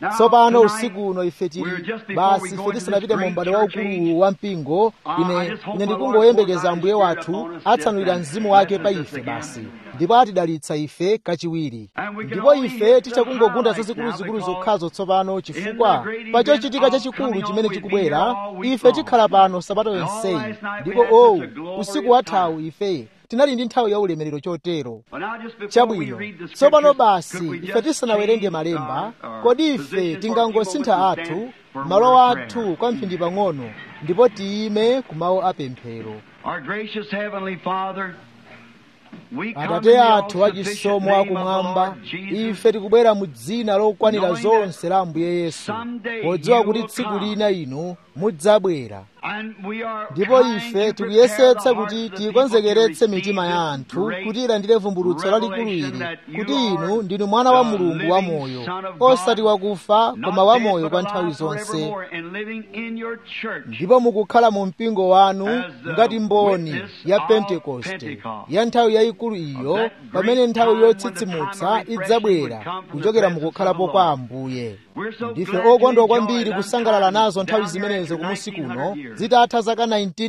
tsopano usiku uno ife tili basi ife tisanapite mu m'bado waukulu wa mpingo ine ine ndikungoyembekeza ambuye wathu atsanulira mzimu wake pa ife basi ndipo atidalitsa ife kachiwiri ndipo ife tichakungogunda zazikuluzikulu zokhazo tsopano chifukwa pa chochitika chachikulu chimene chikubwera ife tikhala pano sabato yonseyi ndipo owu usiku wathawu ife tinali ndi nthawi ya ulemerero chotero chabwino tsopano basi ife tisanawerenge malemba kodi ife tingangosintha athu malo athu kwa mphindi pang'ono ndipo tiyime ku mawu apemphero atate athu achisomo akumwamba ife tikubwera mu dzina lokwanira zonse la ambuye yesu podziwa kuti tsiku lina inu mudzabwera ndipo ife tikuyesetsa kuti tikonzekeretse mitima ya anthu kuti ilandire vumbulutso lalikulu ili kuti inu ndinu mwana wa mulungu wamoyo osati wakufa koma wamoyo kwa nthawi zonse ndipo mukukhala mu mpingo wanu ngati mboni ya pentekoste ya nthawi yayikulu iyo pamene nthawi yotsitsimutsa idzabwera kuchokera mukukhalapo kwa ambuye ndife okondwa kwambiri kusangalala nazo nthawi zimenezo kumusi kuno zitatha zaka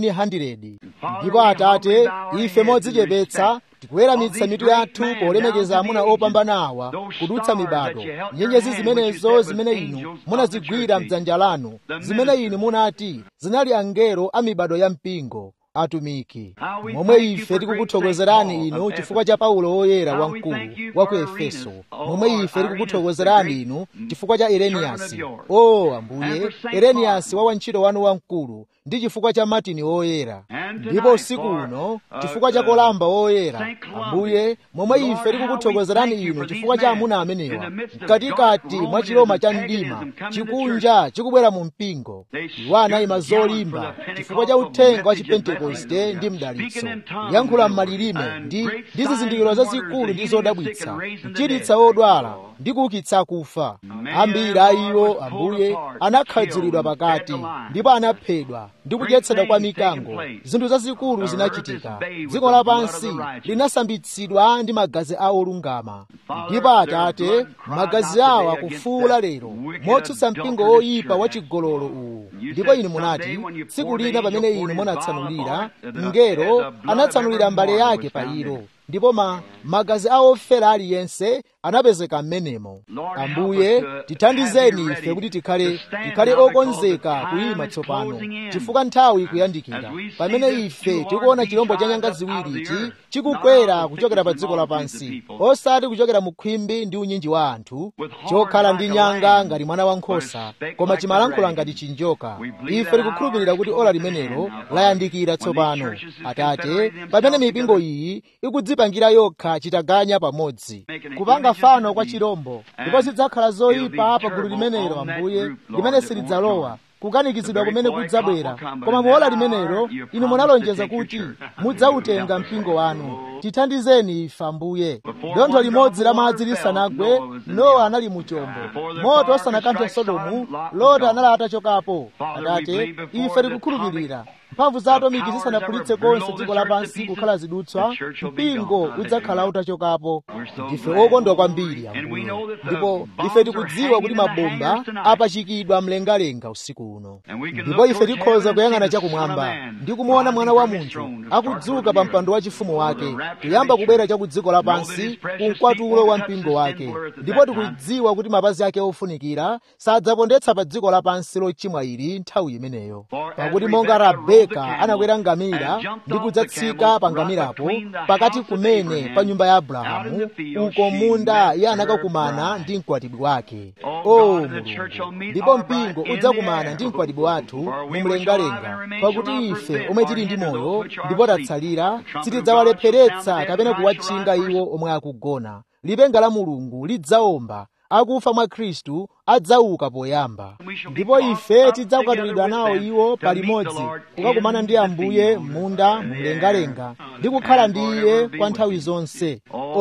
1900 ndipo atate ife modzichepetsa tikuweramitsa mitu yathu polemekeza amuna opambana awa kudutsa mibado nyenyezi zimenezo zimene inu munazigwira mdzanja lanu zimene inu munati zinali angelo a mibado ya mpingo atumiki momwe ife tikukuthokozerani inu chifukwa cha paulo woyera wamkulu wa ku efeso momwe ife tikukuthokozerani inu chifukwa cha ereniyasi o ambuye ereniyasi wa wantchito wanu wamkulu ndi chifukwa cha matini woyera ndipo usiku uno chifukwa cha kolamba woyera ambuye momwe ife tikukuthokozerani inu chifukwa cha amuna amenewa mkatikati mwa chiloma cha mdima chikunja chikubwera mu mpingo iwo anayima zolimba chifukwa cha uthenga wa chipentekoste ndi mdalitso kuyankhula m'malilime ndi ndi zizindikiro zazikulu ndi zodabwitsa kuchiritsa odwala ndi kuukitsa akufa ambiri a iwo ambuye anakhadzulidwa pakati ndipo anaphedwa ndi kudyetsedwa kwa mikango zinthu zazikulu zinachitika dziko lapansi linasambitsidwa ndi magazi a olungama ndipo atate magazi awo akufuula lero motsutsa mpingo woyipa wachigololo uwu ndipo inu munati tsiku lina pamene inu munatsanulira mngelo anatsanulira mbale yake pa ilo ndipo ma magazi a ofera aliyense anapezeka m'menemo ambuye tithandizeni ife kuti tikhale tikhale okonzeka kuyima tsopano chifukwa nthawi ikuyandikira pamene ife tikuona chilombo cha nyanga ziwiri ichi chikukwera kuchokera pa dziko lapansi osati kuchokera mu khwimbi ndi unyinji wa anthu chokhala ndi nyanga ngati mwana wankhosa koma chimalankhula ngati chinjoka ife tikukhulupirira kuti ola limenelo layandikira tsopano atate pamene mipingo iyi ikudzipangira yokha chitaganya pamodzi kupanga fano kwa chirombo ndipo zidzakhala zoyipa pa gulu limenelo ambuye limene silidzalowa kukanikizidwa kumene kudzabwera koma muola limenelo inu munalonjeza kuti mudzautenga mpingo wanu tithandizeni ife ambuye dontho limodzi la madzi lisanagwe nowa anali mu chombo moto osanakanthe sodomu loti anali atachokapo atate ife tikukhulupirira mphamvu za atomiki zisanaphulitse konse dziko lapansi kukhala zidutswa mpingo udzakhala utachokapo ndife okondwa kwambiri ambuye ndipo ife tikudziwa kuti mabomba apachikidwa mlengalenga usiku uno ndipo ife tikhoza kuyang'ana chakumwamba ndi kumuona mwana wa munthu akudzuka pa mpando wachifumu wake kuyamba kubwera cha ku dziko lapansi ku mkwatulo wa mpingo wake ndipo tikudziwa kuti mapazi ake ofunikira sadzapondetsa pa dziko lapansi lochimwa ili nthawi imeneyo pakuti monga rebeka anakwera ngamira ndi kudzatsika pa ngamirapo pakati kumene pa nyumba ya abrahamu uko munda iye anakakumana ndi mkwatibwi wake o mulungu ndipo mpingo udzakumana ndi mkwatibwi wathu mumlengalenga pakuti ife omwe tili ndi moyo ndipo tatsalira sitidzawalepheretsa kapena kuwatchinga iwo omwe akugona lipenga la mulungu lidzaomba akufa mwa khristu adzauka poyamba ndipo ife tidzakwatulidwa nawo iwo palimodzi kukakumana ndi ambuye m'munda mumlengalenga ndi kukhala ndi iye kwa nthawi zonse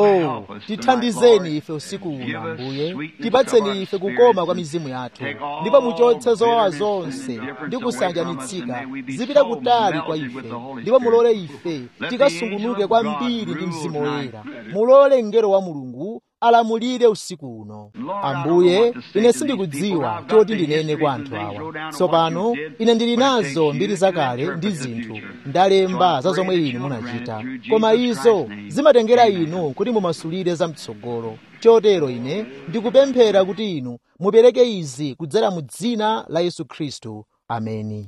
o tithandizeni ife usiku uno ambuye tipatseni ife kukoma kwa mizimu yathu ndipo muchotse zowawa zonse ndi kusanjanitsika zipita kutali kwa ife ndipo mulole ife tikasungunuke kwambiri ndi mzimu woyera mulole mngelo wa mulungu alamulire usiku uno ambuye ine sindikudziwa choti ndinene kwa anthu awa tsopano ine ndili nazo mbiri zakale ndi zinthu ndalemba za zomwe inu munachita koma izo zimatengera inu kuti mumasulire zamtsogolo chotero ine ndikupemphera kuti inu mupereke izi kudzera mu dzina la yesu khristu ameni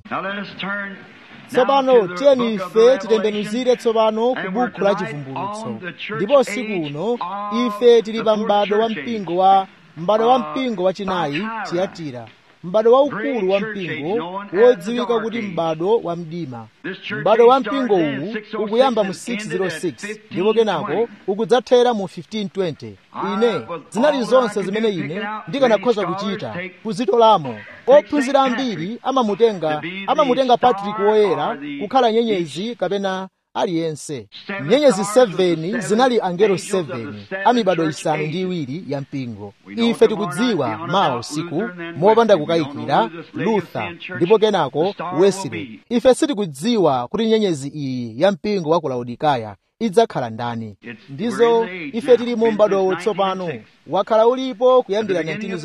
tsopano tiyeni ife titembenuzire tsopano ku buku la chivumbulutso ndipo usiku uno ife tili pa m'bado wa mpingo wa m'bado wa mpingo wachinayi tiyatira m'bado waukulu wa mpingo wodziwika kuti m'bado wa mdima m'bado wa mpingo uwu ukuyamba mu 606 ndipo kenako ukudzathera mu 1520 ine zinali zonse zimene ine ndikanakhoza kuchita kuzitolamo ophunzira ambiri amamutenga amamutenga patrick woyera kukhala nyenyezi kapena aliyense nyenyezi 7 zinali angelo 7 amibado isanu ndi iwiri ya mpingo ife tikudziwa mawa usiku mopanda kukayikira luther ndipo kenako wesley ife sitikudziwa kuti nyenyezi iyi ya mpingo wa ku laodikaya idzakhala ndani ndizo ife tili mu m'badowo tsopano wakhala ulipo kuyambira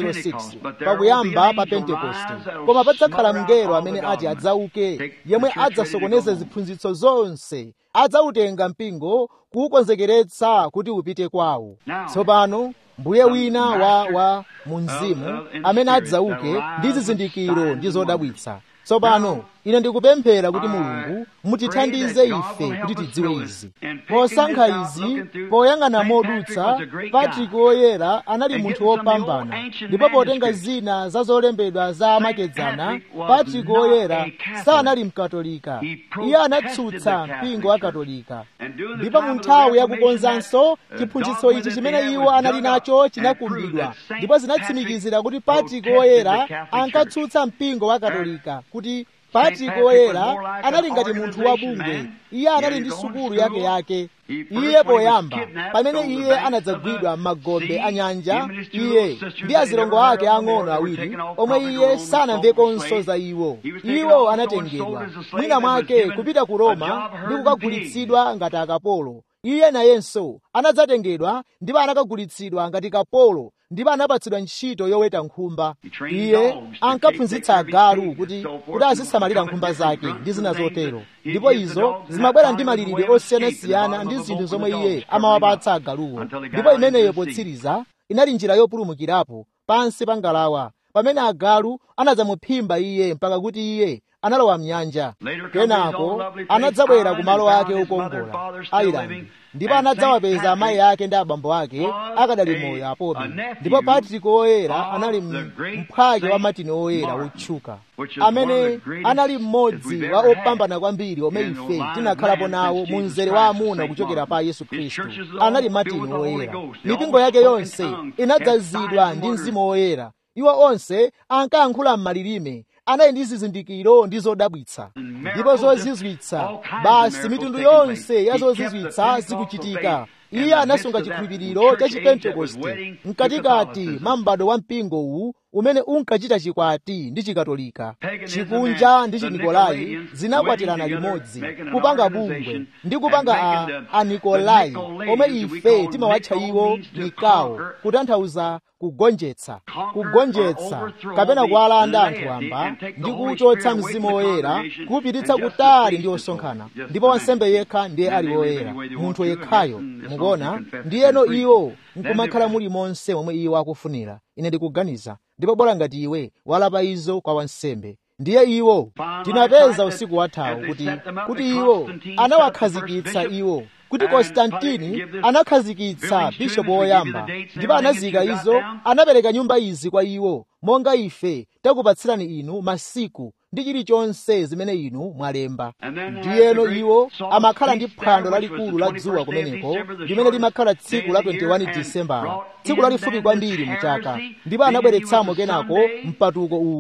1906 pakuyamba pa pentekoste koma padzakhala mngelo amene ati adzauke yemwe adzasokoneze ziphunzitso zonse adzautenga mpingo kuwukonzekeretsa kuti upite kwawo tsopano mbuye wina wa wa mu mzimu amene adzauke ndi zizindikiro ndi zodabwitsa tsopano ine ndikupemphera kuti mulungu mutithandize ife kuti tidziwe izi posankha izi poyang'ana modutsa patrick woyera anali munthu wopambana ndipo potenga zina za zolembedwa za amakedzana patrick woyera sanali mkatolika iye anatsutsa mpingo wa katolika ndipo mu nthawi yakukonzanso chiphunzitso ichi chimene iwo anali nacho chinakumbidwa ndipo zinatsimikizira kuti patrick woyera ankatsutsa mpingo wa katolika kuti patrick woyera anali ngati munthu wabungwe iye anali ndi sukulu yake yake iye poyamba pamene iye anadzagwidwa m'magombe a nyanja iye ndi azilongo ake ang'ono awiri omwe iye sanamvekonso za iwo iwo anatengedwa mwina mwake kupita ku roma ndi kukagulitsidwa ngati akapolo iye nayenso anadzatengedwa ndipo anakagulitsidwa ngati kapolo ndipo anapatsidwa ntchito yoweta nkhumba iye ankaphunzitsa agalu kuti kuti azisamalira nkhumba zake ndi zina zotero ndipo izo zimabwera ndi malilidwe osiyanasiyana ndi zinthu zomwe iye amawapatsa agaluwo ndipo imeneyo potsiriza inali njira yopulumukirapo pansi pa ngalawa pamene agalu anadzamuphimba iye mpaka kuti iye analowa mnyanja kenako anadzabwera ku malo ake okongola ireland ndipo anadzawapeza amayi ake ndi abambo ake akadali moyo apobe ndipo patrick woyera anali mphwake wa matini woyera wotchuka amene anali mmodzi wa opambana kwambiri omwe ife tinakhalapo nawo mu mzere wa amuna kuchokera pa yesu khristu anali matini woyera mipingo yake yonse inadzazidwa ndi mzimu woyera iwo onse ankayankhula m'malilime anali ndi zizindikiro ndi zodabwitsa ndipo zozizwitsa basi mitundu yonse ya zozizwitsa zikuchitika iye anasunga chikhulupiriro cha chipentekoste mkatikati mwa m'bado wa mpingo uwu umene unkachita chikwati ndi chikatolika chikunja ndi chinikolai zinakwatirana limodzi kupanga bungwe ndi kupanga a, a nikolai omwe ife timawatcha iwo nikawo kutanthauza kugonjetsa kugonjetsa kapena kuwalanda anthu amba ndi kuchotsa mzimu woyera kuwupititsa kutali ndi osonkhana ndipo wansembe yekha ndiye ali woyera munthu yekhayo mukuona ndiyeno iwo nkumakhala muli monse momwe iwo akufunira ine ndikuganiza ndipo bola ngati iwe walapa izo kwa wansembe ndiye iwo tinapeza usiku wathawu kuti kuti iwo anawakhazikitsa iwo kuti konstantini anakhazikitsa bishopu woyamba ndipo anazika izo anapereka nyumba izi kwa iwo monga ife takupatsirani inu masiku ndi chilichonse zimene inu mwalemba ndiyeno iwo amakhala ndi phwando lalikulu la dzuwa kumeneko limene limakhala tsiku la 21 disembala tsiku lalifupi kwambiri mu chaka ndipo anabweretsamo kenako mpatuko uwu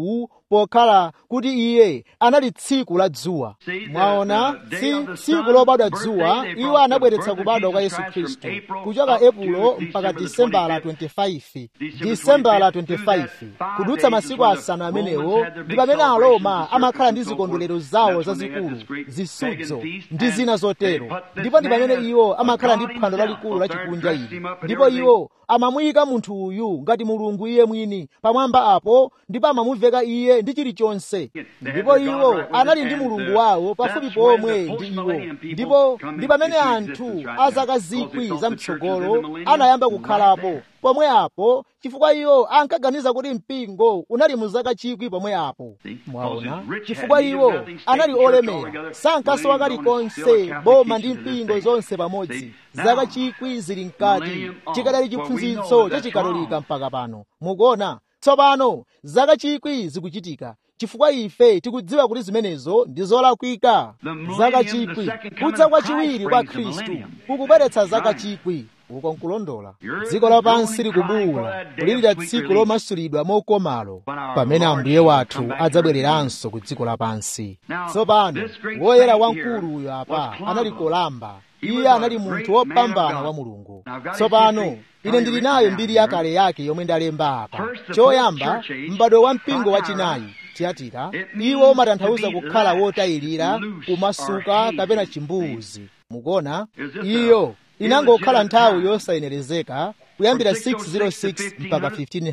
pokhala kuti iye anali tsiku la dzuwa mwaona tsiku lobadwa dzuwa iwo anabweretsa kubadwa kwa yesu khristu kuchoka epulo mpaka disembala 25 disembala 25 kudutsa masiku asanu amenewo ndi pamene aroma amakhala ndi zikondwerero zawo zazikulu zisudzo ndi zina zotero ndipo ndi pamene iwo amakhala ndi phwando lalikulu la chikunja ili ndipo iwo amamuyika munthu uyu ngati mulungu iye mwini pamwamba apo ndipo amamuveka iye ndi chilichonse ndipo iwo anali ndi mulungu wawo pafupi pomwe ndi iwo ndipo ndi pamene anthu a zaka zikwi zamtsogolo anayamba kukhalapo pomwe apo chifukwa iwo ankaganiza kuti mpingo unali mu zaka chikwi pomwe apo mwaona chifukwa iwo anali olemera sankasowa kalikonse boma ndi mpingo zonse pamodzi zaka chikwi zili mkati chikadali chiphunzitso cha chikatolika mpaka pano mukuona tsopano zaka chikwi zikuchitika chifukwa ife tikudziwa kuti zimenezo ndi zolakwika zaka chikwi kudza kwa chiwiri kwa khristu kukubweretsa zaka chikwi uko nkulondola dziko lapansi likubuwula kulirira tsiku lomasulidwa mokomalo pamene ambuye wathu adzabwereranso ku dziko lapansi tsopano woyera wamkulu uyo apa anali kolamba iye anali munthu wopambana wa mulungu tsopano ine ndili nayo mbiri yakale yake yomwe ndalemba apa choyamba m'bado wa mpingo wachinayi tiyatira iwo umatanthauza kukhala wotayirira kumasuka kapena chimbuzi mukuona iyo inangokhala nthawi yosayenerezeka kuyambira 606 mpaka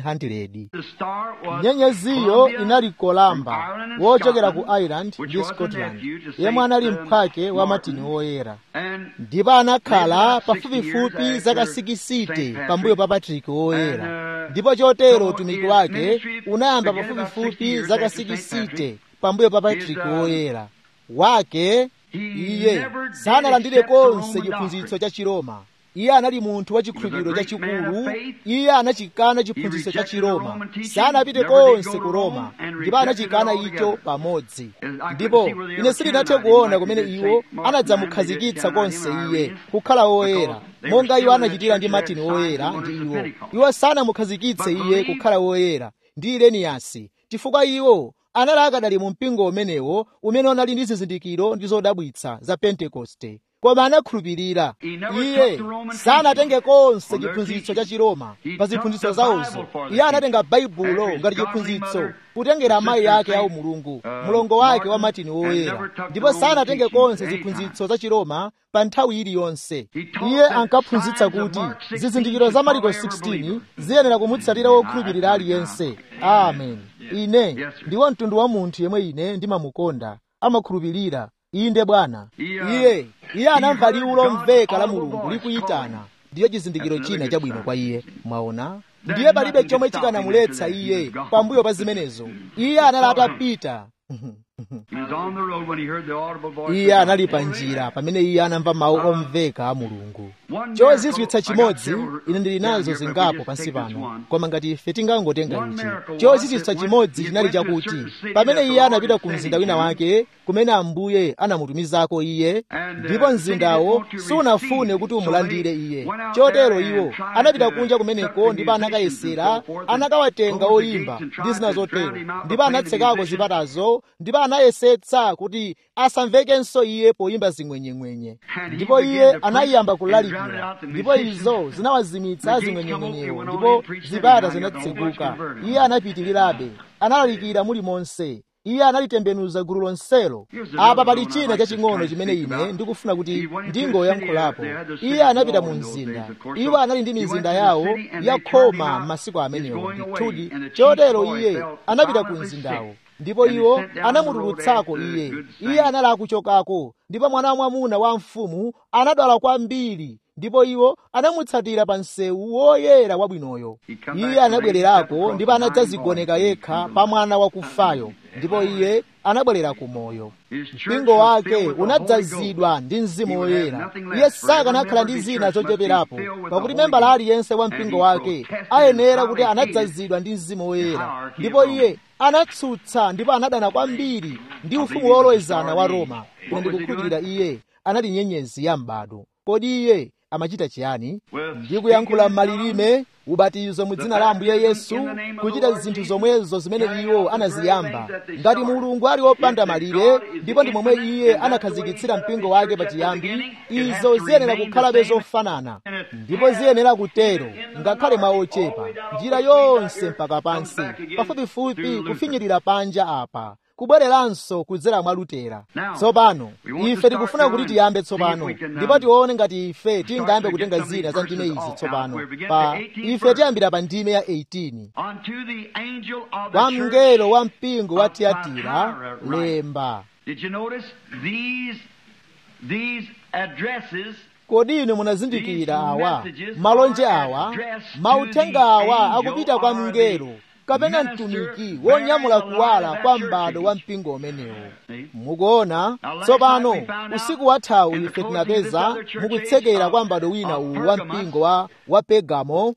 1500 nyenyeziyo inali kolamba wochokera ku ireland ndi scotland yemwe anali mphwake wa matini woyera ndipo anakhala pafupifupi zaka 60 pambuyo pa patrick woyera ndipo chotero utumiki wake unayamba pafupifupi zaka 60 pambuyo pa patrick woyera wake iye sanalandire konse chiphunzitso cha chiroma iye anali munthu wa chikhulupiriro chachikulu iye anachikana chiphunzitso cha chiroma sanapite konse ku roma ndipo anachikana icho pamodzi ndipo ine sindinathe kuona kumene iwo anadzamukhazikitsa konse iye kukhala woyera monga iwo anachitira ndi matini woyera ndi iwo iwo sanamukhazikitse iye kukhala woyera ndi ireniyasi chifukwa iwo anali akadali mu mpingo umenewo umene unali ndi zizindikiro ndi zodabwitsa za pentekoste koma anakhulupirira iye sanatenge konse chiphunzitso cha chiroma pa ziphunzitso zawozo iye anatenga baibulo ngati chiphunzitso kutengera amayi ake awo mulungu mlongo wake wa matini woyera ndipo sanatenge konse ziphunzitso za chiroma pa nthawi iliyonse iye ankaphunzitsa kuti zizindikiro za mariko 16 ziyenera kumutsatira wokhulupirira aliyense amen ine ndiwo mtundu wa munthu yemwe ine ndimamukonda amakhulupirira inde bwana iye iye anamva liwu lomveka la mulungu likuyitana ndiyo chizindikiro china chabwino kwa iye mwaona ndiye palibe chomwe chikanamuletsa iye pambuyo pa zimenezo iye anali atapita iye anali pa njira pamene iye anamva mawu omveka a mulungu chozizwitsa chimodzi ine ndili nazo zingapo pansi pano koma ngati ife tingangotenga ichi chozizwitsa chimodzi chinali chakuti pamene iye anapita ku mzinda wina wake kumene ambuye anamutumizako iye ndipo mzindawo sunafune kuti umulandire iye chotero iwo anapita kunja kumeneko ndipo anakayesera anakawatenga oyimba ndi zina zotero ndipo anatsekako zipatazo ndipo anayesetsa kuti asamvekenso iye poyimba zing'wenyeng'wenye ndipo iye anayiyamba kulalikira ndipo izo zinawazimitsa zing'wenyeng'wenyewo ndipo zipata zinatseguka iye anapitirirabe analalikira mulimonse iye analitembenuza gulu lonselo apa pali china chaching'ono chimene ine ndikufuna kuti ndingoyankhulapo iye anapita mu mzinda iwo anali ndi mizinda yawo yakhoma m'masiku amenewo ndithudi chotero iye anapita ku mzindawo ndipo iwo anamutulutsako iye iye anali akuchokako ndipo mwana wamwamuna wa mfumu anadwala kwambiri ndipo iwo anamutsatira pa msewu woyera wabwinoyo iye anabwererako ndipo anadzazigoneka yekha pa mwana wakufayo ndipo iye anabwerera ku moyo mpingo wake unadzazidwa ndi mzimu woyera iye sakanakhala ndi zina zocheperapo pakuti membala aliyense wa mpingo wake ayenera kuti anadzazidwa ndi mzimu woyera ndipo iye anatsutsa ndipo anadana kwambiri ndi ufumu wolowezana wa roma ine ndikukhulupirira iye anali nyenyezi ya m'bado kodi iye amachita chiyani ndi kuyankhula m'malilime ubatizo mu dzina la ambuye yesu kuchita zinthu zomwezo zimene iwo anaziyamba ngati mulungu ali wopanda malire ndipo ndi momwe iye anakhazikitsira mpingo wake pachiyambi izo ziyenera kukhalabe zofanana ndipo ziyenera kutero ngakhale mwa ochepa njira yonse mpaka pansi pafupifupi kufinyirira panja apa kubwereranso kudzera mwa lutera tsopano ife tikufuna kuti tiyambe tsopano ndipo tione ngati ife tingayambe kutenga zina za ndime izi tsopano pa ife tiyambira pa ndime ya 18 kwa mngelo wa mpingo wa tiyatira lemba kodi inu munazindikira awa malonje awa mauthenga awa akupita kwa mngelo kapena mtumiki wonyamula kuwala kwa m'bado wa mpingo umenewo mukuona tsopano usiku wathawu ife tinapeza mukutsekera kwa m'bado wina uwu wa mpingo wa, wa pegamo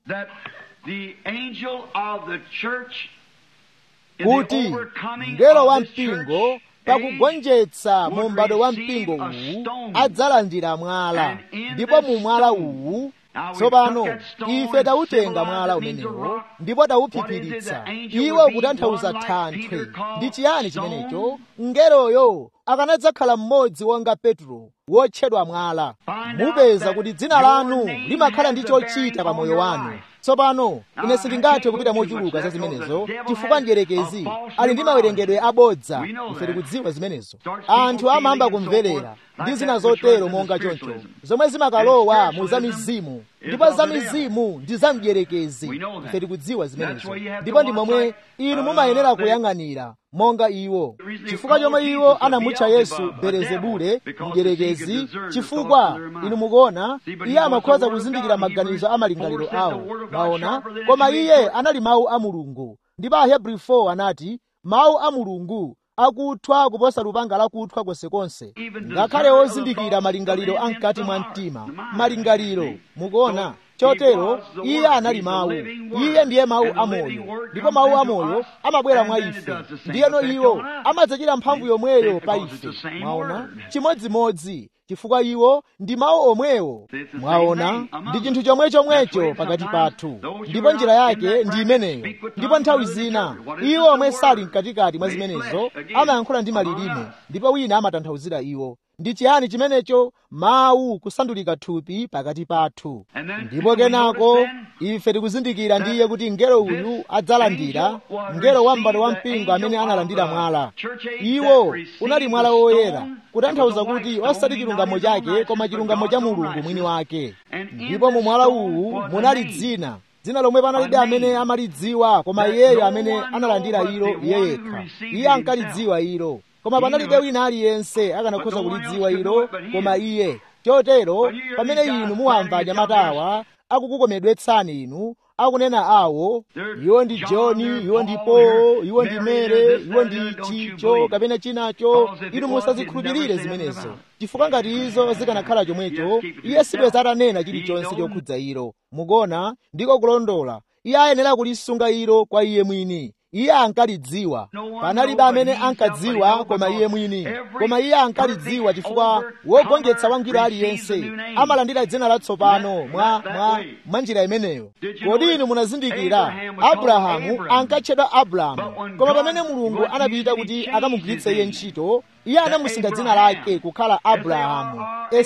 kuti mngelo wa mpingo pakugonjetsa mu m'bado wa mpingo uwu adzalandira mwala ndipo mu mwala uwu tsopano ife tawutenga mwala umenewo ndipo tawuphiphiritsa iwo ukutanthauza thanthwe ndi chiyani chimenecho mngeloyo akanadzakhala mmodzi wonga petro wotchedwa mwala mupeza kuti dzina lanu limakhala ndi chochita pa moyo wanu tsopano ine sindingathe kupita mochuluka za zimenezo chifukwa njerekezi ali ndi mawerengedwe abodza ife tikudziwa zimenezo anthu amayamba kumverera ndi zina zotero monga choncho zomwe zimakalowa mu za mizimu ndipo za mizimu ndi za mdierekezi ife tikudziwa zimenezo ndipo ndi momwe inu mumayenera kuyang'anira monga iwo chifukwa chomwe iwo anamutcha yesu belezebule mdierekezi chifukwa inu mukuona iye amakhoza kuzindikira maganizo a malingaliro awo maona koma iye anali mawu a mulungu ndipo ahebrew 4 anati mawu a mulungu akuthwa kuposa lupanga lakuthwa konsekonse ngakhale ozindikira malingaliro amkati mwa mtima malingaliro mukuona chotero iye anali mawu iye ndiye mawu amoyo ndipo mawu amoyo amabwera mwa ife ndiyeno iwo amadzachita mphamvu yomweyo pa ife mwaona chimodzimodzi chifukwa iwo ndi mawu omwewo mwaona ndi chinthu chomwe chomwecho pakati pathu ndipo njira yake ndi imeneyo ndipo nthawi zina iwo omwe sali mkatikati mwa zimenezo amayankhula ndi malilime ndipo wina amatanthauzira iwo ndi chiyani chimenecho mawu kusandulika thupi pakati pathu ndipo kenako ife tikuzindikira ndiye kuti mngelo uyu adzalandira mngelo wa m'bado wa mpingo amene analandira mwala iwo unali mwala woyera kutanthauza kuti osati chilungamo chake koma chilungamo cha mulungu mwini wake ndipo mu mwala uwu munali dzina dzina lomwe panalibe amene amalidziwa koma iyeyo amene analandira ilo iye yekha iye ankalidziwa ilo koma panalibe wina aliyense akanakhoza kulidziwa ilo koma iye chotero pamene inu muwamva anyamatawa akukukomedwetsani inu akunena awo iwo ndi johni iwo ndi polo iwo ndi mere iwo ndi chicho kapena chinacho inu musazikhulupirire zimenezo chifukwa ngati izo zikanakhala chomwecho iye sibweza atanena chilichonse chokhudza ilo mukuona ndiko kulondola iye ayenera kulisunga ilo kwa iye mwini iye ankalidziwa panalibe amene ankadziwa koma iye mwini koma iye ankalidziwa chifukwa wogonjetsa wangwiro aliyense amalandira dzina latsopano mwa, mwa, mwa njira imeneyo kodi inu munazindikira abrahamu ankatchedwa abrahamu koma pamene mulungu anapita kuti akamugwiritse iye ntchito iye anamusintha dzina lake kukhala abrahamu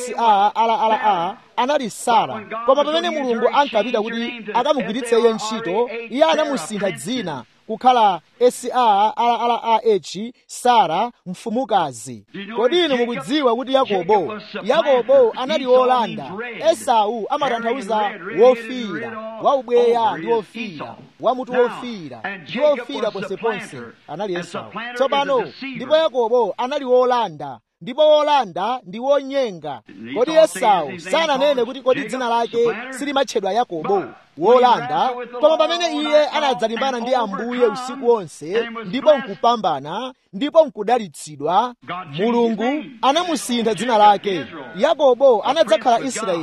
sara anali sara koma pamene mulungu ankapita kuti akamugwiritse iye ntchito iye anamusintha dzina kukhala sarah sara mfumukazi kodi inu mukudziwa kuti yakobo yakobo anali wolanda esau amatanthauza wofiira waubweya ndi wofiira wamutu wofiira ndi wofiira ponseponse anali esau tsopano ndipo yakobo anali wolanda ndipo wolanda ndi wonyenga kodi esau sananene kuti kodi dzina lake silimatchedwa yakobo wolanda koma pamene iye anadzalimbana ndi ambuye usiku wonse ndipo nkupambana ndipo nkudalitsidwa mulungu anamusintha dzina lake yakobo anadzakhala israeli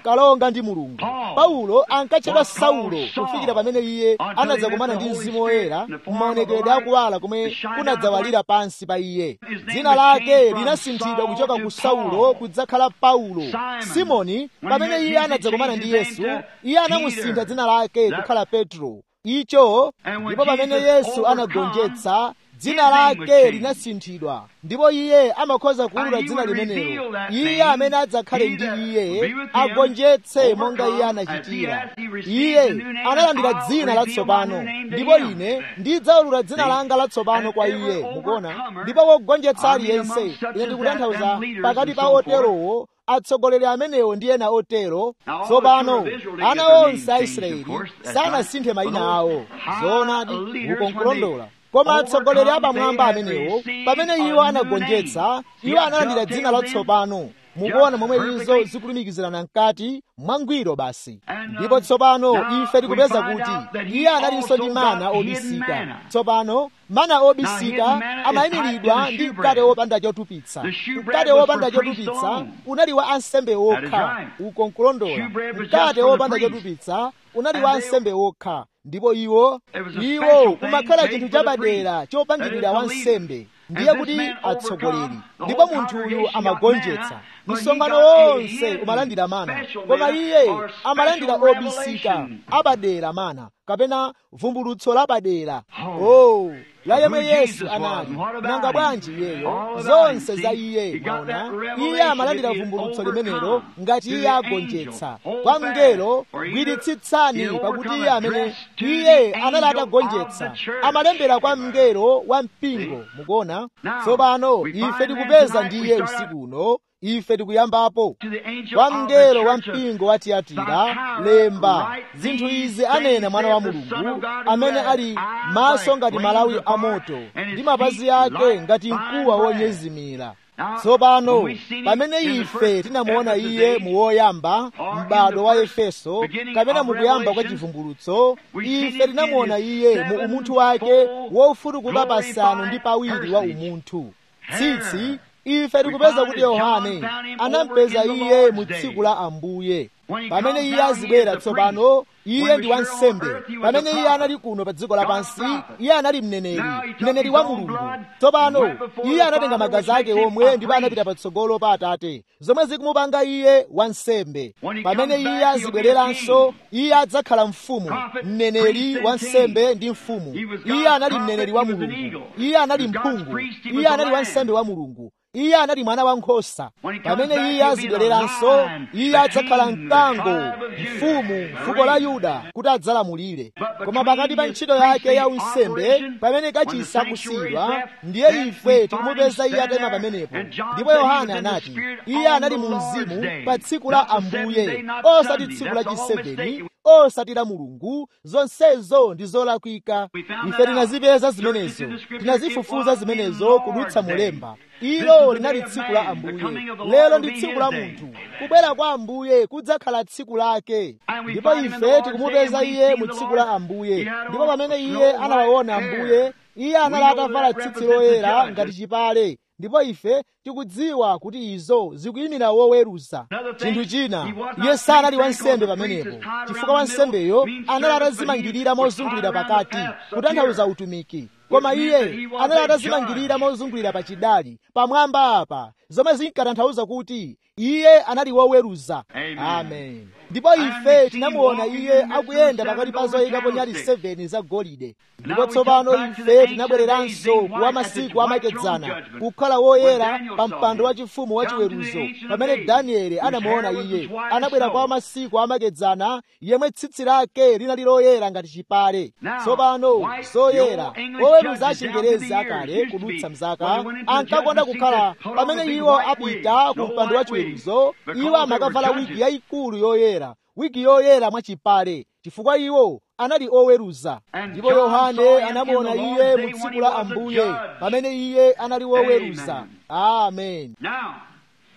ankalonga ndi mulungu paulo ankatchedwa saulo kufikira pamene iye anadzakumana ndi mzimu woyera m'maonekedwe akuwala kumwe kunadzawalira pansi pa iye dzina lake linasinthidwa kuchoka ku saulo kudzakhala paulo simoni pamene iye anadzakumana ndi yesu iye anamusintha dzina lake kukhala petro icho ndipo pamene yesu anagonjetsa dzina lake linasinthidwa ndipo iye amakhoza kuwulula dzina limenelo iye amene adzakhale ndi iye agonjetse monga iye anachitira iye analandira dzina latsopano ndipo ine ndidzawulula dzina langa latsopano kwa iye mukuona ndipo wogonjetsa aliyense ine ndikutanthauza pakati pa oterowo atsogoleri amenewo ndi ena otero tsopano ana onse a israeli sanasinthe mayina awo zoonadi ukonkulondola koma atsogoleri apamwamba amenewo pamene iwo anagonjetsa iwo analandira dzina latsopano mukuona momwe izo zikulumikizirana mkati mwangwiro basi ndipo tsopano ife tikupeza kuti iye analinso ndi mana obisika tsopano mana obisika amayimiridwa ndi mkate wopanda chotupitsa mkate wopanda chotupitsa unali wa ansembe okha uko nkulondola mkate wopanda chotupitsa unali wa ansembe okha ndipo iwo iwo kumakhala chinthu chapadera chopangidwira wansembe ndiye kuti atsogoleri ndipo munthu uyu amagonjetsa msonkhano wonse umalandira mana koma iye amalandira obisika apadera mana kapena vumbulutso lapadera oh la yemwe yesu anali nanga bwanji iyeyo zonse za iye maona iye amalandira vumbulutso limenelo ngati iye agonjetsa kwa mngelo gwiritsitsani pakuti iye amene iye anali atagonjetsa amalembera kwa mngelo wa mpingo mukuona tsopano ife tikupeza ndiye usiku uno ife tikuyambapo kwa mngelo wa mpingo wa tiyatira lemba zinthu izi anena mwana wa mulungu amene ali maso ngati malawi amoto ndi mapazi ake ngati mkuwa wonyezimira tsopano pamene ife tinamuona iye muwoyamba m'bado wa efeso kapena mukuyamba kwa chivumbulutso ife tinamuona iye mu umunthu wake wofutukuka pasanu ndi pawiri wa umunthu tsitsi ife tikupeza kuti yohane anampeza iye mu tsiku la ambuye pamene iye azibwera tsopano iye ndi wansembe pamene iye anali kuno pa dziko lapansi iye anali mneneri mneneri wa mulungu tsopano iye anatenga magazi ake omwe ndipo anapita patsogolo pa atate zomwe zikumupanga iye wansembe pamene iye azibwereranso iye adzakhala mfumu mneneri wansembe ndi mfumu iye anali mneneri wa mulungu iye anali mphungu iye anali wansembe wa mulungu iye anali mwana wankhosa pamene iye azibwereranso iye adzakhala mkango mfumu fuko la yuda kuti adzalamulire koma pakati pa ntchito yake ya unsembe pamene kachisi akusiyidwa ndiye ife tikumupeza iye atema pamenepo ndipo yohane anati iye anali mu mzimu pa tsiku la ambuye osati tsiku la chiseveni osati la mulungu zonsezo ndi zolakwika ife tinazipeza zimenezo tinazifufuza zimenezo kudutsa mulemba ilo linali tsiku la ambuye lero ndi tsiku la munthu kubwera kwa ambuye kudzakhala tsiku lake ndipo ife tikumupeza iye mu tsiku la ambuye ndipo pamene iye anawaona ambuye iye anali atavala tsitsi loyera ngati chipale ndipo ife tikudziwa kuti izo zikuyimira woweruza chinthu china iye sanali wansembe pamenepo chifukwa wansembeyo anali atazimangirira mozungulira pakati kutanthauza utumiki koma iye anali atazimangirira mozungulira pachidali pamwamba apa zomwe zinkatanthauza kuti iye anali woweruza amen ndipo ife tinamuona iye akuyenda pakati pa zoyikapo nyali 7 za golide ndipo tsopano ife tinabwereranso kuwa masiku amakedzana kukhala woyera pa mpando wachifumu wachiweruzo pamene danieli anamuona iye anabwera kwa masiku amakedzana yemwe tsitsi lake linali loyera ngati chipale tsopano zoyera oweruza achingerezi akale kudutsa mzaka ankakonda kukhala pamene iwo apita ku mpando wachiweruzo iwo amakavala wigi yayikulu yoyera wigi yoyera mwachipale chifukwa iwo anali oweruza ndipo yohane anamuona iye mu tsiku la ambuye pamene iye anali woweruza amen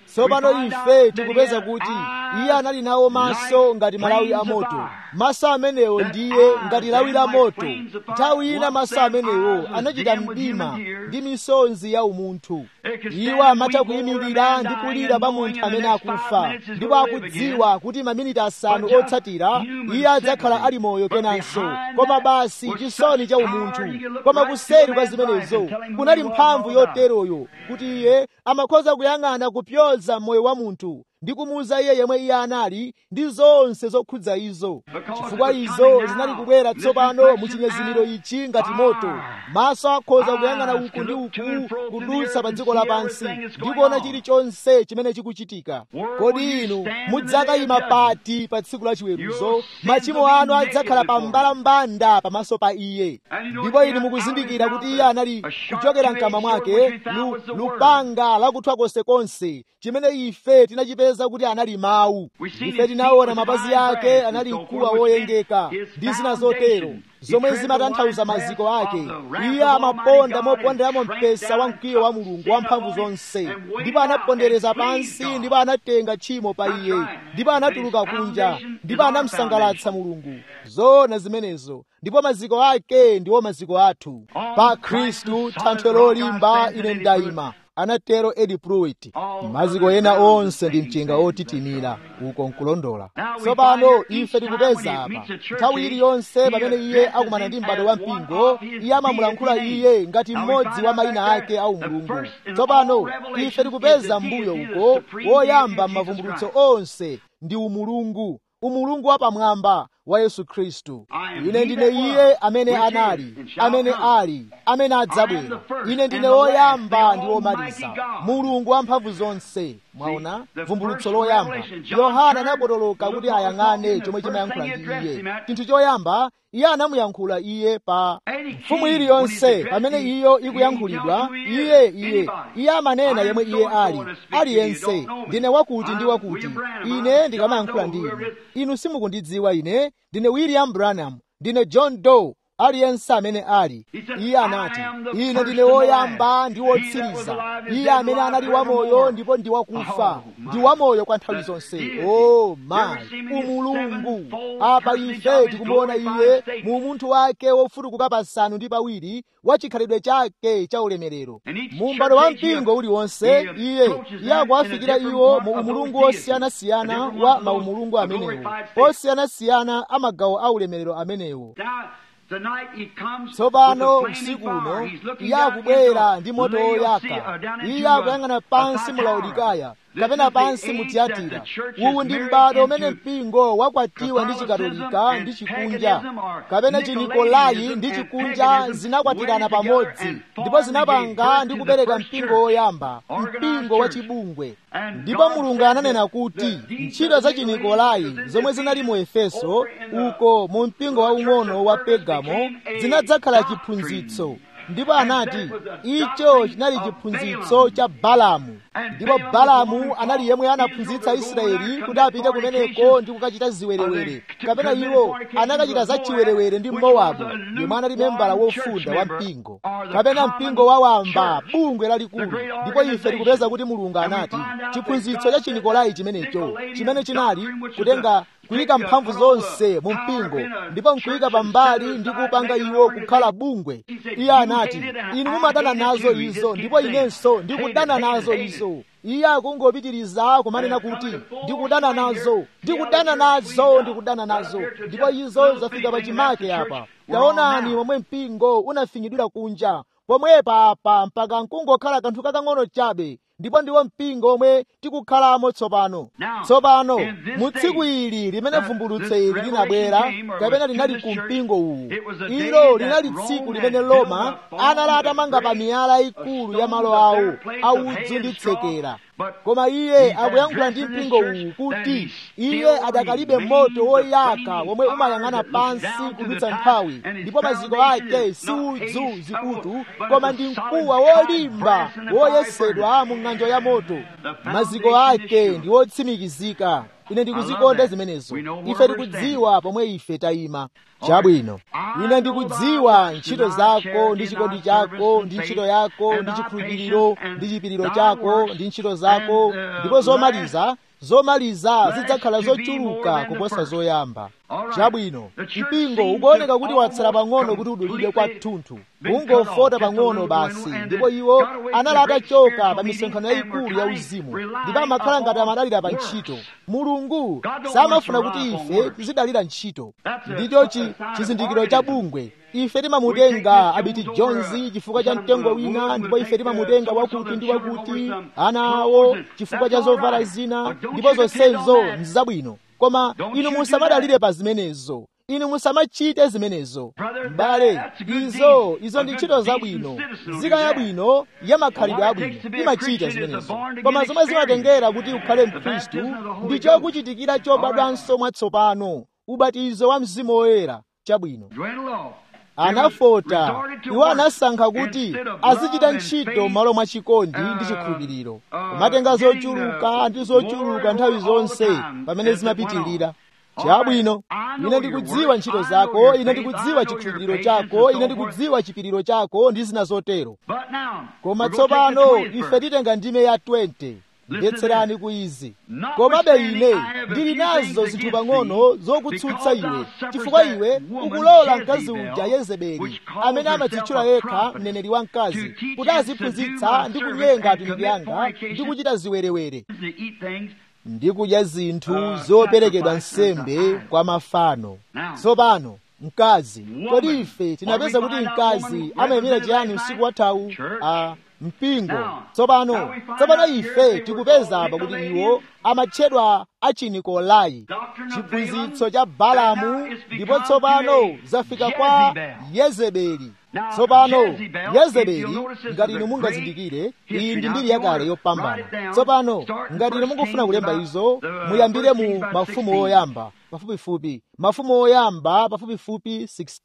tsopano ife tikupeza kuti iye anali nawo maso ngati malawi a moto maso amenewo ndiye ngati lawi la moto nthawi ina maso amenewo anachita mdima ndi misonzi ya umunthu iwo amatha kuyimirira ndi kulira pa munthu amene akufa ndipo akudziwa kuti maminiti asanu otsatira iye adzakhala ali moyo kenanso koma basi chisoni cha umunthu koma kuseri kwa zimenezo kunali mphamvu yoteroyo kuti iye amakhoza kuyang'ana kupyoza moyo wa munthu ndi kumuuza iye yemwe iye anali ndi zonse zokhudza izo chifukwa izo zinali kubwera tsopano mu chinyezimiro ichi ngati moto maso akhoza kuyang'ana uku ndi uku kudutsa pa dziko lapansi ndi kuona chilichonse chimene chikuchitika kodi inu mudzakayima pati pa tsiku la chiweruzo machimo anu adzakhala pa mbalambanda pamaso pa iye ndipo inu mukuzindikira kuti iye anali kuchokera mkamwa mwake lupanga lakuthwa konsekonse chimene ife tinachipeza kuti anali mawu ife tinaona mapazi ake anali mkuwa woyengeka ndi zina zotero zomwe zimatanthauza maziko ake iye amaponda moponderamo mpesa wa mkwiyo wa mulungu wamphamvu zonse ndipo anapondereza pansi ndipo anatenga tchimo pa iye ndipo anatuluka kunja ndipo anamsangalatsa mulungu zoona zimenezo ndipo maziko ake ndiwo maziko athu pa khristu thanthwe lolimba ine ndayima anatero edi pruitt maziko ena onse ndi mchenga otitimira uko nkulondola tsopano ife tikupeza apa nthawi iliyonse pamene iye akumana ndi m'bado wa mpingo iye amamulankhula iye ngati mmodzi wa mayina ake au mulungu tsopano ife tikupeza mbuyo uko woyamba m'mavumbulutso onse ndi umulungu umulungu wapamwamba wa yesu khristu ine ndine iye amene anali amene ali amene adzabwera ine ndine woyamba ndi womaliza mulungu wamphamvu zonse mwaona vumbulutso loyamba yohana anapotoloka kuti ayang'ane chomwe chimayankhula ndi iye chinthu choyamba iye anamuyankhula iye pa mfumu iliyonse pamene iyo ikuyankhulidwa iye iye iye amanena yemwe iye ali aliyense ndine wakuti ndi wakuti ine ndikamayankhula ndi inu inu simukundidziwa ine ndine william branham ndine john doe aliyense amene ali iye anati ine ndine woyamba ndi wotsiriza iye amene anali wamoyo ndipo ndi wakufa ndi wamoyo kwa nthawi zonse o mayi umulungu apa ife tikumuona iye mu munthu wake wofutukuka pasanu ndi pawiri wa chikhalidwe chake cha ulemerero mu m'bado wa mpingo uliwonse iye iye akuwafikira iwo mu umulungu osiyanasiyana wa maumulungu amenewo osiyanasiyana a magawo a ulemerero amenewo tsopano usiku uno iye akubwera ndi moto woyaka iye akuyang'ana pansi mu laodikaya kapena pansi mu tiyatira uwu ndi m'bado umene mpingo wakwatiwa ndi chikatolika ndi chikunja kapena chinikolai ndi chikunja zinakwatirana pamodzi ndipo zinapanga ndi kubereka mpingo woyamba mpingo wa chibungwe ndipo mulungu ananena kuti ntchito za chinikolai zomwe zinali mu efeso uko mu mpingo waung'ono wa pegamo zinadzakhala chiphunzitso ndipo anati icho chinali chiphunzitso cha balamu ndipo balamu anali yemwe anaphunzitsa israeli kuti apite kumeneko ndi kukachita ziwerewere kapena iwo anakachita za chiwerewere ndi mowabu yemwe anali membala wofunda wa mpingo kapena mpingo wawamba bungwe lalikulu ndipo ife tikupeza kuti mulungu anati chiphunzitso cha chinikolai chimenecho chimene chinali kutenga kuyika mphamvu zonse mu mpingo ndipo nkuyika pambali ndi kupanga iwo kukhala bungwe iye anati inu mumadana nazo izo ndipo inenso ndikudana nazo izo iye akungopitiriza kumanena kuti ndikudana nazo ndikudana nazo ndikudana nazo ndipo izo zafika pachimake apa taonani momwe mpingo unafinyidwira kunja pomwepa apa mpaka nkungokhala kanthu kakang'ono chabe ndipo ndiwo mpingo omwe tikukhalamo tsopano tsopano mu tsiku ili limene vumbulutso ili linabwera kapena linali ku mpingo uwu ilo linali tsiku limene roma anali atamanga pa miyala ikulu ya malo awo audzu ndi tsekera koma iye akuyankhula ndi mpingo uwu kuti iye adakalibe moto woyaka womwe umayang'ana pansi kudutsa nthawi ndipo maziko ake si udzu zikutu koma ndi mkuwa wolimba woyesedwa mu ng'anjo ya moto maziko ake ndi otsimikizika ine ndikuzikonda zimenezo ife tikudziwa pomwe ife tayima chabwino ine ndikudziwa ntchito zako ndi chikondi chako ndi ntchito yako ndi chikhulupiriro ndi chipiriro chako ndi ntchito zako ndipo zomaliza zomaliza zidzakhala zochuluka kuposa zoyamba chabwino mpingo ukuoneka kuti watsala pang'ono kuti udulidwe kwathunthu ungofota pang'ono basi ndipo iwo anali atachoka pa misonkhano yayikulu ya uzimu ndipo amakhala ngati amadalira pa ntchito mulungu samafuna kuti ife tizidalira ntchito ndicho chizindikiro cha bungwe ife timamutenga abiti jonzi chifukwa cha mtengo wina ndipo ife timamutenga wakuti ndi wakuti ana awo chifukwa cha zovala zina ndipo zonsezo nzabwino koma inu musamadalire pa zimenezo inu musamachite zimenezo m'bale izo izo ndi ntchito zabwino nzika yabwino ya makhalidwe abwino imachita zimenezo koma zomwe zimatengera kuti ukhale mkhristu ndi chokuchitikira chobadwanso mwatsopano ubatizo wa mzimu woyera chabwino anafota iwo anasankha kuti azichita ntchito m'malo mwa chikondi ndi chikhulupiriro kumatenga zochuluka ndi zochuluka nthawi zonse pamene zimapitirira chabwino ine ndikudziwa ntchito zako ine ndikudziwa chikhulupiriro chako ine ndikudziwa chipiriro chako ndi zina zotero koma tsopano ife titenga ndime ya 20 mvetserani ku izi komabe ine ndili nazo zinthu pang'ono zokutsutsa iwe chifukwa iwe ukulola mkazi uja yezebeli amene amadzitchula yekha mneneri wa mkazi kuti aziphunzitsa ndi kunyenga atumiki anga ndi kuchita ziwerewere ndi kudya zinthu zoperekedwa nsembe kwa mafano tsopano mkazi kodi ife tinapeza kuti mkazi amayimira chiyani usiku wathawu a mpingo tsopano tsopano ife tikupeza apa kuti iwo amatchedwa achinikolai chiphunzitso cha balamu ndipo tsopano zafika kwa yezebeli tsopano yezebeli ngati inu mungazindikire iyi ndi mbiri yakale yopambana tsopano ngati inu mungofuna kulemba izo muyambire mu mafumu oyamba pafupifupi mafumu oyamba pafupifupi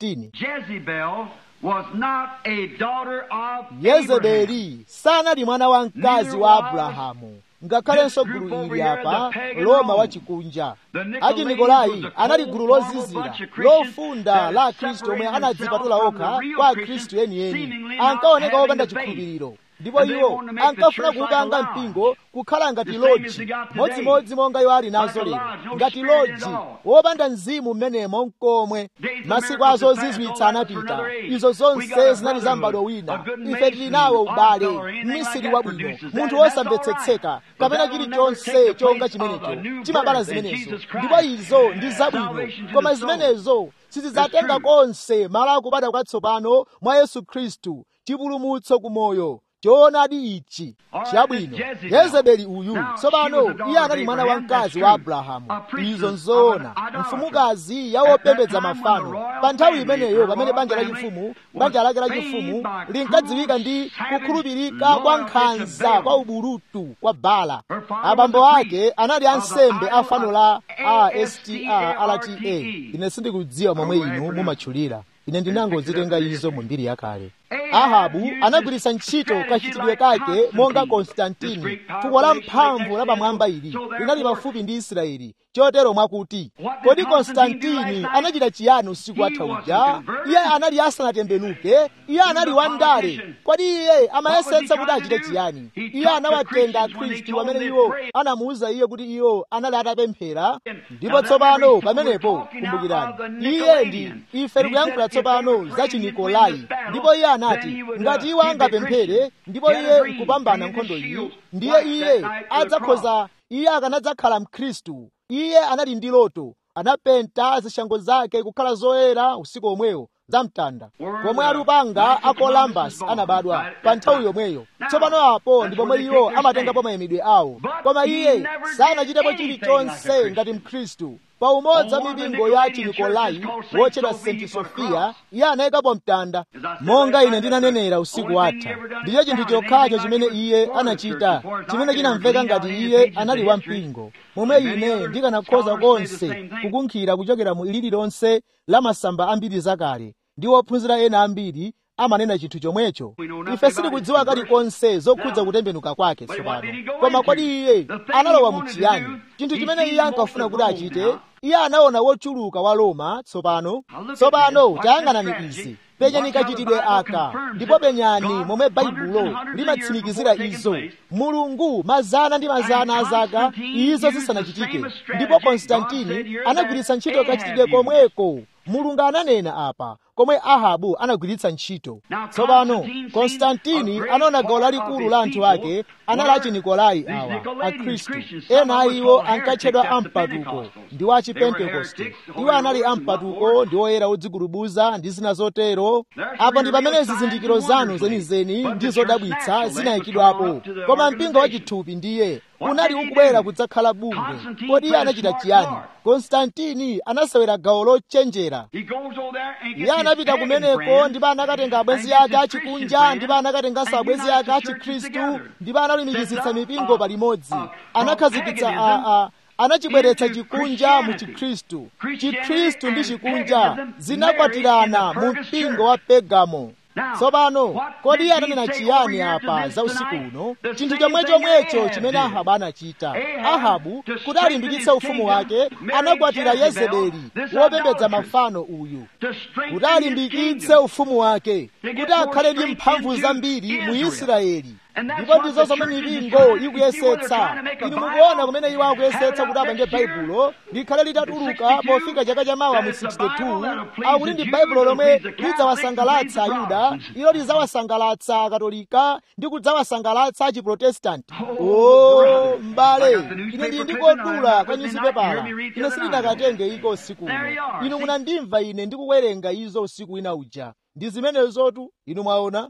16 was not a daughter of yezebeli sanali mwana wa mkazi wa abrahamu ngakhalenso gulu ili apa loma wachikunja achinikolai anali gulu lozizira lofunda la akhristu omwe anadzipatula okha kwa akhristu yeniyeni ankaoneka wopanda chikhulupiriro ndipo iwo ankafuna kuupanga mpingo kukhala ngati loji modzimodzi monga iwo ali nazo lero ngati loji wopanda mzimu mmenemo mkomwe masiku azo zizwitsa anapita izo zonse zinali za m'bado wina ife tili nawo ubale mmisiri wabwino munthu wosamvetsetseka kapena chilichonse chonga chimenecho chimabala zimenezo ndipo izo ndi zabwino koma zimenezo sizidzatenga konse malo akubadwa kwatsopano mwa yesu khristu chipulumutso kumoyo choonadi ichi chabwino yezebeli uyu tsopano iye anali mwana wa mkazi wa abrahamu izo nzoona mfumukazi yawopembedza mafano pa nthawi imeneyo pamene banja lachifumu banja lake lachifumu linkadziwika ndi kukhulupirika kwa nkhanza kwa ubulutu kwa bala abambo ake anali ansembe a fano la astra ine sindikudziwa momwe inu mumatchulira ine ndinangozitenga izo mu mbiri yakale ahabu anagwiritsa ntchito kachitidwe kake monga konstantini fuko la mphamvu la pamwamba ili linali pafupi ndi israeli chotero mwakuti kodi konstantini anachita chiyani usiku watha uja iye anali asanatembenuke iye anali wandale kodi iye amayesetsa kuti achite chiyani iye anawatenga akhristu amene iwo anamuwuza iye kuti iwo anali atapemphera ndipo tsopano pamenepo kumbukirani iye ndi ife tikuyankhula tsopano za chinikolai ndipo iye anati ngati iwo angapemphere ndipo iye nkupambana nkhondo iyi ndiye iye adzakhoza iye akanadzakhala mkhristu iye anali ndi loto anapenta zishango zake kukhala zoyera usiku omwewo zamtanda pomwe alupanga a columbus anabadwa pa nthawi yomweyo tsopano apo ndi pomwe iwo amatengapo mayimidwe awo koma iye sanachitepo chilichonse ngati mkhristu pa umodzi wa mipingo ya chinikolai wotchedwa st sofia iye anayikapo mtanda monga ine ndinanenera usiku watha ndicho chinthu chokhacho chimene iye anachita chimene chinamveka ngati iye anali wampingo momwe ine ndikanakhoza konse kukunkhira kuchokera mu ilili lonse la masamba ambiri zakale ndi ophunzira ena ambiri amanena chinthu chomwecho ife sitikudziwa kalikonse zokhudza kutembenuka kwake tsopano koma kodi iye analowa muchiyani chinthu chimene iye ankafuna kuti achite iye anaona wochuluka wa roma tsopano tsopano tayang'anani izi penyani kachitidwe aka ndipo penyani momwe baibulo limatsimikizira izo mulungu mazana ndi mazana a zaka izo zisanachitike ndipo konstantini anagwiritsa ntchito kachitidwe komweko mulungu ananena apa komwe ahabu anagwiritsa ntchito tsopano konstantini anaona gawo lalikulu la anthu ake anali achinikolai awa akhristu ena a iwo ankatchedwa ampatuko ndi wa chipentekoste iwo anali ampatuko ndi oyera odzigulubuza ndi zina zotero apo ndi pamene zizindikiro zanu zenizeni ndi zodabwitsa zinayikidwapo koma mpingo wachithupi ndiye unali ukubwera kudzakhala bungwe kodi iye anachita chiyani konstantini anasewera gawo lochenjera iye anapita kumeneko ndipo anakatenga abwenzi ake achikunja ndipo anakatenganso abwenzi ake achikhristu ndipo analumikizitsa mipingo palimodzi anakhazikitsa a, a, anachibweretsa chikunja mu chikhristu chikhristu ndi chikunja zinakwatirana mu mpingo wa pegamo tsopano kodi iye ananena chiyani apa za usiku uno chinthu chomwe chomwecho chimene ahabu anachita ahabu kuti alimbikitse ufumu wake anakwatira yezebeli wopembedza mafano uyu kuti alimbikitse ufumu wake kuti akhale ndi mphamvu zambiri mu israeli ndipo ndizo zomwe mipingo ikuyesetsa inu mukuona kumene iwo akuyesetsa kuti apange baibulo likhale litatuluka pofika chaka chamawa mu 62 akuti ndi baibulo lomwe lidzawasangalatsa ayuda ilo lidzawasangalatsa akatolika ndi kudzawasangalatsa achiprotestanti o mbale ine ndili ndikodula ka nyuzipepala ine sindinakatenge iko usiku uno inu munandimva ine ndikuwerenga izo usiku wina uja ndi zimenezotu inu mwaona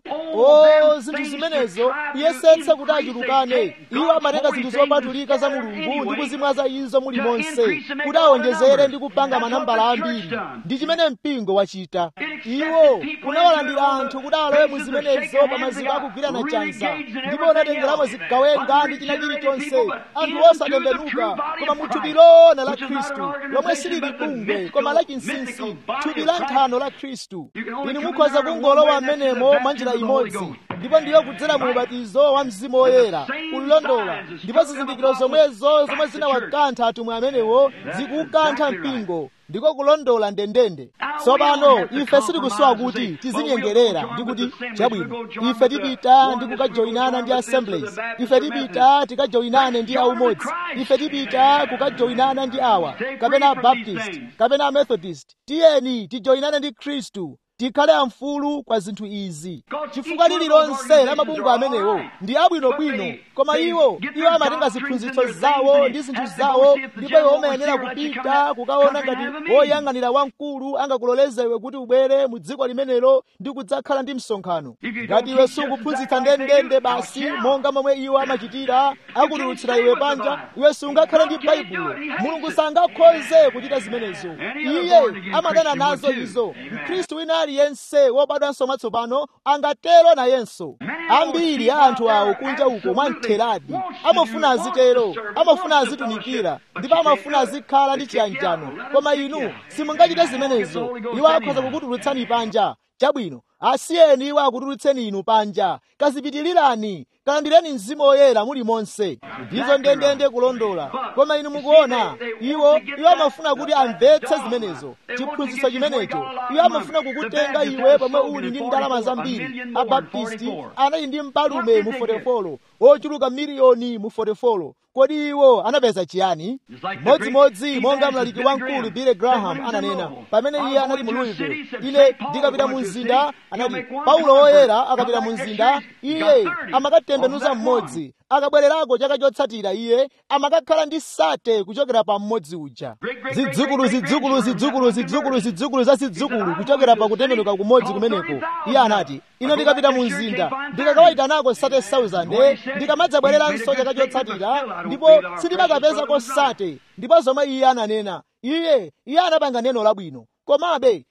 o zinthu zimenezo kuyesetsa kuti achulukane iwo amatenga zinthu zopatulika za mulungu ndi kuzimwaza izo mulimonse kuti awonjezere ndi kupanga manambala ambiri ndi chimene mpingo wachita iwo unawalandira anthu kuti alowe mu zimenezo pa maziko akugwirana chanza ndipo unatengeramo zigawenga ndi china chilichonse anthu osatembenuka koma mu thupi lona la khristu lomwe silili bungwe koma la chinsinsi thupi la nthano la khristu inu mukhoza kungolowa mmenemo mwa njira imodzi ndipo ndiyo kudzera mu ubatizo wa mzimu woyera kulondola ndipo zizindikiro zomwezo zomwe zinawakantha atumwi amenewo zikukantha mpingo ndiko kulondola ndendende tsopano ife sitikusowa kuti tizinyengerera ndi kuti chabwino ife tipita ndi kukajoyinana ndi assemblies ife tipita tikajoyinane ndi aumodzi ife tipita kukajoyinana ndi awa kapena abaptist kapena amethodist tiyeni tijoyinane ndi khristu tikhale amfulu kwa zinthu izi chifukwa lililonse la mabungwe amenewo ndi abwinobwino koma iwo iwo amatenga ziphunzitso zawo ndi zinthu zawo ndipo iwo amayenera kupita kukaona ngati woyang'anira wamkulu angakuloleze iwe kuti ubwere mu dziko limenelo ndi kudzakhala ndi msonkhano ngati iwe sukuphunzitsa ndendende basi monga momwe iwo amachitira akutulutsira iwe panja iwe sungakhale ndi baibulo mulungu sangakhoze kuchita zimenezo iye amadana nazo izo mkhristu wina aliyense wobadwanso mwatsopano angatero nayenso ambiri a anthu awo kunja uko mwamtheradi amafuna azitero amafuna azitumikira ndipo amafuna azikhala ndi chiyanjano koma inu simungachite zimenezo iwo akhoza kukutulutsani panja chabwino asiyeni iwo akutulutseni inu panja kazipitilirani kalandireni mzimu woyera muli monse ndizo ndendende kulondola koma inu mukuona iwo iwo amafuna kuti amvetse zimenezo chiphunzitso chimenecho iwo amafuna kukutenga iwe pomwe uli ndi ndalama zambiri abaptisti anali ndi mbalume mu fotefolo ochuluka miliyoni mu fotefolo kodi iwo anapeza chiyani modzimodzi monga mlaliki wamkulu billy graham ananena pamene iye anali mu louisville ine ndikapita mu mzinda anati paulo woyera akapita mu mzinda iye amakatembenuza mmodzi akabwererako chaka chotsatira iye amakakhala ndi sate kuchokera pa mmodzi uja zidzukulu zidzukulu zidzukulu zidzukulu zidzukulu za zidzukulu kuchokera pa kutembenuka kumodzi kumeneko iye anati ine ndikapita mu mzinda ndikakawayitanako sate 1000 ndikamadzabwereranso chaka chotsatira ndipo sindimakapezako sate ndipo zomwe iye ananena iye iye anapanga neno labwino komabe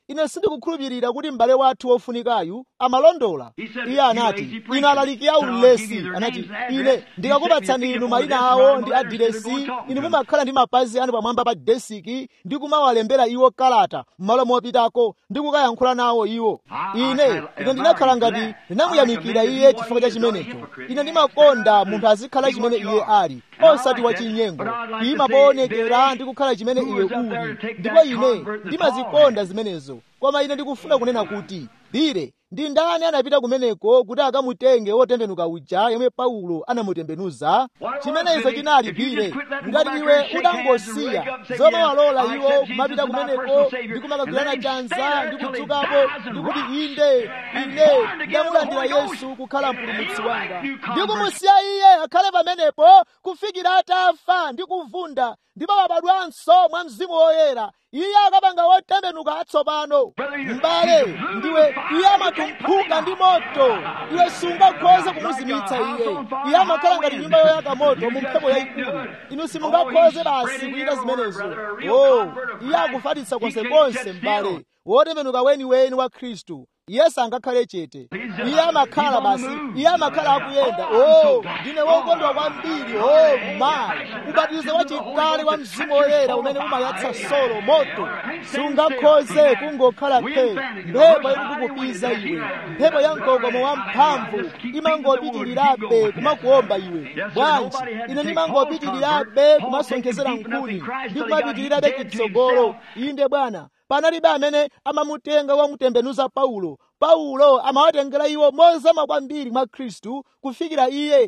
ine sindikukhulupirira kuti m'bale wathu wofunikayu amalondola iye anati ine alaliki ya ulesi anati ine ndikakupatsani inu mayina awo ndi adiresi inu mumakhala ndi mapazi anu pamwamba pa desiki ndi kumawalembera iwo kalata m'malo mopitako ndi kukayankhula nawo iwo ine ine ndinakhala ngati ndinamuyamikira iye chifukwa cha chimenecho ine ndimakonda munthu azikhala chimene iye ali osati wachinyengo ima poonekera ndi kukhala chimene iwe uli ndipo ine ndimazikonda zimenezo koma ine ndikufuna kunena kuti bire ndi ndani anapita kumeneko kuti akamutenge wotembenuka uja yomwe paulo anamutembenuza chimenezo chinali bire ngati iwe udangosiya zomwe walola iwo kumapita kumeneko ndi kumakagwirana chanza ndi kudzukapo ndi kuti inde ine ndamulandira yesu kukhala mpulumutsi wanga ndi kumusiya iye akhale pamenepo kufikira atafa ndi kuvunda ndipo wabadwanso mwa mzimu woyera iye akapanga wotembenuka atsopano m'bale ndiwe iye amatumphuka ndi moto iwe sungakhoze kumuzimitsa iye iye amakhala ngati nyumba yoyaka moto mu mphepo yayikulu inu simungakhoze basi kuyita zimenezo o iye akufatitsa konsekonse m'bale wotembenuka weniweni wa khristu iye sangakhale chete iye amakhala basi iye amakhala akuyenda o ndine wokondwa kwambiri o mayi ubatizo wachikale wa mzimu woyera umene umayatsa solo moto sungakhoze kungokhala phe mphepo ikukupiza iwe mphepo ya mkokomo wa mphamvu imangopitirirabe kumakuomba iwe bwanji ine ndimangopitirirabe kumasonkhezera nkhuni ndi kumapitirirabe chitsogolo inde bwana panalibe amene amamutenga wamutembenuza paulo paulo amawatengera iwo mozama kwambiri mwa khristu kufikira iye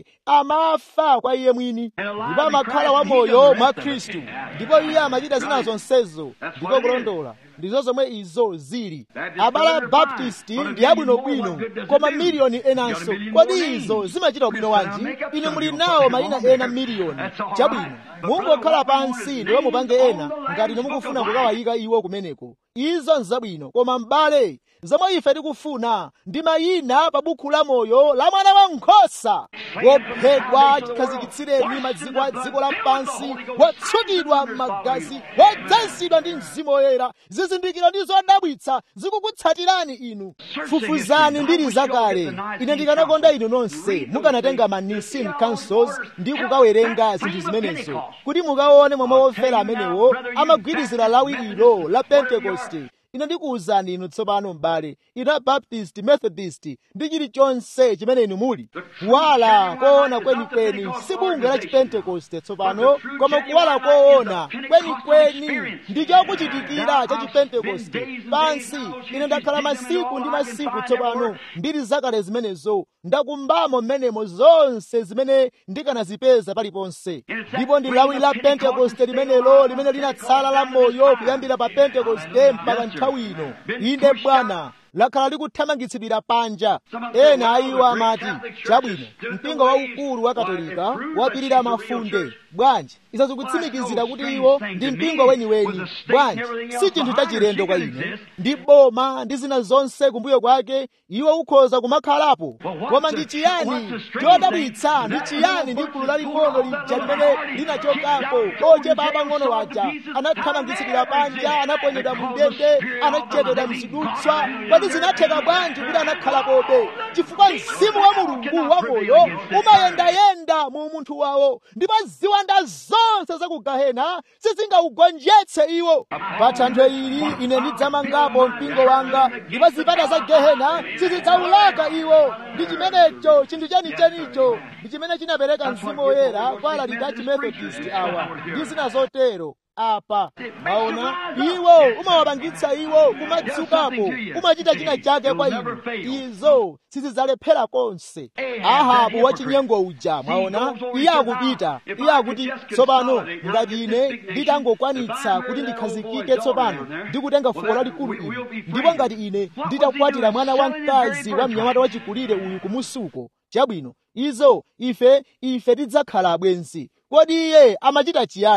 amafa kwa iye mwini ndipo amakhala wamoyo mwa khristu ndipo iye amachita zina zonsezo ndiko kulondola ndizo zomwe izo zili abala baptisti ndi abwinobwino koma miliyoni enanso kodi izo zimachita ubwino wanji inu muli nawo mayina ena miliyoni chabwino mungokhala pansi ndipo mupange ena ngati mukufuna kukawayika iwo kumeneko izo nzabwino koma m'bale zomwe ife tikufuna ndi mayina pa bukhu la moyo la mwana wa nkhosa wophedwa chikhazikitsireni maziko a dziko lapansi wotsukidwa m'magazi wodzazidwa ndi mzimu woyera zizindikiro ndi zodabwitsa zikukutsatirani inu fufuzani mbiri zakale ine ndikanakonda inu nonse mukanatenga ma nicene councils ndi kukawerenga zinthu zimenezo kuti mukaone momwe wofera amenewo amagwirizira lawi ilo la pentekoste ine ndikuwuzani inu tsopano m'bale inu abaptist methodist ndi chilichonse chimene inu muli kuwala koona kwenikweni si bungwe la chipentekoste tsopano koma kuwala koona kwenikweni ndi chokuchitikira cha chipentekoste pansi ine ndakhala masiku ndi masiku tsopano mbiri zakale zimenezo ndakumbamo mmenemo zonse zimene ndikanazipeza paliponse ndipo ndi lawi la pentekoste limenelo limene linatsala la moyo kuyambira pa pentekoste mpaka nthawi ino inde bwana lakhala likuthamangitsidwira panja ena a iwo amati chabwino mpingo waukulu wa katolika wapirira mafunde bwanji izo zikutsimikizira kuti iwo ndi mpingo weniweni bwanji si chinthu chachilendo kwa ine ndi boma ndi zina zonse kumbuyo kwake iwo ukhoza kumakhalapo koma ndi chiyani chodabwitsa ndi chiyani ndi gulu laling'ono lija limene linachokapo ochepa apang'ono waja anathamangitsidwira panja anaponyedwa mu ndende anachededwa mzidutswa kodi zinatheka bwanji kuti anakhalapobe chifukwa mzimu wa mulungu wa moyo umayendayenda mu munthu wawo ndipo ziwanda zonse za ku gahena sizingaugonjetse iwo pa thanthwe ili ine ndidzamangapo mpingo wanga ndipo zipata za gehena sizidzaulaka iwo ndi chimenecho chinthu chenichenicho ndi chimene chinapereka mzimu woyera kwa alaliki a chimethodist awa ndi zina zotero apa maona iwo umawapangitsa iwo kumadzukapo umachita china chake kwa inu izo sizidzalephera konse ahabu wachinyengo uja mwaona iye akupita iye akuti tsopano ngati ine nditangokwanitsa kuti ndikhazikike tsopano ndikutenga fuko lalikulu ili ndipo ngati ine nditakwatira mwana wamkazi wa mnyamata wachikulire uyu kumusuko chabwino izo ife ife tidzakhala abwenzi kodi iye amachita chiyani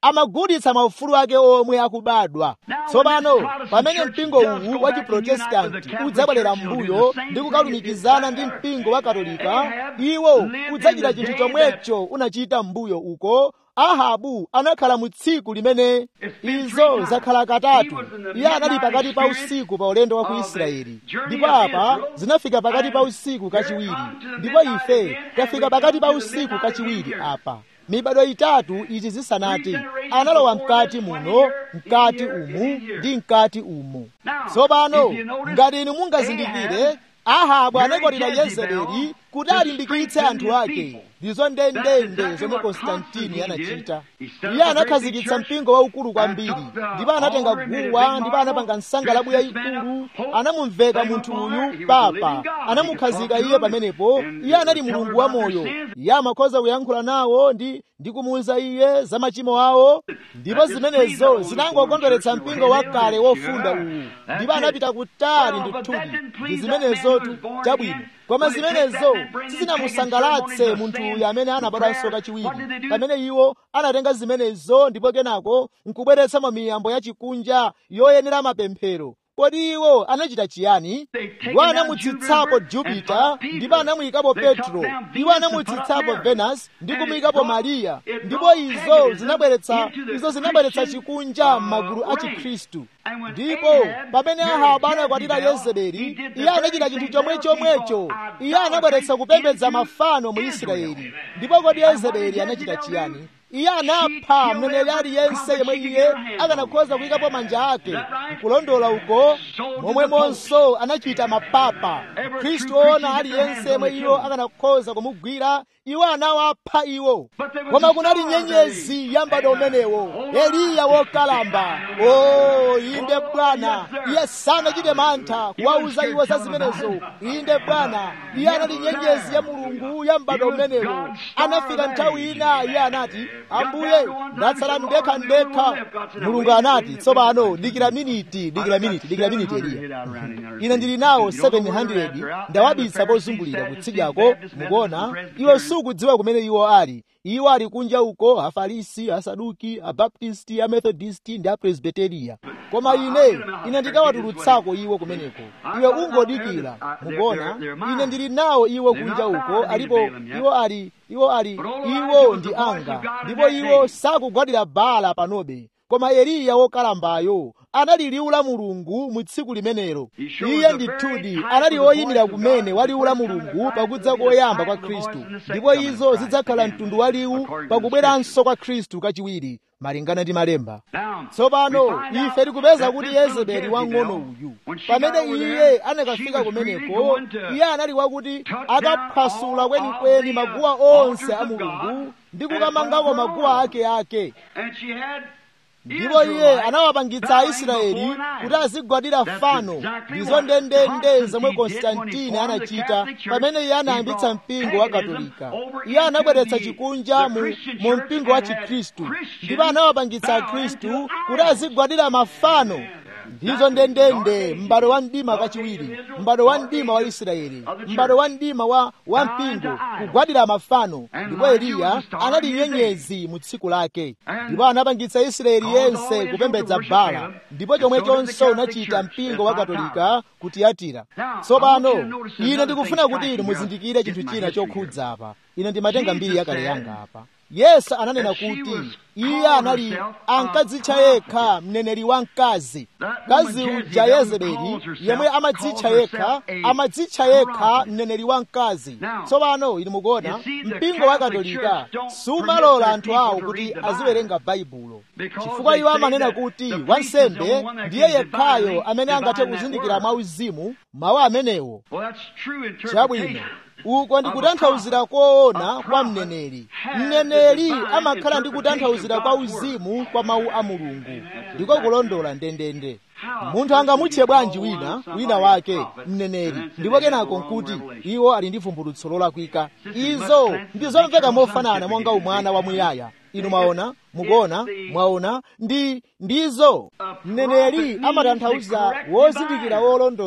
amagulitsa maufulu ake omwe akubadwa tsopano pamene mpingo uwu wa chiprotestanti udzabwerera m'mbuyo ndi kukalumikizana ndi mpingo wa katolika iwo udzachita chinthu chomwecho unachita m'mbuyo uko ahabu anakhala mu tsiku limene izo zakhala katatu iye anali pakati pa usiku pa ulendo wa ku israeli ndipo apa zinafika pakati pa usiku kachiwiri ndipo ife tafika pakati pa usiku kachiwiri apa mibado itatu izi zisanati analowa mkati muno mkati umu ndi mkati umu tsopano ngati inu mungazindikire ahabu anakwatira yezebeli kuti alimbikitse anthu ake ndizo ndendende zomwe konstantini anachita iye anakhazikitsa mpingo waukulu kwambiri ndipo anatenga guwa ndipo anapanga nsangalabu yayikulu anamumveka munthu uyu papa anamukhazika iye pamenepo iye anali mulungu wa moyo iye amakhoza kuyankhula nawo ndi ndi kumuwuza iye za machimo awo ndipo zimenezo zinangokondweretsa mpingo wakale wofunda uwu ndipo anapita kutali ndithudi ndi zimenezotu chabwino koma zimenezo sizinamusangalatse munthu uyu amene anabadwanso kachiwiri pamene iwo anatenga zimenezo ndipo kenako nkubweretsamo miyambo ya chikunja yoyenera mapemphero kodi iwo anachita chiyani iwo anamutsitsapo jupita ndipo anamuyikapo petro iwo anamutsitsapo venus ndi kumuyikapo mariya ndipo izo zinabweretsa izo zinabweretsa chikunja m'magulu a chikhristu ndipo pamene ahabu anakwatira yezebeli iye anachita chinthu chomwe chomwecho iye anabweretsa kupembedza mafano mu israeli ndipo kodi yezebeli anachita chiyani iye anapha mneneri aliyense yemwe iye akanakhoza kuyikapo manja ake nkulondola uko momwemonso anachita mapapa khristu oona aliyense yemwe iwo akanakhoza kumugwira iwo anawapha iwo koma kunali nyenyezi ya m'bado umenewo eliya wokalamba o inde bwana iye sanachite mantha kuwauza iwo za zimenezo inde bwana iye anali nyenyezi ya mulungu ya m'bado umenewo anafika nthawi ina iye anati ambuye ndatsala ndekha ndekha mulungu anati tsopano dikira miniti dikira miniti dikira miniti eliya ine ndili nawo 700 ndawabisa pozungulira kutsidyako mukuona iwe sukudziwa kumene iwo ali iwo ali kunja uko afarisi asaduki abaptisti amethodisti ndi apresbiteriya koma ine ine ndikawatulutsako iwo kumeneko iwe ungodikira mukuona ine ndili nawo iwo kunja uko alipo iwo ali iwo ali iwo ndi anga ndipo iwo sakugwadira bala panobe koma eliya wokalambayo anali liwu la mulungu mu tsiku limenelo iye ndithudi anali woyimira kumene wa liwu la mulungu pakudza koyamba kwa khristu ndipo izo zidzakhala mtundu wa liwu pakubweranso kwa khristu kachiwiri malingana ndi malemba tsopano ife tikupeza kuti yezebeli wang'ono uyu pamene iye anakafika kumeneko iye anali wakuti akaphwasula kwenikweni maguwa onse a mulungu ndi kukamangako maguwa ake ake ndipo iye anawapangitsa aisraeli kuti azigwadira fano ndizo ndendende zomwe konstantini anachita pamene iye anayambitsa mpingo wa katolika iye anabweretsa chikunja mu, mu mpingo wa chikhristu ndipo anawapangitsa akhristu kuti azigwadira mafano ndizo ndendende m'bado wa mdima kachiwiri m'bado wa mdima wa israeli m'bado wa mdima wa, wa mpingo kugwadira mafano ndipo eliya anali nyenyezi mu tsiku lake ndipo anapangitsa israeli yense kupembedza bala ndipo chomwechonso unachita mpingo wa katolika kutiyatira tsopano ine ndikufuna kuti inu muzindikire chinthu china chokhudza apa ine ndimatenga mbiri yakale yanga apa yesu ananena kuti iye anali ankadzitcha yekha mneneri wamkazi mkazi uja yezebeli yemwe amadzitcha yekha amadzitcha yekha mneneri wamkazi tsopano inu mukuona mpingo wa katolika sumalola anthu awo kuti aziwerenga baibulo chifukwa iwo amanena kuti wansembe ndiye yekhayo amene angathe kuzindikira mwauzimu mawu amenewo chabwino uko ndi kutanthauzira koona kwa mneneri mneneri amakhala ndi kutanthauzira kwa uzimu kwa mawu a mulungu ndiko kulondola ndendende munthu angamutche bwanji wina wina wake mneneri ndipo kenako nkuti iwo ali ndi vumbulutso lolakwika izo ndi zomveka mofanana monga umwana wamuyaya inu mwaona mukuona mwaona ndi ndizo mneneri amatanthauza wozindikira wolondola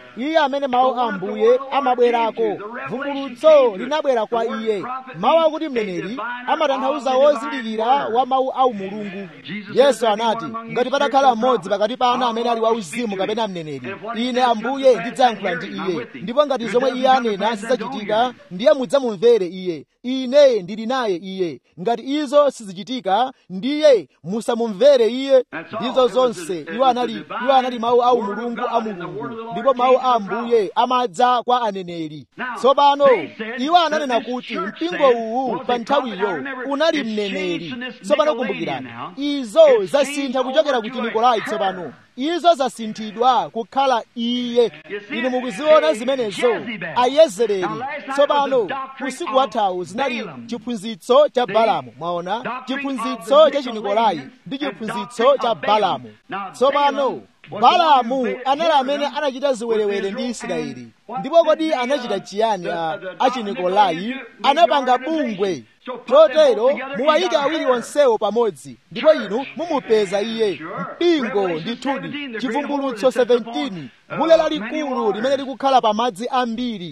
iye amene mawu a ambuye amabwerako vumbulutso linabwera kwa iye mawu akuti mneneri amatanthauza wozindikira wa mawu a umulungu yesu anati ngati patakhala mmodzi pakati panu amene ali wauzimu kapena mneneri ine ambuye ndidzayankhula ndi iye ndipo ngati zomwe iye anena zidzachitika ndiye mudzamumvere iye ine ndili naye iye ngati izo sizichitika ndiye musamumvere iye ndizo zonse iwo anali iwo anali mawu a umulungu a mulungu ndipo mawu a ambuye amadza kwa aneneri tsopano iwo ananena kuti mpingo uwu pa nthawiyo unali mneneri tsopano kumbukirani izo zasintha kuchokera ku chinikolai tsopano izo zasinthidwa kukhala iye inu mukuziona zimenezo ayezereri tsopano usiku wathawu zinali chiphunzitso cha balamu mwaona chiphunzitso cha chinikolai ndi chiphunzitso cha balamu tsopano balamu anali amene anachita ziwerewere ndi israeli ndipo kodi anachita chiyani achinikolai anapanga bungwe chotero muwayike awiri onsewo pamodzi ndipo inu mumupeza iye mpingo ndithudi chivumbulutso 17 bule lalikulu limene likukhala pa madzi ambiri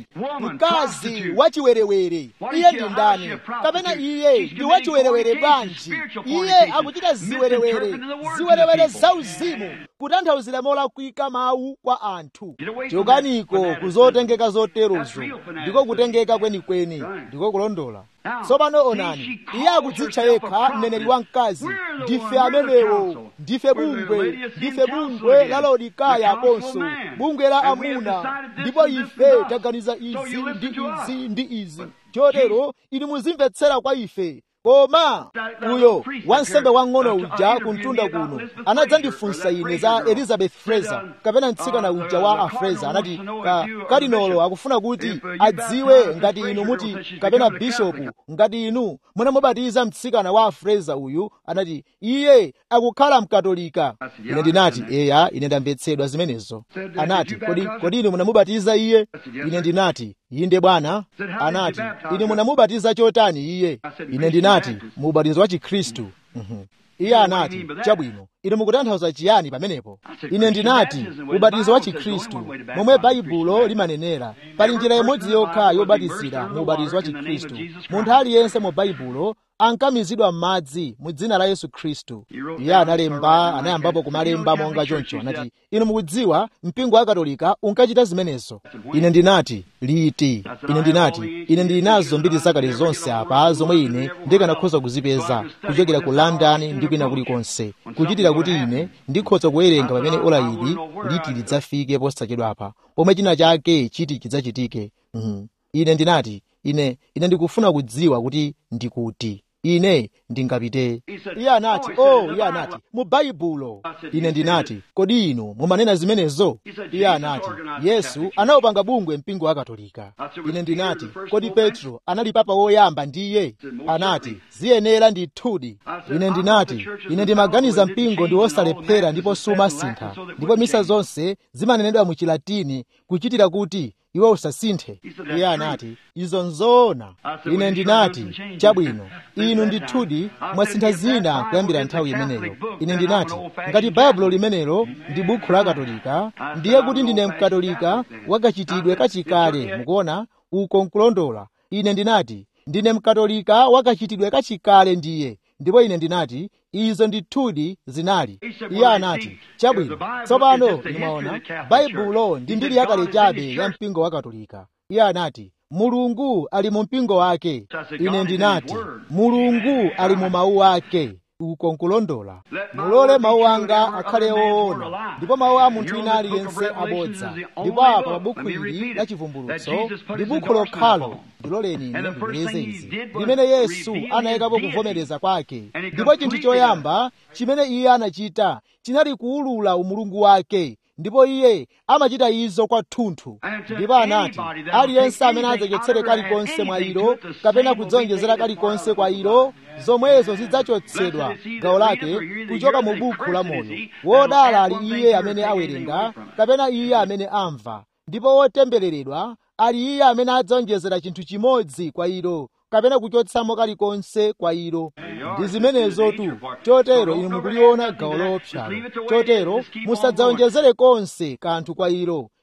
mkazi wachiwerewere iye ndi ndani kapena iye ndi wachiwerewere bwanji iye akuchita ziwerewere ziwerewere zauzimu kutanthauzira molakwika mawu kwa anthu chokaniko kuzotengeka zoterozo ndiko kutengeka kwenikweni ndiko kulondola tsopano onani iye akudzitcha yekha mneneri wamkazi ndife amenewo ndife bungwe ndife bungwe la laodikaya aponso bungwe la amuna ndipo ife taganiza izi ndi izi ndi izi chotero inu muzimvetsera kwa ife koma uyo wansembe wang'ono uja kumtunda kuno anadzandifunsa ine za elizabeth fraser kapena mtsikana uja wa afraser anati ka kadinolo akufuna kuti adziwe ngati inu muti kapena bishopu ngati inu munamubatiza mtsikana wa afraser uyu anati iye akukhala mkatolika ine ndinati eya ine ndamvetsedwa zimenezo anati kodi kodi inu munamubatiza iye ine ndinati inde bwana anati ine munamubatiza chotani iye ine ndinati mubatizo wa chikhristu iye anati chabwino inu mukutanthauza chiyani pamenepo ine ndinati ubatizo wa chikhristu momwe baibulo limanenera pali njira imodzi yokha yobatizira mu ubatizo wa chikhristu munthu aliyense mu baibulo ankamizidwa m'madzi mu dzina la yesu khristu iye analemba anayambapo kumalemba monga choncho anati inu mukudziwa mpingo wa katolika unkachita zimenezo ine ndinati liti ine ndinati ine ndili nazo mbiri zakale zonse apa zomwe ine ndikanakhoza kuzipeza kuchokera ku london ndi kwina kulikonse kuchitira kuti ine ndikhoza kuwerenga pamene ola ili liti lidzafike posachedwapa pomwe china chake chiti chidzachitike mm. ine ndinati ine ine ndikufuna kudziwa kuti ndikuti ine ndingapite iye anati oh iye anati mu baibulo ine ndinati kodi inu mumanena zimenezo iye anati yesu anawupanga bungwe mpingo wa katolika ine ndinati kodi petro anali papa woyamba ndiye anati ziyenera ndithudi ine ndinati ine ndimaganiza mpingo ndi wosalephera ndipo sumasintha ndipo misa zonse zimanenedwa mu chilatini kuchitira kuti iwe usasinthe iye anati izo nzoona ine ndinati chabwino inu ndithudi mwasintha zina kuyambira nthawi imeneyo ine ndinati ngati baibulo limenelo ndi bukhu la katolika ndiye kuti ndine mkatolika wakachitidwe kachikale mukuona uko nkulondola ine ndinati ndine mkatolika wakachitidwe kachikale ndiye ndipo ine ndinati izo ndithudi zinali iye anati chabwino tsopano ndimaona baibulo ndi mbiri yakale chabe ya mpingo wa katolika iye anati mulungu ali mu mpingo wake ine ndinati mulungu ali mu mawu ake uko nkulondola mulole mawu anga akhale woona ndipo mawu a munthu wina aliyense abodza ndipo apa pa bukhu ili la chivumbulutso ndi bukhu lokhalo ndiloleni ine ndibwereze izi limene yesu anayikapo kuvomereza kwake ndipo chinthu choyamba chimene iye anachita chinali kuwulula umulungu wake ndipo iye amachita izo kwathunthu ndipo anati aliyense amene adzachotse kalikonse mwa ilo kapena kudzonjezera kalikonse kwa ilo zomwezo zidzachotsedwa gawo lake kuchoka mu bukhu la moyo wodala ali iye amene awerenga kapena iye amene amva ndipo wotembereredwa ali iye amene adzonjezera chinthu chimodzi kwa ilo kapena kuchotsamo kalikonse kwa ilo ndi zimenezotu chotero inu mukuliona gawo loopsalo chotero musadzawonjezere konse kanthu kwa ilo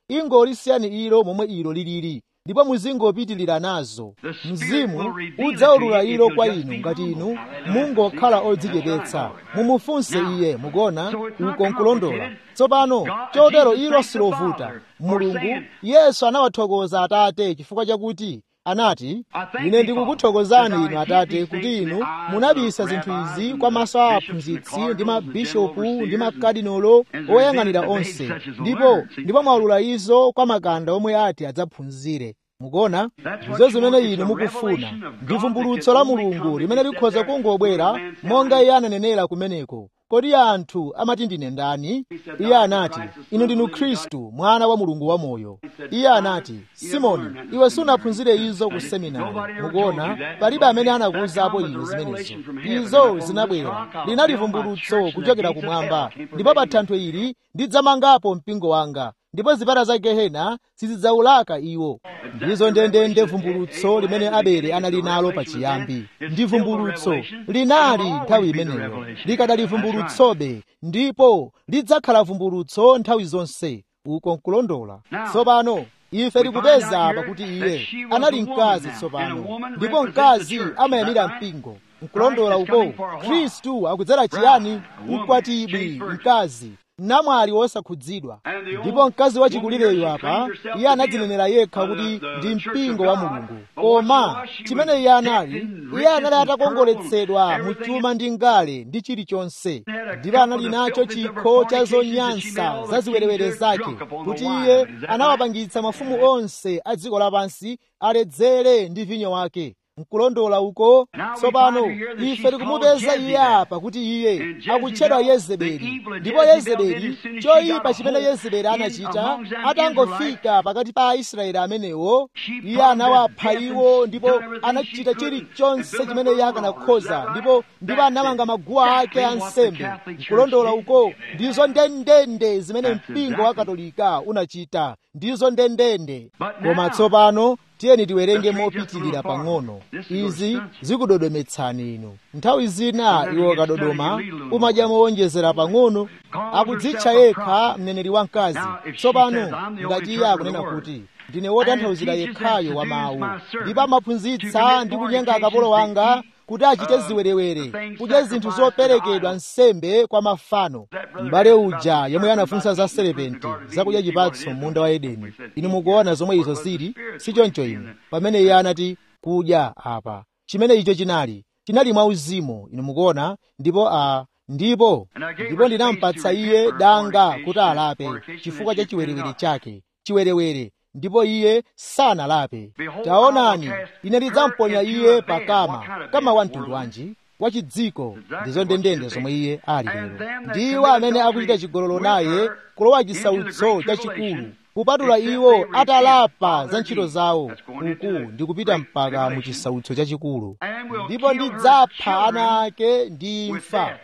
ingolisiyani ilo momwe ilo lilili ndipo muzingopitirira nazo mzimu udzaulula ilo kwa inu ngati inu mungokhala odzichepetsa mumufunse iye mukona uko nkulondola tsopano chotero ilo silovuta mulungu yesu anawathokoza atate chifukwa chakuti anati ine ndikukuthokozani inu atate kuti inu munabisa zinthu izi kwa maso a aphunzitsi ndi mabishopu ndi makadinolo oyang'anira onse ndipo ndipo mwaulula izo kwa makanda omwe ati adzaphunzire mukuona ndizo zimene inu mukufuna ndi vumbulutso la mulungu limene likhoza kungobwera monga iye ananenera kumeneko kodi anthu amati ndine ndani iye anati inu ndinu khristu mwana wa mulungu wamoyo iye anati simoni iwe sunaphunzire izo ku seminari mukuona palibe amene anakuwuzapo iwe zimenezo izo zinabwera linali vumbulutso kuchokera kumwamba ndipo pa thanthwe ili ndidzamangapo mpingo wanga ndipo zipata za gehena sizidzaulaka iwo ndizo ndendende vumbulutso limene abele anali nalo pachiyambi ndi vumbulutso linali nthawi imeneyo likadali vumbulutsobe ndipo lidzakhala vumbulutso nthawi zonse uko nkulondola tsopano ife tikupeza apa kuti iye anali mkazi tsopano ndipo mkazi amayamira mpingo nkulondola uko khristu akudzera chiyani mkwatibwi mkazi namwali wosakhudzidwa ndipo mkazi wachikulireyo apa iye anadzinenera yekha kuti ndi mpingo wa mulungu koma chimene iye anali iye anali atakongoletsedwa mu chuma ndi ngale ndi chilichonse ndipo anali nacho chikho cha zonyansa za ziwerewere zake kuti iye anawapangitsa mafumu onse a dziko lapansi aledzere ndi vinyo wake nkulondola uko tsopano ife tikumupeza iye apa kuti iye akutchedwa yezebeli ndipo yezebeli choyipa chimene yezebeli anachita atangofika pakati pa aisraeli amenewo iye anawapha iwo ndipo anachita chilichonse chimene iye akanakhoza ndipo ndipo anamanga maguwa ake ansembe nkulondola uko ndizo ndendende zimene mpingo wa katolika unachita ndizo ndendende koma tsopano tiyeni tiwerenge mopitirira pang'ono izi zikudodometsani inu nthawi zina iwo kadodoma umadya mowonjezera pang'ono akudzitcha yekha mneneri wamkazi tsopano ngati iye akunena kuti ndine wotanthauzira yekhayo wa mawu ndipo amaphunzitsa ndi kunyenga akapolo wanga kuti achite ziwerewere kudya zinthu zoperekedwa nsembe kwa mafano m'bale uja yomwe anafunsa za serepenti zakudya chipatso m'munda wa edeni inu mukuona zomwe izo zili sichoncho inu pamene iye anati kudya apa chimene icho chinali chinali mwauzimu inu mukuona ndipo a ndipo ndipo ndinampatsa iye danga kuti alape chifukwa cha chiwerewere chake chiwerewere ndipo iye sanalape taonani ine ndidzamponya iye pakama kama wa mtundu wanji wachidziko ndizo ndendende zomwe iye ali lero ndiwo amene akuchita chigololo naye kulowa chisautso chachikulu kupatula iwo atalapa za ntchito zawo uku ndikupita mpaka mu chisautso chachikulu ndipo ndidzapha ana ake ndi imfa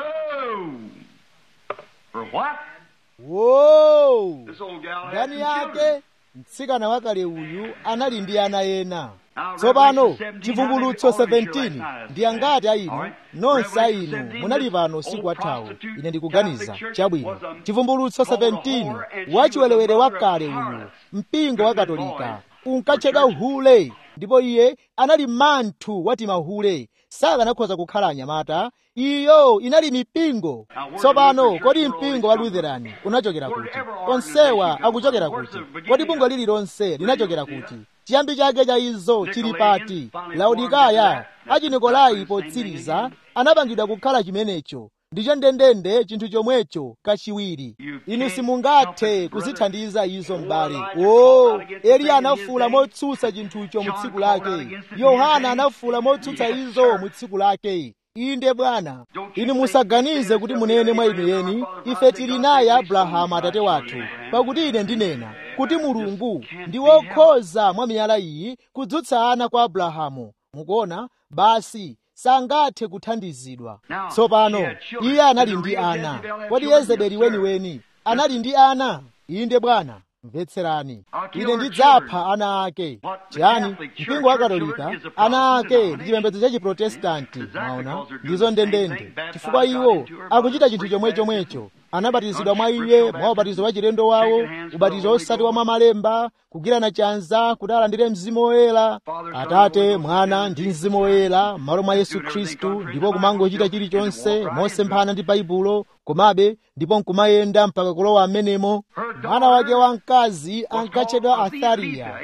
wo ndani yake mtsikana wakale uyu anali ndi ana ena tsopano chivumbulutso 17 ndi angati a inu nonse a inu munali pano usiku wathawu ine ndikuganiza chabwino chivumbulutso 17 wachiwerewere wakale uyu mpingo wa katolika unkatchedwa uhule ndipo iye anali manthu wati mahule sakanakhoza kukhala anyamata iyo inali mipingo tsopano kodi mpingo wa lutherani unachokera kuti onsewa akuchokera kuti kodi bungwe lililonse linachokera kuti chiyambi chake cha izo chili pati laodikaya achinikolai potsiriza anapangidwa kukhala chimenecho ndicho ndendende chinthu chomwecho kachiwiri inu simungathe kuzithandiza izo m'bale o eliya anafuula motsutsa chinthucho mu tsiku lake yohana anafuula motsutsa izo mu tsiku lake inde bwana inu musaganize kuti munene mwa inu yeni ife tili naye abrahamu atate wathu pakuti ine ndinena kuti mulungu ndi wokhoza mwa miyala iyi kudzutsa ana kwa abrahamu mukuona basi sangathe kuthandizidwa tsopano iye anali ndi ana kodi yezebeli weniweni anali ndi ana inde bwana mvetserani ine ndidzapha ana ake chiyani mpingo wa katolika ana ake ndi chipembedzo cha chiprotestanti maona ndizo ndendende chifukwa iwo akuchita chinthu chomwechomwecho anabatizidwa mwa iye mwa ubatizo wa chilendo wawo ubatizo osati wa mwamalemba kugirana chanza kuti alandire mzimu woyera atate mwana ndi mzimu woyera m'malo mwa yesu khristu ndipo kumangochita chilichonse mosemphana ndi baibulo komabe ndipo nkumayenda mpaka kulowa amenemo mwana wake wamkazi ankatchedwa athariya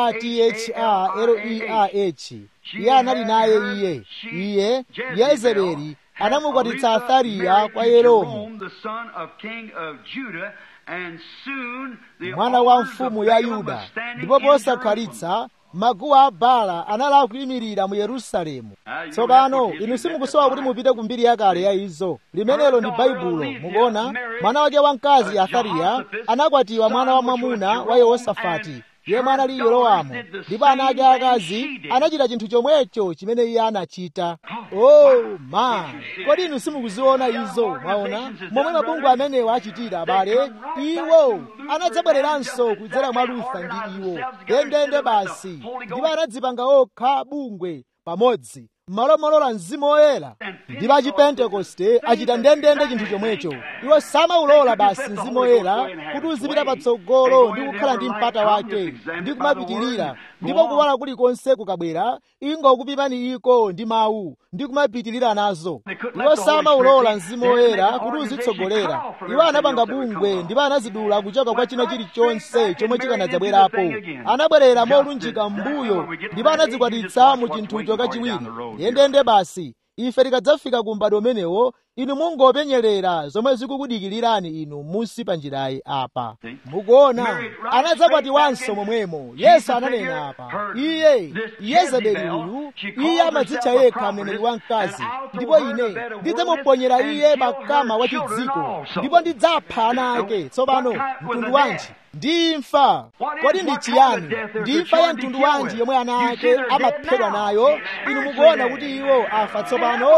athreah iye anali naye iye iye yezebeli anamukwatitsa athariya kwa yeromu mwana wa mfumu ya yuda ndipo posakhalitsa maguwa a bala anali akuyimirira mu yerusalemu tsopano inu simukusowa kuti mupite ku mbiri yakale ya izo limenelo ndi baibulo mukuona mwana wake wamkazi athariya anakwatiwa mwana wa mwamuna wa yehosafati yemwe anali yerowamu ndipo ana ake akazi anachita chinthu chomwecho chimene iye anachita oh ma kodi inu simukuziona izo mwaona momwe mabungwe amenewo achitira abale iwo anadzabwereranso kudzera mwa lutha ndi iwo ndendende basi ndipo anadzipanga okha bungwe pamodzi m'malo molola mzimu woyera ndipo achipentekoste achita ndendende chinthu chomwecho iwo samaulola basi mzimu woyera kuti uzipita patsogolo ndi kukhala ndi mpata wake ndi kumapitirira ndipo kuwala kulikonse kukabwera ingokupimani iko ndi mawu ndi kumapitirira nazo iwo samaulola mzimu woyera kuti uzitsogolera iwo anapanga bungwe ndipo anazidula kuchoka kwa china chilichonse chomwe chikanadzabwerapo anabwerera molunjika m'mbuyo ndipo anadzikwatitsa mu chinthucho kachiwiri ndendende basi ife tikadzafika ku m'bado umenewo inu mungopenyerera zomwe zikukudikilirani inu musi pa njirayi apa mukuona anadzakwatiwanso momwemo yesu ananena apa iye yezebeli uyu iye amadzitcha yekha mneneri wamkazi ndipo ine ndidzamuponyera iye pakama wa chidziko ndipo ndidzapha ana ake tsopano mtundu wanji ndi imfa kodi ndi chiyani ndi imfa ya mtundu wanji yomwe ana ake amaphedwa nayo inu mukuona kuti iwo afa tsopano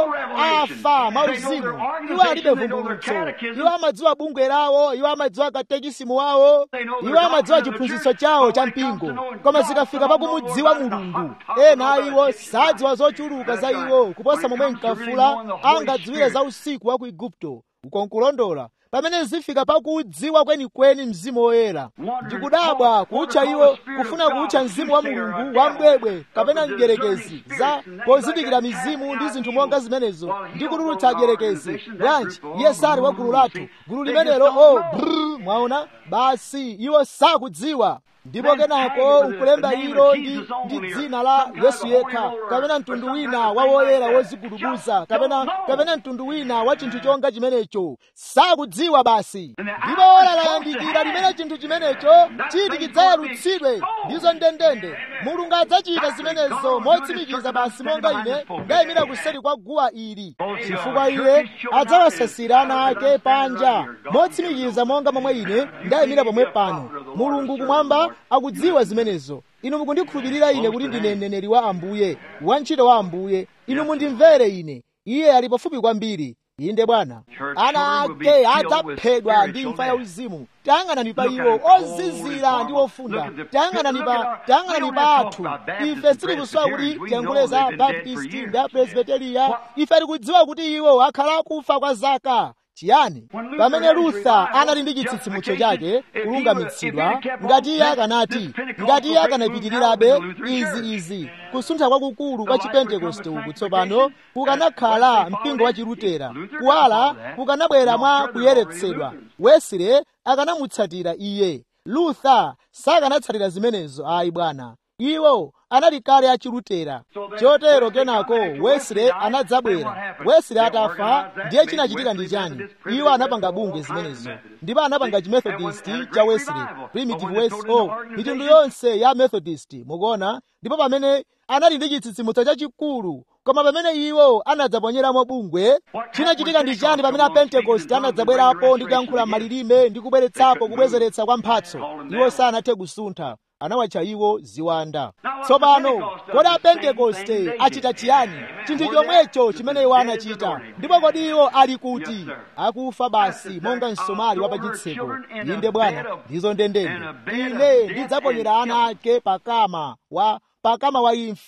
afa mauzimu iwo alibe vumbulutso iwo amadziwa bungwe lawo iwo amadziwa katekisimu wawo iwo amadziwa chiphunzitso chawo cha mpingo koma zikafika pakumudziwa mulungu ena a iwo sadziwa zochuluka za iwo kuposa momwe mkafula angadziwire za usiku wa ku igupto ukonkulondola pamene zifika pakuudziwa kwenikweni mzimu woyera ndikudabwa kutcha iwo kufuna kutcha mzimu wa mulungu wambwebwe kapena mdierekezi za pozindikira mizimu ndi zinthu monga zimenezo ndi kutulutsa adierekezi bwanji iye sali wa gulu lathu gulu limenelo o oh, brr mwaona basi iwo sakudziwa ndipo kenako nkulemba ilo ndi, ndi dzina la yesu yekha kapena mtundu wina wa woyera wozigudubuza kapena kapena mtundu wina wa chinthu chonga chimenecho sakudziwa basi ndipo ola layandikira limene chinthu chimenecho chiti chidzayalutsidwe ndizo ndendende mulungu adzachita zimenezo motsimikiza basi monga ine ndayimira kuseri kwa guwa ili chifukwa iye adzawasasira ana ake panja motsimikiza monga momwe ine ndayimira pomwe pano mulungu kumwamba akudziwa zimenezo inu mukundikhulupirira ine kuti ndine mneneri wa ambuye wantchito wa ambuye inu mundimvere ine iye ali pafupi kwambiri inde bwana ana ake adzaphedwa ndi imfa ya uzimu tayang'anani pa iwo ozizira ndi ofunda tayang'anani pa tayang'anani pa athu ife sitikusowa kuti tiyankhule za baptisti ndi apresbiteriya ife tikudziwa kuti iwo akhala akufa kwa zaka chiyani pamene lutha anali ndi chitsitsimutso chake kulungamitsidwa ngati iye akanati ngati iye akanapitirirabe izi izi kusuntha kwakukulu kwa chipentekoste uku tsopano kukanakhala mpingo wa chilutera kuwala kukanabwera mwa kuyeretsedwa wesile akanamutsatira iye lutha sakanatsatira zimenezo ayi bwana iwo anali kale achilutera chotero kenako wesile anadzabwera wesile atafa ndiye chinachitika ndi chani iwo anapanga bungwe zimenezo ndipo anapanga chimethodist cha wesile primitive west o mitundu yonse ya methodist mukuona ndipo pamene anali ndi chitsitsimutso chachikulu koma pamene iwo anadzaponyeramo bungwe chinachitika ndi chani pamene apentekoste anadzabwerapo ndi kuyankhula malilime ndi kubweretsapo kubwezeretsa kwa mphatso iwo sanathe kusuntha anawatcha iwo ziwanda tsopano kodi apentekoste achita chiyani chinthu chomwecho chimene iwo anachita ndipo kodi iwo ali kuti akufa basi monga msomali wa pachitseko inde bwana ndizo ndendende ine ndidzaponyera ana ake pakama wa pakama wa imfa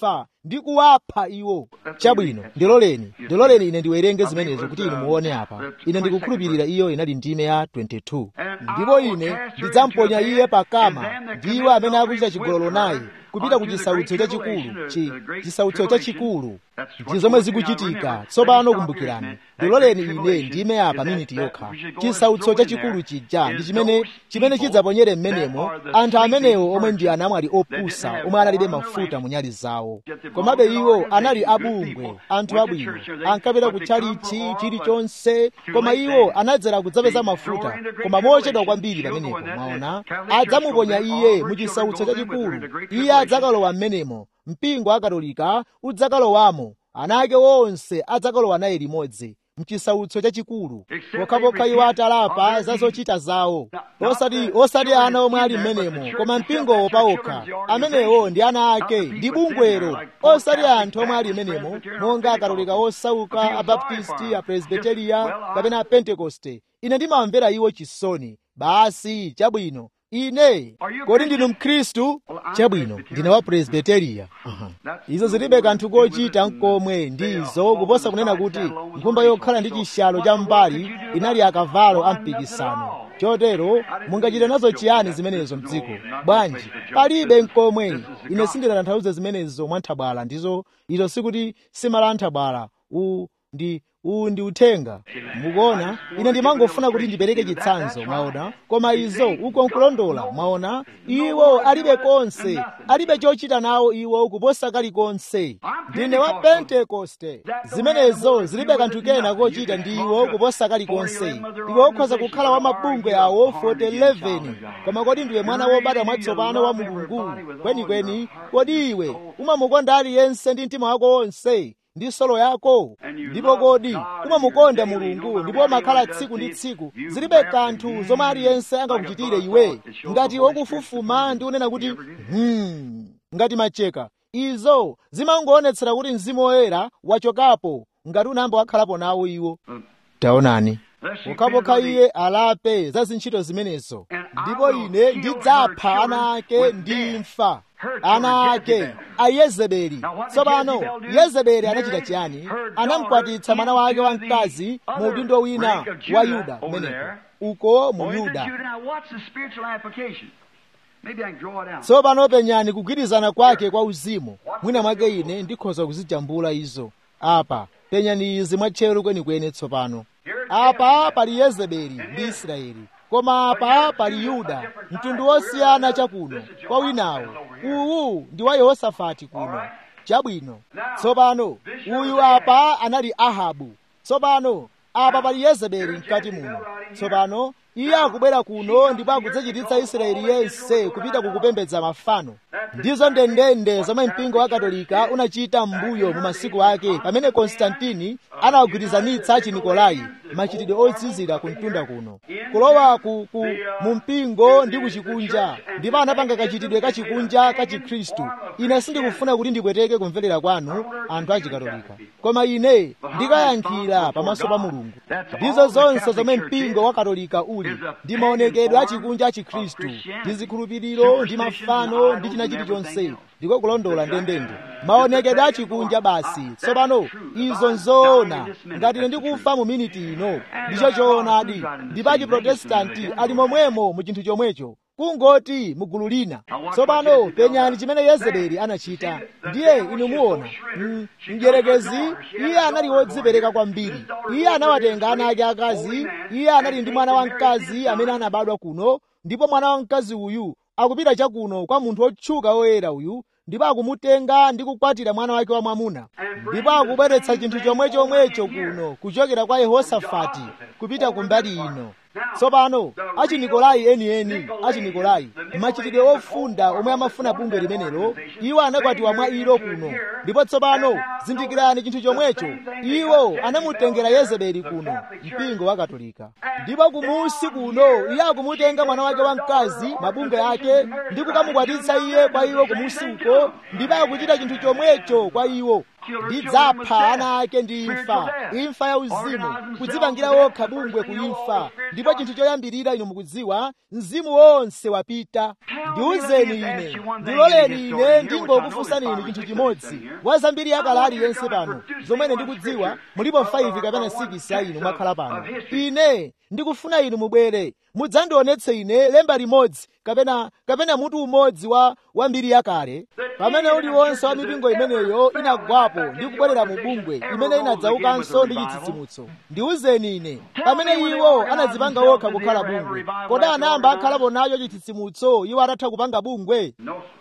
ndi kuwapha iwo chabwino ndiloleni ndiloleni ine ndiwerenge zimenezo kuti inu muone apa ine ndikukhulupirira iyo inali ndime ya 22 ndipo ine ndidzamponya iye pakama ndiwo amene akuchita chigololo naye kupita ku chisautso chachikulu chi chisautso chachikulu ndi zomwe zikuchitika tsopano kumbukirani ndiloleni ine ndime apa miniti yokha chisautso chachikulu chija ndi chimene chimene chidzaponyere mmenemo anthu amenewo omwe ndi anamwali opusa omwe analibe mafuta mu nyali zawo komabe iwo anali abungwe anthu abwino ankapita kutchalichi chilichonse koma iwo anadzera kudzapeza mafuta koma mochedwa kwambiri pamenepo mwaona adzamuponya iye mu chisautso chachikulu iye adzakalowa mmenemo mpingo wa katolika udzakalowamo ana ake onse adzakalowa naye limodzi mchisautso chachikulu pokhapokha iwo atalapa za zochita zawo osati osati ana omwe ali m'menemo koma mpingowo paokha amenewo ndi ana ake ndi bungwero osati anthu omwe ali m'menemo monga akatolika osauka abaptisti apresbiteriya kapena apentekoste ine ndimamvera iwo chisoni basi chabwino ine kodi ndinu mkhristu chabwino ndine wa presbiteriya izo zilibe kanthu kochita nkomwe ndizo kuposa kunena kuti nkhumba yokhala ndi chishalo cha mbali inali akavalo a mpikisano chotero mungachite nazo chiyani zimenezo mdziko bwanji palibe nkomwe ine sindinatanthauze zimenezo mwanthabwala ndizo izo sikuti simalanthabwala u ndi uwu ndi uthenga mukuona ine ndimangofuna kuti ndipereke chitsanzo mwaona koma izo uko nkulondola mwaona iwo alibe konse alibe chochita nawo iwo kuposa kalikonse ndine wa pentekoste zimenezo zilibe kanthu kena kochita ndi iwo kuposa kalikonse iwe ukhoza kukhala wa mabungwe awo 411 koma kodi ndiwe mwana wobadwa mwatsopano wa mulungu kwenikweni kodi iwe umamukonda aliyense ndi mtima wako wonse ndi solo yako ndipo kodi umamukonda mulungu ndipo umakhala tsiku ndi tsiku zilibe kanthu zomwe aliyense angakuchitire iwe ngati wokufufuma ndi unena kuti hmm, ngati macheka izo zimangoonetsera kuti mzimu woyera wachokapo ngati unayamba wakhalapo nawo iwo taonani pokhapokha iye alape za zintchito zimenezo ndipo ine ndidzapha ana ake ndi imfa ana ake a yezebeli tsopano yezebeli anachita chiyani anamukwatitsa mwana wake wamkazi mu udindo wina wa yuda kumeneko uko mu yuda tsopano penyani kugwirizana kwake kwa uzimu mwina mwake ine ndikhoza kuzijambula izo apa penyani izi mwatcheru kwenikweni tsopano apa pali yezebeli ndi israeli koma apa pali yuda mtundu wosiyana chakuno kwa winawo uwu ndi wa yehosafati kuno chabwino tsopano uyu apa anali ahabu tsopano apa pali yezebeli mkati muno tsopano iye akubwera kuno ndipo akudzachititsa israeli yense kupita kukupembedza mafano ndizo ndendende zomwe mpingo wa katolika unachita m'mbuyo mu masiku ake pamene konstantini anawagwirizanitsa chinikolai machitidwe otsizira ku mtunda kuno kulowa ku, ku, mu mpingo ndi kuchikunja ndipo anapanga kachitidwe kachikunja ka chikhristu ine sindikufuna kuti ndipweteke kumverera kwanu anthu achikatolika koma ine ndikayankhira pamaso pa mulungu ndizo zonse zomwe mpingo wa katolika uli ndi maonekedwe achikunja a chikhristu ndi zikhulupiriro ndi mafano ndi china chilichonse ndiko kulondola ndendende maonekedwe achikunja basi tsopano izo nzoona ngati ine ndikufa mu miniti ino ndicho choonadi ndipo achiprotestanti ali momwemo mu chinthu chomwecho kungoti mugulu lina tsopano penyani chimene yezebeli anachita ndiye inu muona mdierekezi iye anali wodzipereka kwambiri iye anawatenga ana ake akazi iye anali ndi mwana wamkazi amene anabadwa kuno ndipo mwana wamkazi uyu akupita chakuno kwa munthu wotchuka woyera uyu ndipo akumutenga ndi kukwatira mwana wake wamwamuna ndipo akubweretsa chinthu chomwe chomwecho kuno kuchokera kwa yehosafati kupita kumbali ino tsopano achinikolai enieni achinikolai machitidwe ofunda omwe amafuna bungwe limenelo iwo anakwatiwa mwa ilo kuno ndipo tsopano zindikirani chinthu chomwecho iwo anamutengera yezebeli kuno mpingo wa katolika ndipo kumusi kuno iye akumutenga mwana wake wamkazi mabungwe ake ndi kukamukwatitsa iye kwa iwo kumusi uko ndipo akuchita chinthu chomwecho kwa iwo ndidzapha ana ake ndi imfa imfa ya uzimu kudzipangira wokha bungwe ku imfa ndipo chinthu choyambirira inu mukudziwa mzimu wonse wapita ndiwuzeni ine ndiloleni ine ndingokufunsani inu chinthu chimodzi wa zambiri yakale aliyense pano zomwe ndikudziwa mulipo 5 kapena 6 ya inu mwakhala pano ine ndikufuna inu mubwere mudzandionetse ine lemba limodzi kapena kapena mutu umodzi wa wa mbiri yakale pamene uliwonse wa mipingo imeneyo inagwapo ndi kubwerera mu bungwe imene inadzaukanso ndi chitsitsimutso ndiwuzeni ine pamene iwo anadzipanga wokha kukhala bungwe kodi anayamba akhalapo nacho chitsitsimutso iwo atatha kupanga bungwe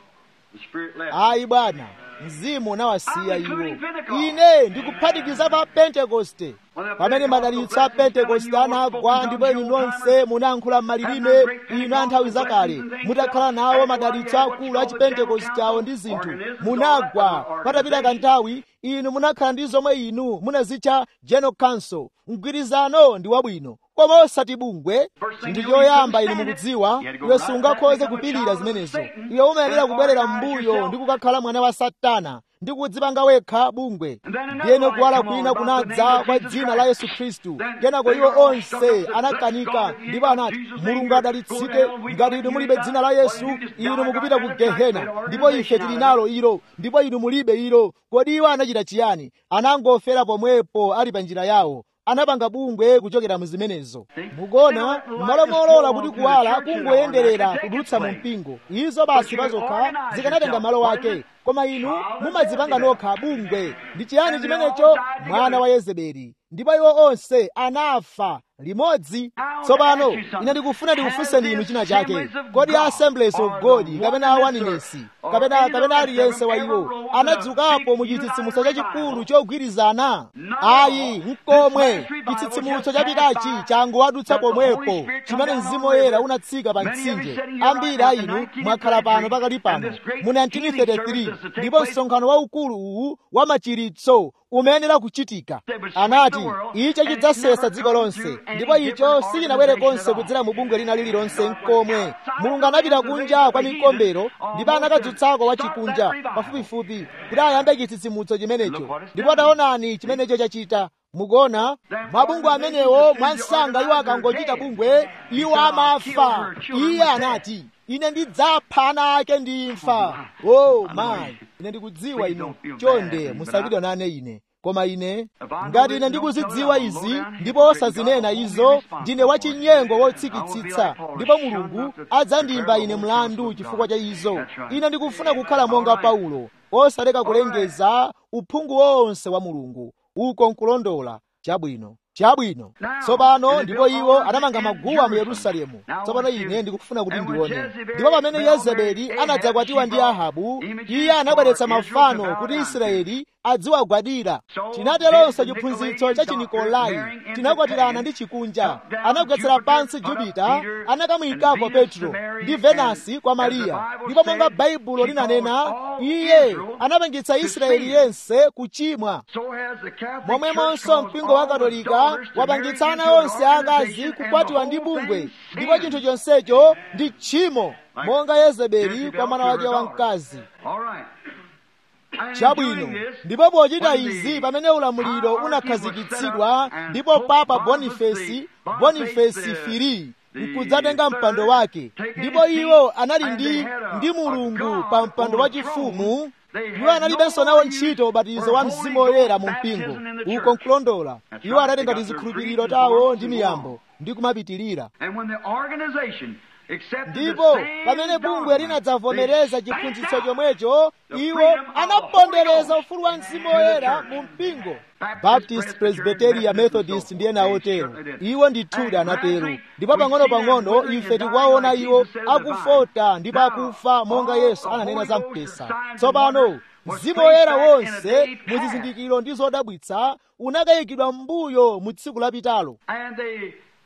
ayi bwana mzimu unawasiya iwo ine ndikuphatikiza pa pentekoste pamene madalitso a pentekoste anagwa ndipo inu nonse munayankhula m'malilime inu a nthawi zakale mutakhala nawo madalitso akulu a chipentekoste awo ndi zinthu munagwa patapita kanthawi inu munakhala ndi zomwe inu munazitcha general council mgwirizano ndi wabwino koma osati bungwe chinthu choyamba inu mukudziwa iwe sungakhoze kupirira zimenezo iwe umayenera kubwerera m'mbuyo ndi kukakhala mwana wa satana ndi kudzipanga wekha bungwe ndiyeno kuwala kwina kunadza kwa dzina la yesu khristu kenako iwo onse anakanika ndipo anati mulungu adalitsike ngati inu mulibe dzina la yesu inu mukupita ku gehena ndipo ife tili nalo ilo ndipo inu mulibe ilo kodi iwo anachita chiyani anangofera pomwepo ali pa njira yawo anapanga bungwe kuchokera mu zimenezo mukuona m'malo molola kuti kuwala kungoyenderera kudutsa mu mpingo izo basi pazokha zikanatenga malo wake koma inu mumadzipanga nokha bungwe ndi chiyani chimenecho mwana wa yezebeli ndipo iwo onse anafa limodzi tsopano ine ndikufuna ndikufunseni inu china chake kodi assemblies of god kapena awaninesi kapena kapena aliyense wa iwo anadzukapo mu chitsitsimutso chachikulu chogwirizana ayi mkomwe chitsitsimutso chapitachi changowadutsa pomwepo chimene mzimu woyera unatsika pa mtsinje ambiri a inu mwakhala pano pakali pano mu 1933 ndipo msonkhano waukulu uwu wa machiritso umayenera kuchitika anati icho chidzasesa dziko lonse ndipo icho sichinabwere konse kudzera mu bungwe lina lililonse mkomwe mulungu anapita kunja kwa mikombero ndipo anakadzutsako wachikunja pafupifupi kuti ayambe chitsitsimutso chimenecho ndipo taonani chimenecho chachita mukuona mabungwe amenewo mwansanga iwo akangochita bungwe iwo amafa iye anati ine ndidzapha ana ake ndi imfa o mayi ine ndikudziwa inu chonde musapidwa nane ine koma ine ngati ine ndikuzidziwa izi ndipo osazinena izo ndine wachinyengo wotsikitsitsa ndipo mulungu adzandimba ine mlandu chifukwa cha izo ine ndikufuna kukhala monga paulo osaleka kulengeza uphungu wonse wa mulungu uko nkulondola chabwino chabwino tsopano ndipo iwo anamanga maguwa mu yerusalemu tsopano ine ndikufuna kuti ndione ndipo pamene yezebeli anadzakwatiwa ndi ahabu iye anabweretsa mafano kuti israeli adziwagwadira tinateronso chiphunzitso cha chinikolai tinakwatirana ndi chikunja anagwetsera pansi jupita anakamuyikapo petro ndi venasi kwa mariya ndipo monga baibulo linanena iye anapangitsa israeli yense kuchimwa momwemonso mpingo wa katolika wapangitsa ana onse akazi kukwatiwa ndi bungwe ndipo chinthu chonsecho ndi tchimo monga yezebeli kwa mwana wake wamkazi chabwino ndipo pochita izi pamene ulamuliro unakhazikitsidwa ndipo papa bonifesi bonifesi firi nkudzatenga mpando wake ndipo iwo anali ndi ndi mulungu pa mpando wachifumu iwo analibenso nawo ntchito ubatizo wa mzimu woyera mu mpingo uko nkulondola iwo anatenga tizikhulupiriro tawo ndi miyambo ndi kumapitirira ndipo pamene bungwe linadzavomereza chiphunzitso chomwecho iwo anapondereza ufulu wa mzimu woyera mu mpingo baptist presbyteria methodist ndi ena otero iwo ndithudi anatero ndipo pang'ono-pang'ono ife tikuwaona iwo akufota ndipo akufa monga yesu ananena za mpesa tsopano mzimu woyera wonse muzizindikiro ndi zodabwitsa unakayikidwa m'mbuyo mu tsiku lapitalo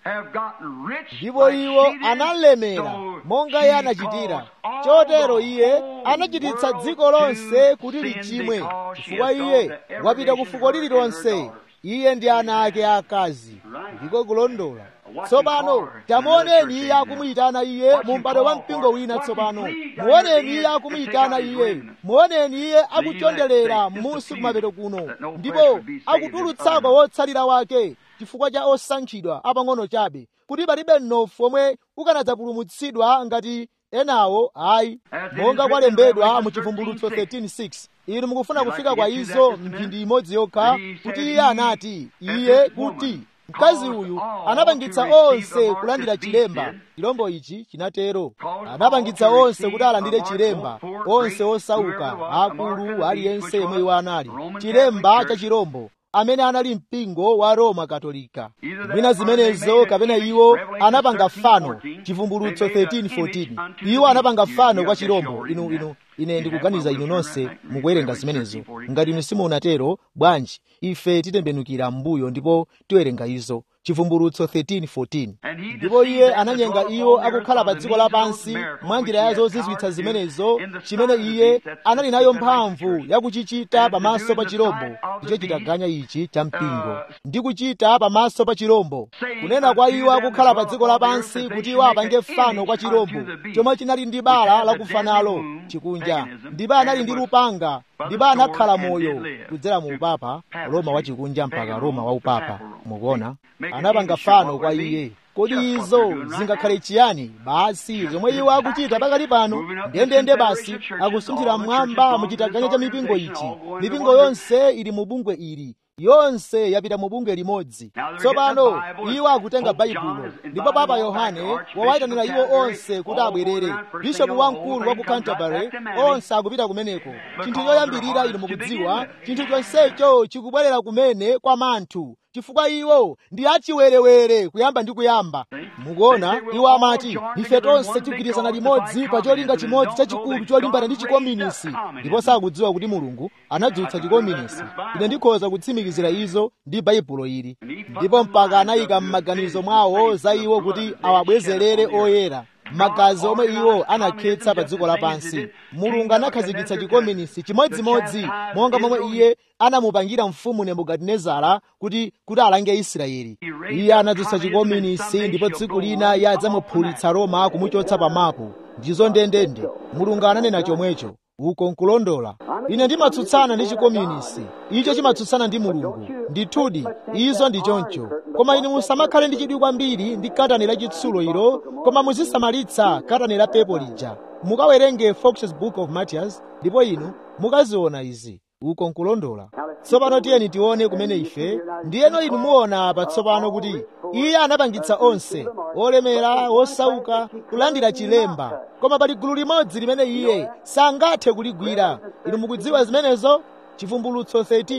have gotten rich ndipo like iwo she did, analemera so monga she iye anachitira caused all chotero the iye whole anachititsa world dziko lonse to kuti sin lichimwe because she chifukwa has iye gone to every wapita ku nation, fuko her and her lililonse daughters. iye ndi ana ake akazi Right. ndiko kulondola What tsopano you call her, tamuoneni another iye church akumuyitana iye What mu you m'bado wa call mpingo her, wina what you tsopano please down muoneni your iye hand akumuyitana and take out iye his remnant. muoneni iye akuchondelera Leave that m'munsi faith, kumapeto just to kuno that no flesh ndipo would be saved akutulutsako in wotsalira wake chifukwa cha osankhidwa apang'ono chabe kuti palibe mnofu omwe ukanadzapulumutsidwa ngati enawo ayi As it monga is kwalembedwa written in mu chivumbulutso 13:6. 13:6 inu mukufuna You'd kufika like to kwa get to izo that just a mphindi minute? imodzi yokha But he kuti said iye he, anati that iye this woman kuti mkazi caused uyu all anapangitsa to receive onse the mark kulandira that beast chilemba did. chilombo ichi chinatero Caused anapangitsa all to onse receive kuti alandire a mark, chilemba both poor, onse great, osauka whoever was, a mark of akulu the aliyense beast, yemwe which iwo was anali Roman chilemba Catholic cha Church. chilombo amene anali mpingo wa roma katolika Either that mwina or they zimenezo made a kapena image, iwo Revelation anapanga 13, fano 14, chivumbulutso they made a 13 image 14 unto the iwo anapanga beast. fano You- kwa you chilombo shall inu read inu that. ine You ndikuganiza have inu one nonse with her, right? mukuwerenga Revelation zimenezo 13, 14. ngati inu simunatero bwanji ife titembenukira m'mbuyo ndipo tiwerenga izo chivumbulutso 13 14 And he ndipo iye deceived them ananyenga that iwo dwell upon the akukhala earth pa by dziko the means of lapansi those miracles mwa which njira he ya had zozizwitsa power to do zimenezo in the chimene sight of the iye beast that anali nayo separates the mphamvu church. yakuchichita And to pamaso do pa in the chilombo sight of the ndicho beast, chitaganya ichi cha mpingo uh, ndi kuchita pamaso pa chilombo saying kunena kwa unto iwo them akukhala that pa dwell dziko upon the lapansi earth that kuti they iwo should make apange an fano image kwa chilombo unto the beast, chomwe chinali ndi which bala had the lakufa deadly nalo wound, chikunja paganism, ndipo anali and ndi was lupanga by the ndipo sword anakhala and moyo did live. kudzera mu upapa roma wachikunja mpaka Pagan roma Rome, wa upapa Papal Rome. mukuona Make an anapanga image, fano what kwa would it be? iye kodi Just what izo they're doing right zingakhale now. chiyani basi zomwe iwo akuchita pakali pano Moving up the ndendende basi Confederation churches, akusunthira all the mmwamba churches mu chitaganya belong cha to this mipingo ichi organization, all going to mipingo one yonse ili mu bungwe ili yonse yapita mu bungwe limodzi Now they're tsopano getting the Bible, iwo akutenga Pope John baibulo has invited ndipo papa them all yohane back, Archbishop wawayitanira of iwo Canterbury, onse kuti all abwerere going around, first thing bishopu you know, wamkulu the wa whole ku thing comes canterbury right back to Mary. onse akupita kumeneko chinthu Because choyambirira their inu hearts to mukudziwa begin with. chinthu chonsecho chikubwerera kumene kwa manthu chifukwa iwo ndi achiwerewere kuyamba ndi kuyamba mukuona iwo amati ife tonse tigwirizana limodzi pa cholinga chimodzi chachikulu cholimbana ndi chikominisi ndipo sakudziwa kuti mulungu anadzutsa chikominisi ine ndikhoza kutsimikizira izo ndi baibulo ili ndipo mpaka anayika m'maganizo mwawo za iwo kuti awabwezerere oyera magazi omwe iwo anakhetsa pa dziko lapansi mulungu anakhazikitsa chikominisi chimodzimodzi monga momwe iye anamupangira mfumu nebukadinezara kuti kuti alange israeli iye anadzutsa chikominisi ndipo tsiku lina iye adzamuphulitsa roma kumuchotsa pamapu ndizo ndendende mulungu ananena chomwecho uko nkulondola ine ndimatsutsana ndi chikominisi icho chimatsutsana ndi mulungu ndithudi izo ndi choncho koma inu musamakhale ndi chidwi kwambiri ndi katani la chitsulo ilo koma muzisamalitsa katani la pepo lija mukawerenge fox's book of martyrs ndipo inu mukaziona izi uko nkulondola tsopano tiyeni tione kumene ife ndiyeno inu muona patsopano kuti iye anapangitsa onse olemera osauka kulandira chilemba koma pali gulu limodzi limene iye sangathe kuligwira inu mukudziwa zimenezo chivumbulutso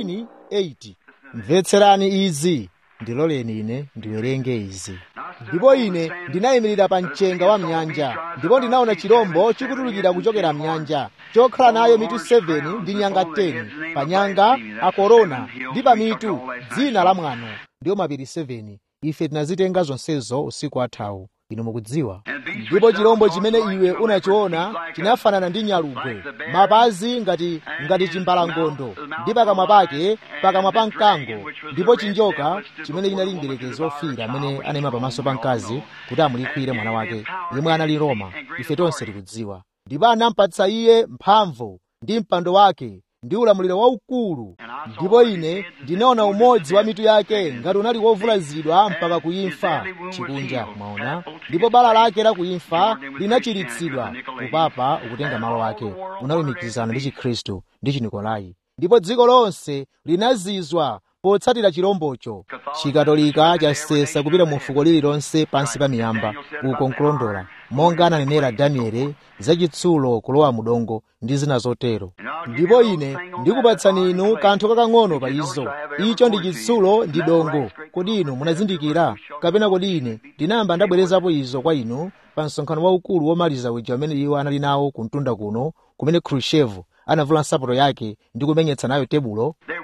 13:8 mvetserani izi ndiloleni ine ndiwerenge izi ndipo ine ndinayimirira pa mchenga wa mnyanja ndipo ndinaona chirombo chikutulukira kuchokera mnyanja chokhala nayo mitu 7 ndi nyanga 10 pa nyanga akorona ndi pa mitu dzina la mwano ndiyo mapiri 7 ife tinazitenga zonsezo usiku athawu inu mukudziwa ndipo chirombo chimene iwe unachiona chinafanana ndi nyalugwe mapazi ngati ngati chimbalangondo ndi pakamwa pake pakamwa pa mkango ndipo chinjoka chimene chinali mdierekezi ofira amene anayima pamaso pa mkazi kuti amulikwire mwana wake yemwe anali roma ife tonse tikudziwa ndipo anampatsa iye mphamvu ndi mpando wake ndi ulamuliro waukulu ndipo ine ndinaona umodzi wa mitu yake ngati unali wovulazidwa mpaka kuimfa chikunja mwaona ndipo bala lake la kuimfa linachiritsidwa upapa ukutenga malo ake unalumikizana ndi chikhristu ndi chinikolai ndipo dziko lonse linazizwa potsatira chirombocho chikatolika chasesa kupita mu fuko lililonse pansi pa miyamba uko nkulondola monga ananenera danieli zachitsulo kulowa mudongo ndi zina zotero ndipo ine ndikupatsani inu kanthu kakang'ono pa izo icho ndi chitsulo ndi dongo kodi inu munazindikira kapena kodi ine ndinayamba ndabwerezapo izo kwa inu pa msonkhano waukulu womaliza uja amene iwo anali nawo kumtunda kuno kumene khrushchev anavula nsapato yake ndi kumenyetsa nayo tebulo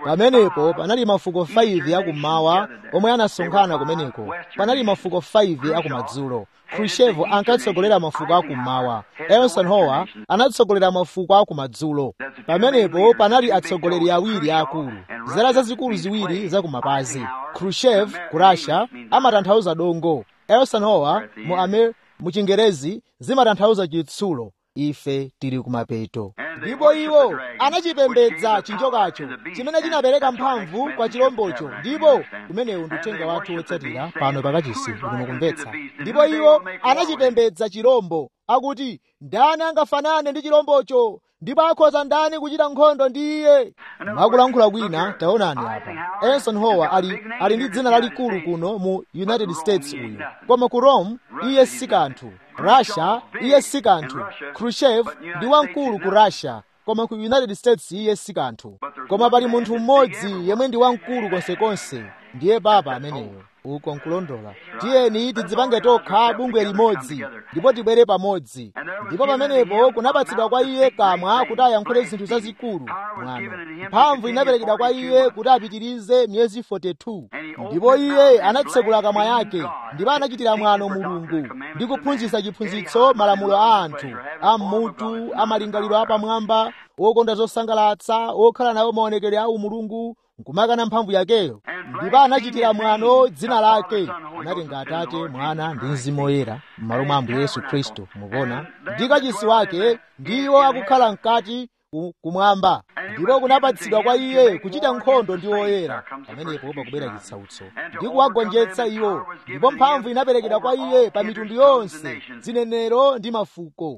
pamenepo panali mafuko 5 akummawa omwe anasonkhana kumeneko panali mafuko 5 akumadzulo khrushchev ankatsogolera mafuko akummawa eisenhower anatsogolera mafuko akumadzulo pamenepo panali atsogoleri awiri akulu zala zazikulu ziwiri zakumapazi khrushchev ku russia amatanthauza dongo eisenhower mu ame mu chingerezi zimatanthauza chitsulo ife tili kumapeto ndipo iwo anachipembedza chinjokacho chimene chinapereka mphamvu kwa chilombocho ndipo kumenewu ndi uthenga wathu wotsatira pano pakachisi inu mukumvetsa ndipo iwo anachipembedza chilombo akuti ndani angafanane ndi chilombocho ndipo akhoza ndani kuchita nkhondo ndi iye mwakulankhula kwina taonani apa eisenhower ali, ali ndi dzina lalikulu kuno mu united states uyu koma ku rome iye si kanthu russia iye si kanthu khrushchev ndi wamkulu ku russia koma ku united states iye si kanthu koma pali munthu mmodzi yemwe ndi wamkulu konsekonse ndiye papa ameneyo uko nkulondola tiyeni tidzipange tokha bungwe limodzi ndipo tibwere pamodzi ndipo pamenepo kunapatsidwa kwa iye kamwa kuti ayankhule zinthu zazikulu mwano mphamvu inaperekedwa kwa iye kuti apitirize miyezi 42 ndipo iye anatsekula kamwa yake ndipo anachitira mwano mulungu ndi kuphunzitsa chiphunzitso malamulo a anthu a mmutu a malingaliro apamwamba wokonda zosangalatsa wokhala nawo maonekedwe a umulungu nkumakana mphamvu yakeyo ndipo anachitira mwano dzina lake anatenga atate mwana ndi mzimu woyera m'malo mwa ambuye yesu khristu mukuona ndi kachisi wake ndiwo akukhala mkati kumwamba ndipo kunapatsidwa kwa iye kuchita nkhondo ndi woyera pamenepo pakubwera chitsautso ndi kuwagonjetsa iwo ndipo mphamvu inaperekedwa kwa iye pa mitundu yonse zinenero ndi mafuko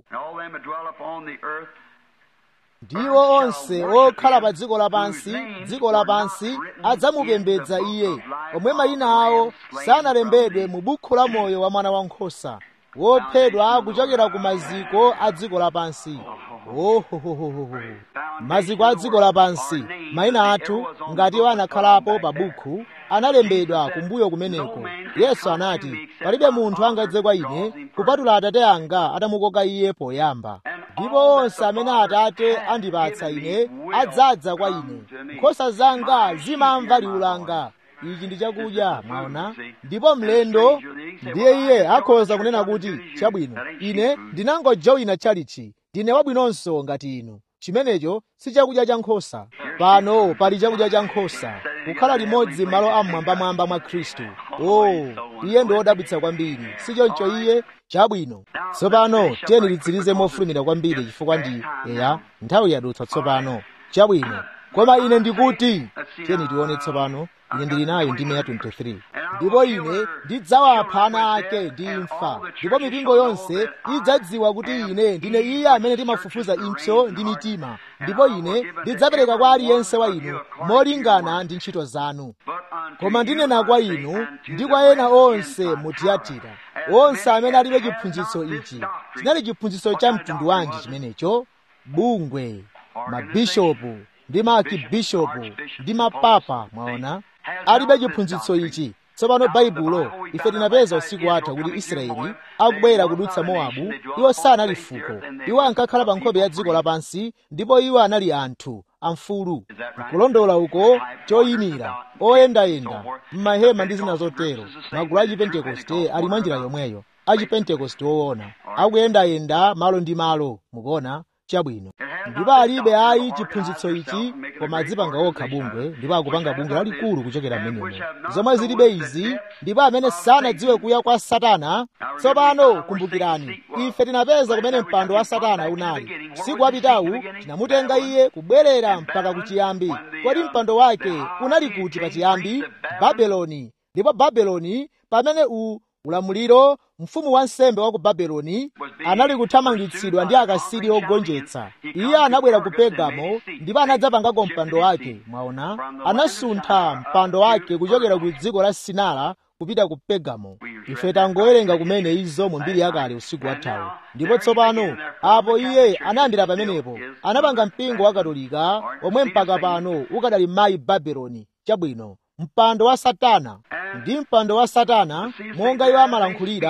ndiwo onse okhala pa dziko lapansi dziko lapansi adzamupembedza iye omwe mayina awo sanalembedwe mu bukhu la moyo wa mwana wankhosa wophedwa kuchokera ku maziko a dziko lapansi ohohohoho maziko a dziko lapansi mayina athu ngati iwo anakhalapo pa bukhu analembedwa kumbuyo kumeneko yesu anati palibe munthu angadze kwa ine kupatula atate anga atamukoka iye poyamba ndipo onse amene atate andipatsa ine adzadza kwa ine nkhosa zanga zimamva liwu langa ichi ndi chakudya mwaona ndipo mlendo ndiye iye akhoza kunena kuti chabwino ine ndinangojoyina chalichi ndine wabwinonso ngati inu chimenecho si chakudya cha nkhosa pano pali chakudya cha nkhosa kukhala limodzi m'malo amwambamwamba mwa khristu o oh, iye ndi wodabwitsa kwambiri si choncho iye chabwino tsopano tiyeni titsirize mofulumira kwambiri chifukwa ndi eya nthawi yadutsa tsopano chabwino koma ine ndikuti tiyeni tione tsopano ine ndili nayo ndime ya 23 ndipo ine ndidzawapha ana ake ndi imfa ndipo mipingo yonse idzadziwa kuti ine ndine iye amene timafufuza impsyo ndi mitima ndipo ine ndidzapereka kwa aliyense wa inu molingana ndi ntchito zanu koma ndinena kwa inu ndi kwa ena onse mu tiyatira onse amene alibe chiphunzitso ichi chinali chiphunzitso cha mtundu wanji chimenecho bungwe mabishopu ndi maakibishopu ndi mapapa mwaona alibe chiphunzitso ichi tsopano baibulo ife tinapeza usiku watha kuti israeli akubwera kudutsa mowabu iwo sanali fuko iwo ankakhala pa nkhope ya dziko lapansi ndipo iwo anali anthu amfulu nkulondola uko choyimira oyendayenda m'mahema ndi zina zotero magulu a chipentekoste ali mwa njira yomweyo a chipentekoste woona akuyendayenda malo ndi malo mukuona chabwino ndipo alibe ayi chiphunzitso ichi koma adzipanga okha bungwe ndipo akupanga bungwe lalikulu kuchokera m'menemo zomwe zilibe izi ndipo amene sanadziwe kuya kwa satana tsopano kumbukirani ife tinapeza kumene mpando wa satana unali usiku wapitawu tinamutenga iye kubwerera mpaka kuchiyambi kodi mpando wake unali kuti pachiyambi babeloni ndipo babeloni pamene u ulamuliro mfumu wansembe wa ku babeloni anali kuthamangitsidwa ndi akasiri ogonjetsa iye anabwera ku pegamo ndipo anadzapangako mpando wake mwaona anasuntha mpando wake kuchokera ku dziko la sinara kupita ku pegamo ife tangowerenga kumene izo mu mbiri yakale usiku wathawu ndipo tsopano apo iye anayambira pamenepo anapanga mpingo wa katolika omwe mpaka pano ukadali mayi babeloni chabwino mpando wa satana ndi mpando wa satana monga iwo amalankhulira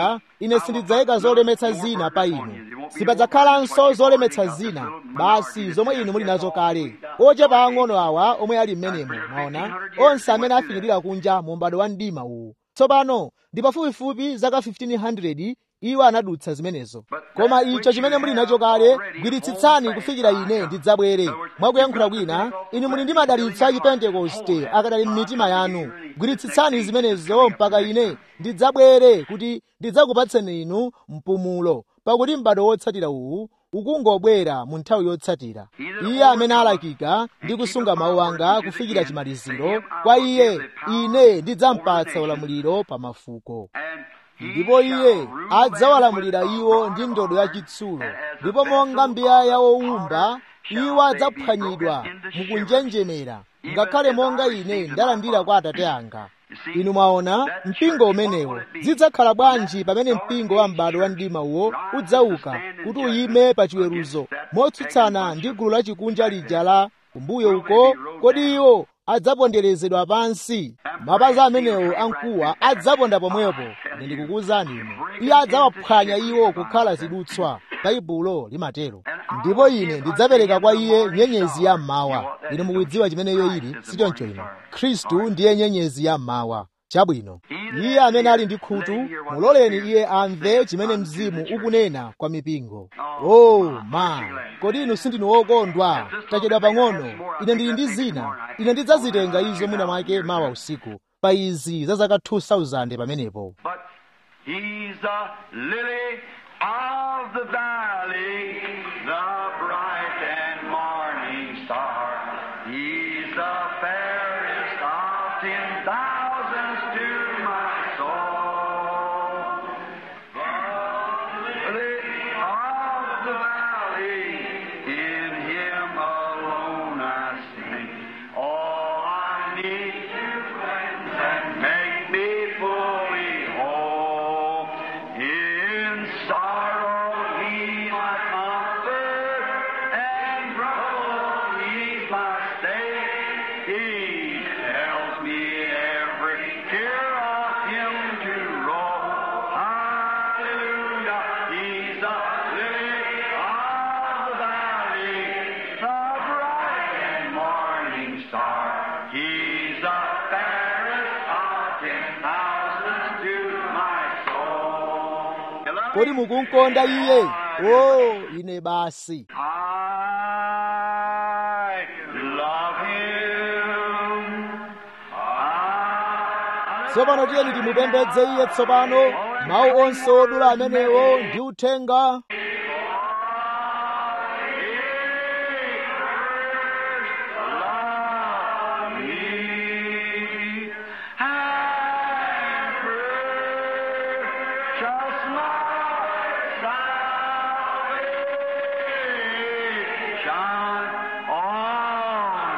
ine sindidzayika zolemetsa zina pa inu sipadzakhalanso zolemetsa zina basi zomwe inu muli nazo kale ochepa ang'ono awa omwe ali m'menemo mwaona onse amene afinyirira kunja mu m'bado wa mdima uwu tsopano ndi pafupifupi zaka 1500 iwo anadutsa zimenezo koma icho chimene muli nacho kale gwiritsitsani kufikira ine ndidzabwere mwakuyankhula kwina inu muli ndi madalitso a chipentekoste akadali m'mitima yanu gwiritsitsani zimenezo mpaka ine ndidzabwere kuti ndidzakupatseni inu mpumulo pakuti m'bado wotsatira uwu ukungobwera mu nthawi yotsatira iye amene alakika ndi kusunga mawu anga kufikira chimaliziro kwa iye ine ndidzampatsa ulamuliro pa mafuko ndipo iye adzawalamulira iwo ndi ndodo yachitsulo ndipo monga mbiya wowumba iwo adzaphwanyidwa mukunjenjemera ngakhale monga ine ndalandira kwa atate anga inu mwaona mpingo umenewo zidzakhala bwanji pamene mpingo wa m'bado wa mdima uwo udzauka kuti uyime pa chiweruzo motsutsana ndi gulu lachikunja lija la kumbuyo uko kodi iwo adzaponderezedwa pansi mapazi amenewo amkuwa adzaponda pomwepo ine ndikukuwuzani inu iye adzawaphwanya iwo kukhala zidutswa baibulo limatero ndipo ine ndidzapereka kwa iye nyenyezi ya mmawa inu mukudziwa chimene iyo ili sichoncho ino khristu ndiye nyenyezi ya mmawa chabwino iye amene ali ndi khutu muloleni iye amve chimene mzimu ukunena kwa mipingo oh my kodi inu sindinu wokondwa tachedwa pang'ono ine ndili ndi zina ine ndidzazitenga izo mwina mwake mawa usiku pa izi za zaka 2000 pamenepo But he's the lily of the valley, the bright and morning star. He's the fairest of ten thousands to my soul. The lily of the valley, in him alone I sing. All I need to cleanse and make me fully whole. In sorrow He's my comfort, and trouble He's my stay. He tells me every care of Him to roll. Hallelujah, He's the lily of the valley, the bright and morning star. He's the fairest of ten thousands to my soul. kodi mukunkonda iye oh ine basi I love him. I tsopano tiyeni timupembedze iye tsopano mawu onse odula amenewo ndi uthenga love me. And purchase my salvation on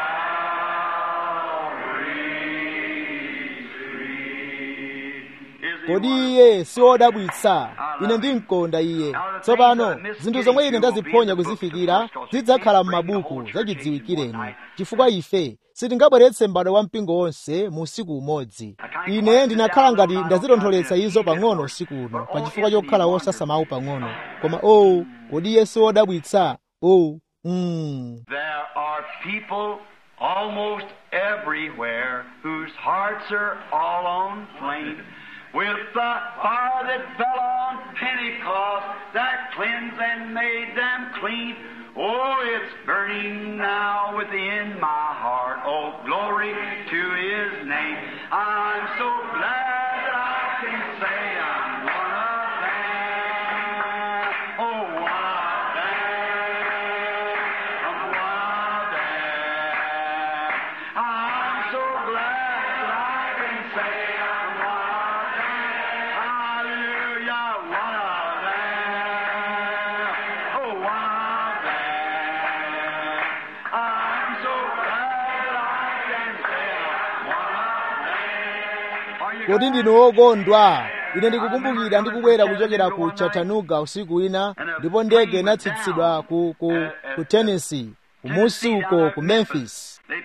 Calvary's tree. Is he kodi iye si wodabwitsa ine ndimkonda iye tsopano zinthu zomwe ine ndaziphonya kuzifikira zidzakhala m'mabuku zachidziwikireni chifukwa ife sitingabweretse m'bado wa mpingo wonse mu usiku umodzi ine ndinakhala ngati ndazitontholetsa izo pang'ono usiku uno pa chifukwa chokhala wosasamawu pang'ono koma owu kodi iye si wodabwitsa owu mm. There are people almost everywhere whose hearts are all on flame with the fire that fell on Pentecost that cleansed and made them clean. Oh, it's burning now within my heart. Oh, glory to His name. I'm so glad that I can say I'm one of them. Oh, one of them. I'm one of them. I'm so glad that I can say I'm one of them. Hallelujah, one of them. Oh, one of them. I'm so glad that I can say I'm one of them. Are you kodi ndinu wokondwa ine ndikukumbukira ndikubwera kuchokera ku chattanooga usiku wina ndipo ndege inatsitsidwa ku, ku, ku tennessee kumusi uko ku memphis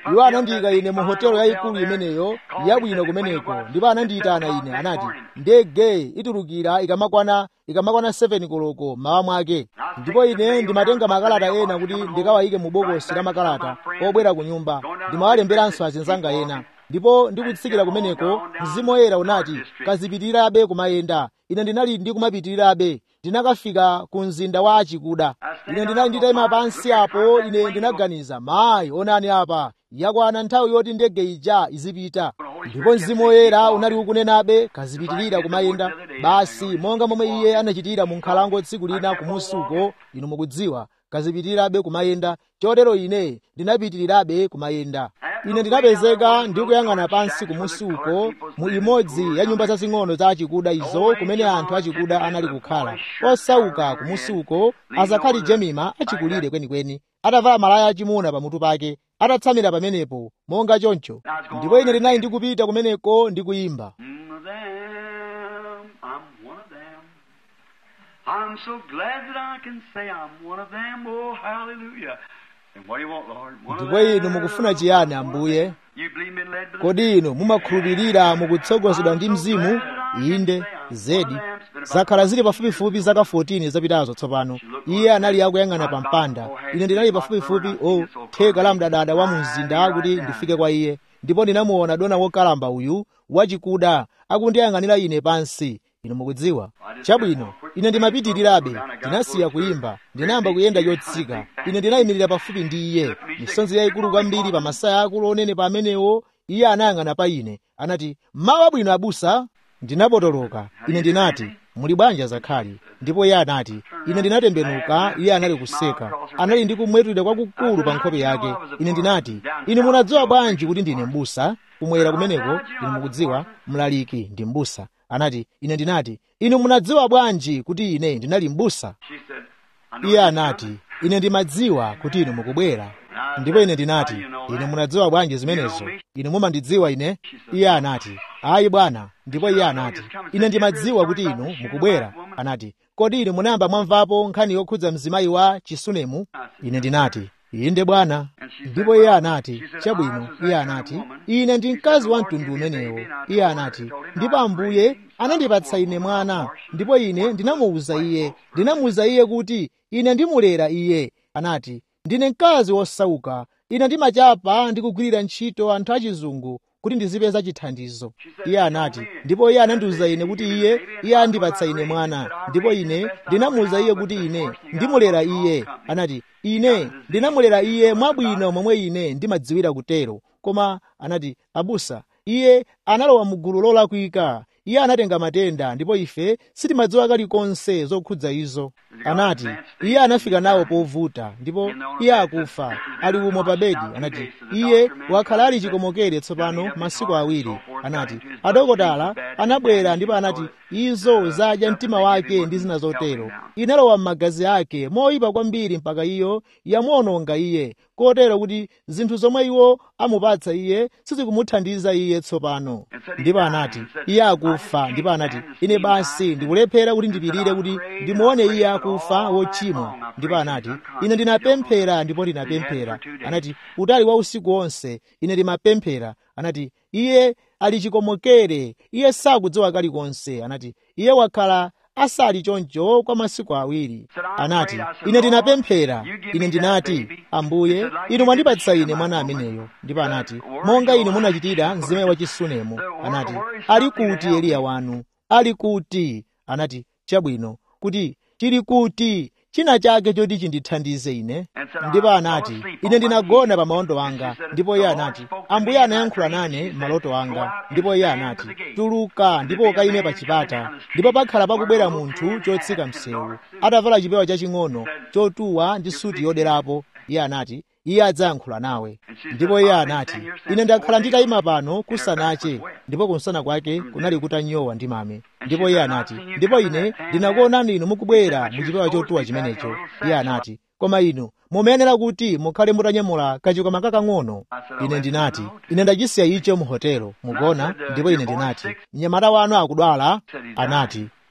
iwo anandiyika ine mu hotelo yayikulu imeneyo yabwino kumeneko ndipo anandiyitana ine anati ndege itulukira ikamakwana ikamakwana 7 koloko mawa mwake ndipo ine ndimatenga makalata ena kuti ndikawayike mu bokosi la makalata obwera ku nyumba ndimawalemberanso azinzanga ena ndipo ndikutsikira kumeneko mzimu woyera unati kazipitirirabe kumayenda ine ndinali ndikumapitirirabe ndinakafika ku mzinda wa achikuda ine ndinali nditayima pansi apo ine ndinaganiza mayi onani apa yakwana nthawi yoti ndege ija izipita ndipo mzimu woyera unali ukunenabe kazipitirira kumayenda basi monga momwe iye anachitira mu nkhalango tsiku lina kumusi uko inu mukudziwa kazipitirirabe kumayenda chotero ine ndinapitirirabe kumayenda ine ndinapezeka ndikuyang'ana pansi kumusi uko mu imodzi ya nyumba zazing'ono za achikuda izo kumene anthu achikuda anali kukhala osauka kumusi uko azakhali jemima achikulire kwenikweni atavala malaya achimuna pamutu pake atatsamira pamenepo monga choncho ndipo ine ndinali ndikupita kumeneko ndikuyimba I'm so glad that I can say I'm one of them. Oh, hallelujah. And what do you want, Lord? One of ndipo inu them. mukufuna chiyani ambuye You believe me led by the kodi inu mumakhulupirira mukutsogozedwa ndi mzimu inde zedi zakhala zili pafupifupi zaka 14 zapitazo tsopano iye anali akuyang'ana pa mpanda ine ndinali pafupifupi o theka la mdadada wa mu mzinda kuti ndifike kwa iye ndipo ndinamuona dona wokalamba uyu wachikuda akundiyang'anira ine pansi inu mukudziwa chabwino ine ndimapitirirabe ndinasiya kuyimba ndinayamba kuyenda yotsika ine ndinayimirira pafupi ndi iye misonzi yayikulu kwambiri pa masaya akulu onene pamenewo iye anayang'ana pa ine anati mawa bwino abusa ndinapotoloka ine ndinati muli bwanji zakhali ndipo iye anati ine ndinatembenuka iye anali kuseka anali ndi kumwetulira kwakukulu pa nkhope yake ine ndinati inu munadziwa bwanji kuti ndine mbusa kumwera kumeneko inu mukudziwa mlaliki ndi mbusa anati ine ndinati inu munadziwa bwanji kuti ine ndinali mbusa She said, I know iye you're anati coming. ine ndimadziwa kuti inu mukubwera ndipo ine ndinati ine munadziwa bwanji zimenezo inu mumandidziwa ine iye anati ayi bwana ndipo iye anati ine ndimadziwa kuti inu mukubwera anati kodi inu munayamba mwamvapo nkhani yokhudza mzimayi wa chisunemu ine ndinati inde bwana ndipo iye anati chabwino iye anati ine ndi mkazi wa mtundu umenewo iye anati ndipo ambuye anandipatsa ine mwana ndipo ine ndinamuwuza iye ndinamuwuza iye kuti ine ndimulera iye anati ndine mkazi wosauka ine ndimachapa ndi kugwirira ntchito anthu achizungu kuti ndizipeza chithandizo iye anati ndipo iye anandiwuza ine kuti iye iye andipatsa ine mwana ndipo ine ndinamuwuza iye kuti ine ndimulera iye anati ine ndinamulera iye mwabwino momwe ine ndimadziwira kutero koma anati abusa iye analowa mu gulu lolakwika iye anatenga matenda ndipo ife sitimadziwa kalikonse zokhudza izo anati iye anafika nawo povuta ndipo iye akufa ali umo pa bedi anati iye wakhala ali chikomokere tsopano masiku awiri anati adokotala anabwera ndipo anati izo zadya mtima wake ndi zina zotero inalowa m'magazi ake moyipa kwambiri mpaka iyo yamuononga iye kotero kuti zinthu zomwe iwo amupatsa iye sizikumuthandiza iye tsopano ndipo anati iye akufa ndipo anati ine basi ndikulephera kuti ndipirire kuti ndimuone iye akufa wochimwa ndipo anati ine ndinapemphera ndipo ndinapemphera anati utali wa usiku wonse ine ndimapemphera anati iye ali chikomokere iye sakudziwa kalikonse anati iye wakhala asali choncho kwa masiku awiri anati ine ndinapemphera ine ndinati ambuye inu mwandipatsa ine mwana ameneyo ndipo anati monga inu munachitira mzimayi wa chisunemu anati ali kuti eliya wanu ali kuti anati chabwino kuti chili kuti china chake choti chindithandize ine ndipo anati ine ndinagona pa maondo anga ndipo iye anati ambuye anayankhula nane maloto anga ndipo iye anati tuluka ndipo ukayime pa chipata ndipo pakhala pakubwera munthu chotsika msewu atavala chipewa chaching'ono chotuwa ndi suti yoderapo iye anati iye adzayankhula nawe ndipo iye anati ine ndakhala nditayima pano kusanache ndipo kunsana kwake kunali kutanyowa ndi mame ndipo iye anati ndipo ine ndinakuonani inu mukubwera muchipewa chotuwa chimenecho iye anati koma inu mumayenera kuti mukhale mutanyamula kachikwama kakang'ono ine ndinati ine ndachisiya icho mu hotelo mugona ndipo ine ndinati mnyamata wanu akudwala anati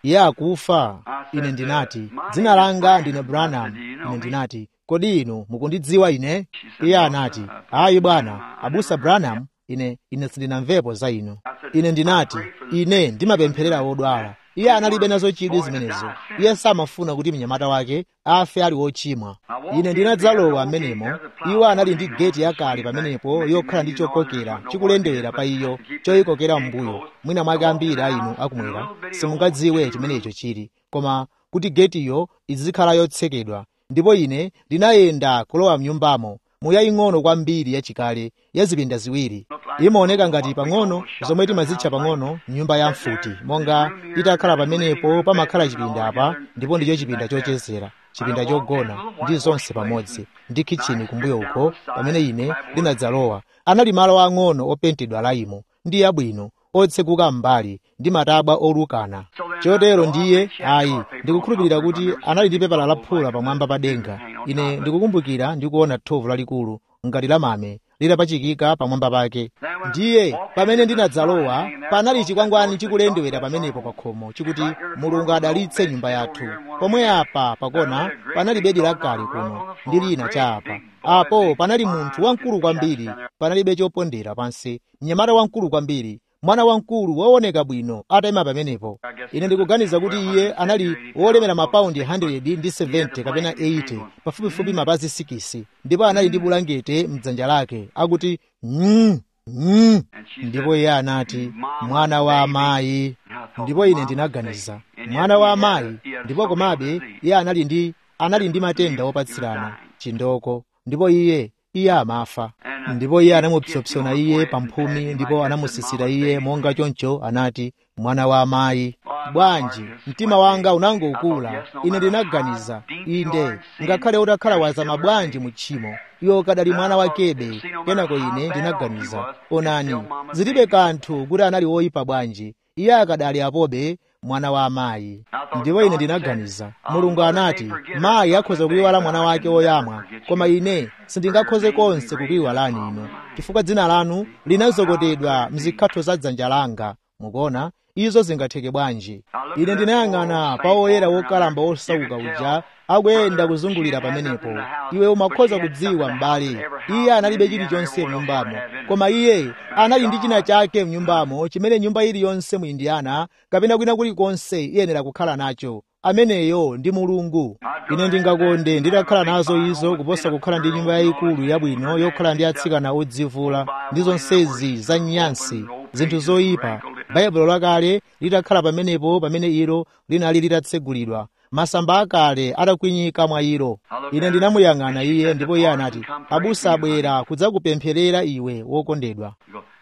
iye akufa ine ndinati dzina langa ndine branham ine ndinati kodi inu mukundidziwa ine iye anati ayi bwana abusa branham ine ine sindinamvepo za inu ine ndinati ine ndimapempherera odwala iye analibe nazo chidwi zimenezo iye samafuna kuti mnyamata wake afe ali wochimwa ine ndinadzalowa amenemo iwo anali ndi geti yakale pamenepo yokhala ndi chokokera chikulendewera pa iyo choyikokera m'mbuyo mwina mwake ambiri a inu akumwera simungadziwe chimenecho chili koma kuti getiyo izikhala yotsekedwa ndipo ine ndinayenda kulowa mnyumbamo muyaying'ono kwambiri yachikale ya zipinda ziwiri imaoneka ngati pang'ono zomwe timazitcha pang'ono nyumba ya mfuti monga itakhala pamenepo pamakhala chipinda apa ndipo ndicho chipinda chochezera chipinda chogona ndi zonse pamodzi ndi kitchini kumbuyo uko pamene ine ndinadzalowa anali malo ang'ono opentedwa laimo ndi yabwino otsekuka m'mbali ndi matabwa olukana chotero ndiye ayi ndikukhulupirira kuti anali ndi pepala laphula pamwamba pa denga ine ndikukumbukira ndikuona thovu lalikulu ngati la mame litapachikika pamwamba pake ndiye pamene ndinadzalowa panali chikwangwani chikulendewera pamenepo pa khomo chikuti mulungu adalitse nyumba yathu pomwe apa pakona panali bedi lakale kuno ndi lina cha apa apo panali munthu wamkulu kwambiri panalibe chopondera pansi mnyamata wamkulu kwambiri mwana wamkulu wooneka bwino atayima pamenepo ine ndikuganiza kuti iye anali wolemera mapaundi 100 ndi 70 kapena 80 pafupifupi mapazi 6 ndipo anali ndi bulangete mdzanja lake akuti mm, mm. ndipo iye anati mwana wa amayi ndipo ine ndinaganiza mwana wa amayi ndipo komabe iye anali ndi anali ndi matenda opatsirana chindoko ndipo iye iye amafa ndipo iye anamupsopsona iye pamphumi ndipo anamusisira iye monga choncho anati mwana wa amayi bwanji mtima wanga unangokula ine ndinaganiza inde ngakhale utakhala wazama bwanji mu tchimo iwo kadali mwana wakebe kenako ine ndinaganiza onani zilibe kanthu kuti anali woyipa bwanji iye akadali apobe mwana wa amayi ndipo ine ndinaganiza mulungu anati mayi akhoza kuyiwala mwana wake woyamwa koma ine sindingakhoze konse kukuyiwalani inu chifukwa dzina lanu linazokotedwa mzikhatho za dzanja langa mukuona izo zingatheke bwanji ine ndinayang'ana pa woyera wokalamba wosauka uja akuyenda kuzungulira pamenepo iwe umakhoza kudziwa m'bale iye analibe chilichonse mnyumbamo koma iye anali ndi china chake mnyumbamo chimene nyumba iliyonse mu indiyana kapena kwina kulikonse iyenera kukhala nacho ameneyo ndi mulungu ine ndingakonde nditakhala nazo izo kuposa kukhala ndi nyumba yayikulu yabwino yokhala ndi atsikana odzivula ndi zonsezi za nyansi zinthu zoyipa baibulo lakale litakhala pamenepo pamene ilo linali litatsegulidwa masamba akale atakwinyika mwa ilo ine ndinamuyang'ana iye ndipo iye anati abusa abwera kudzakupempherera iwe wokondedwa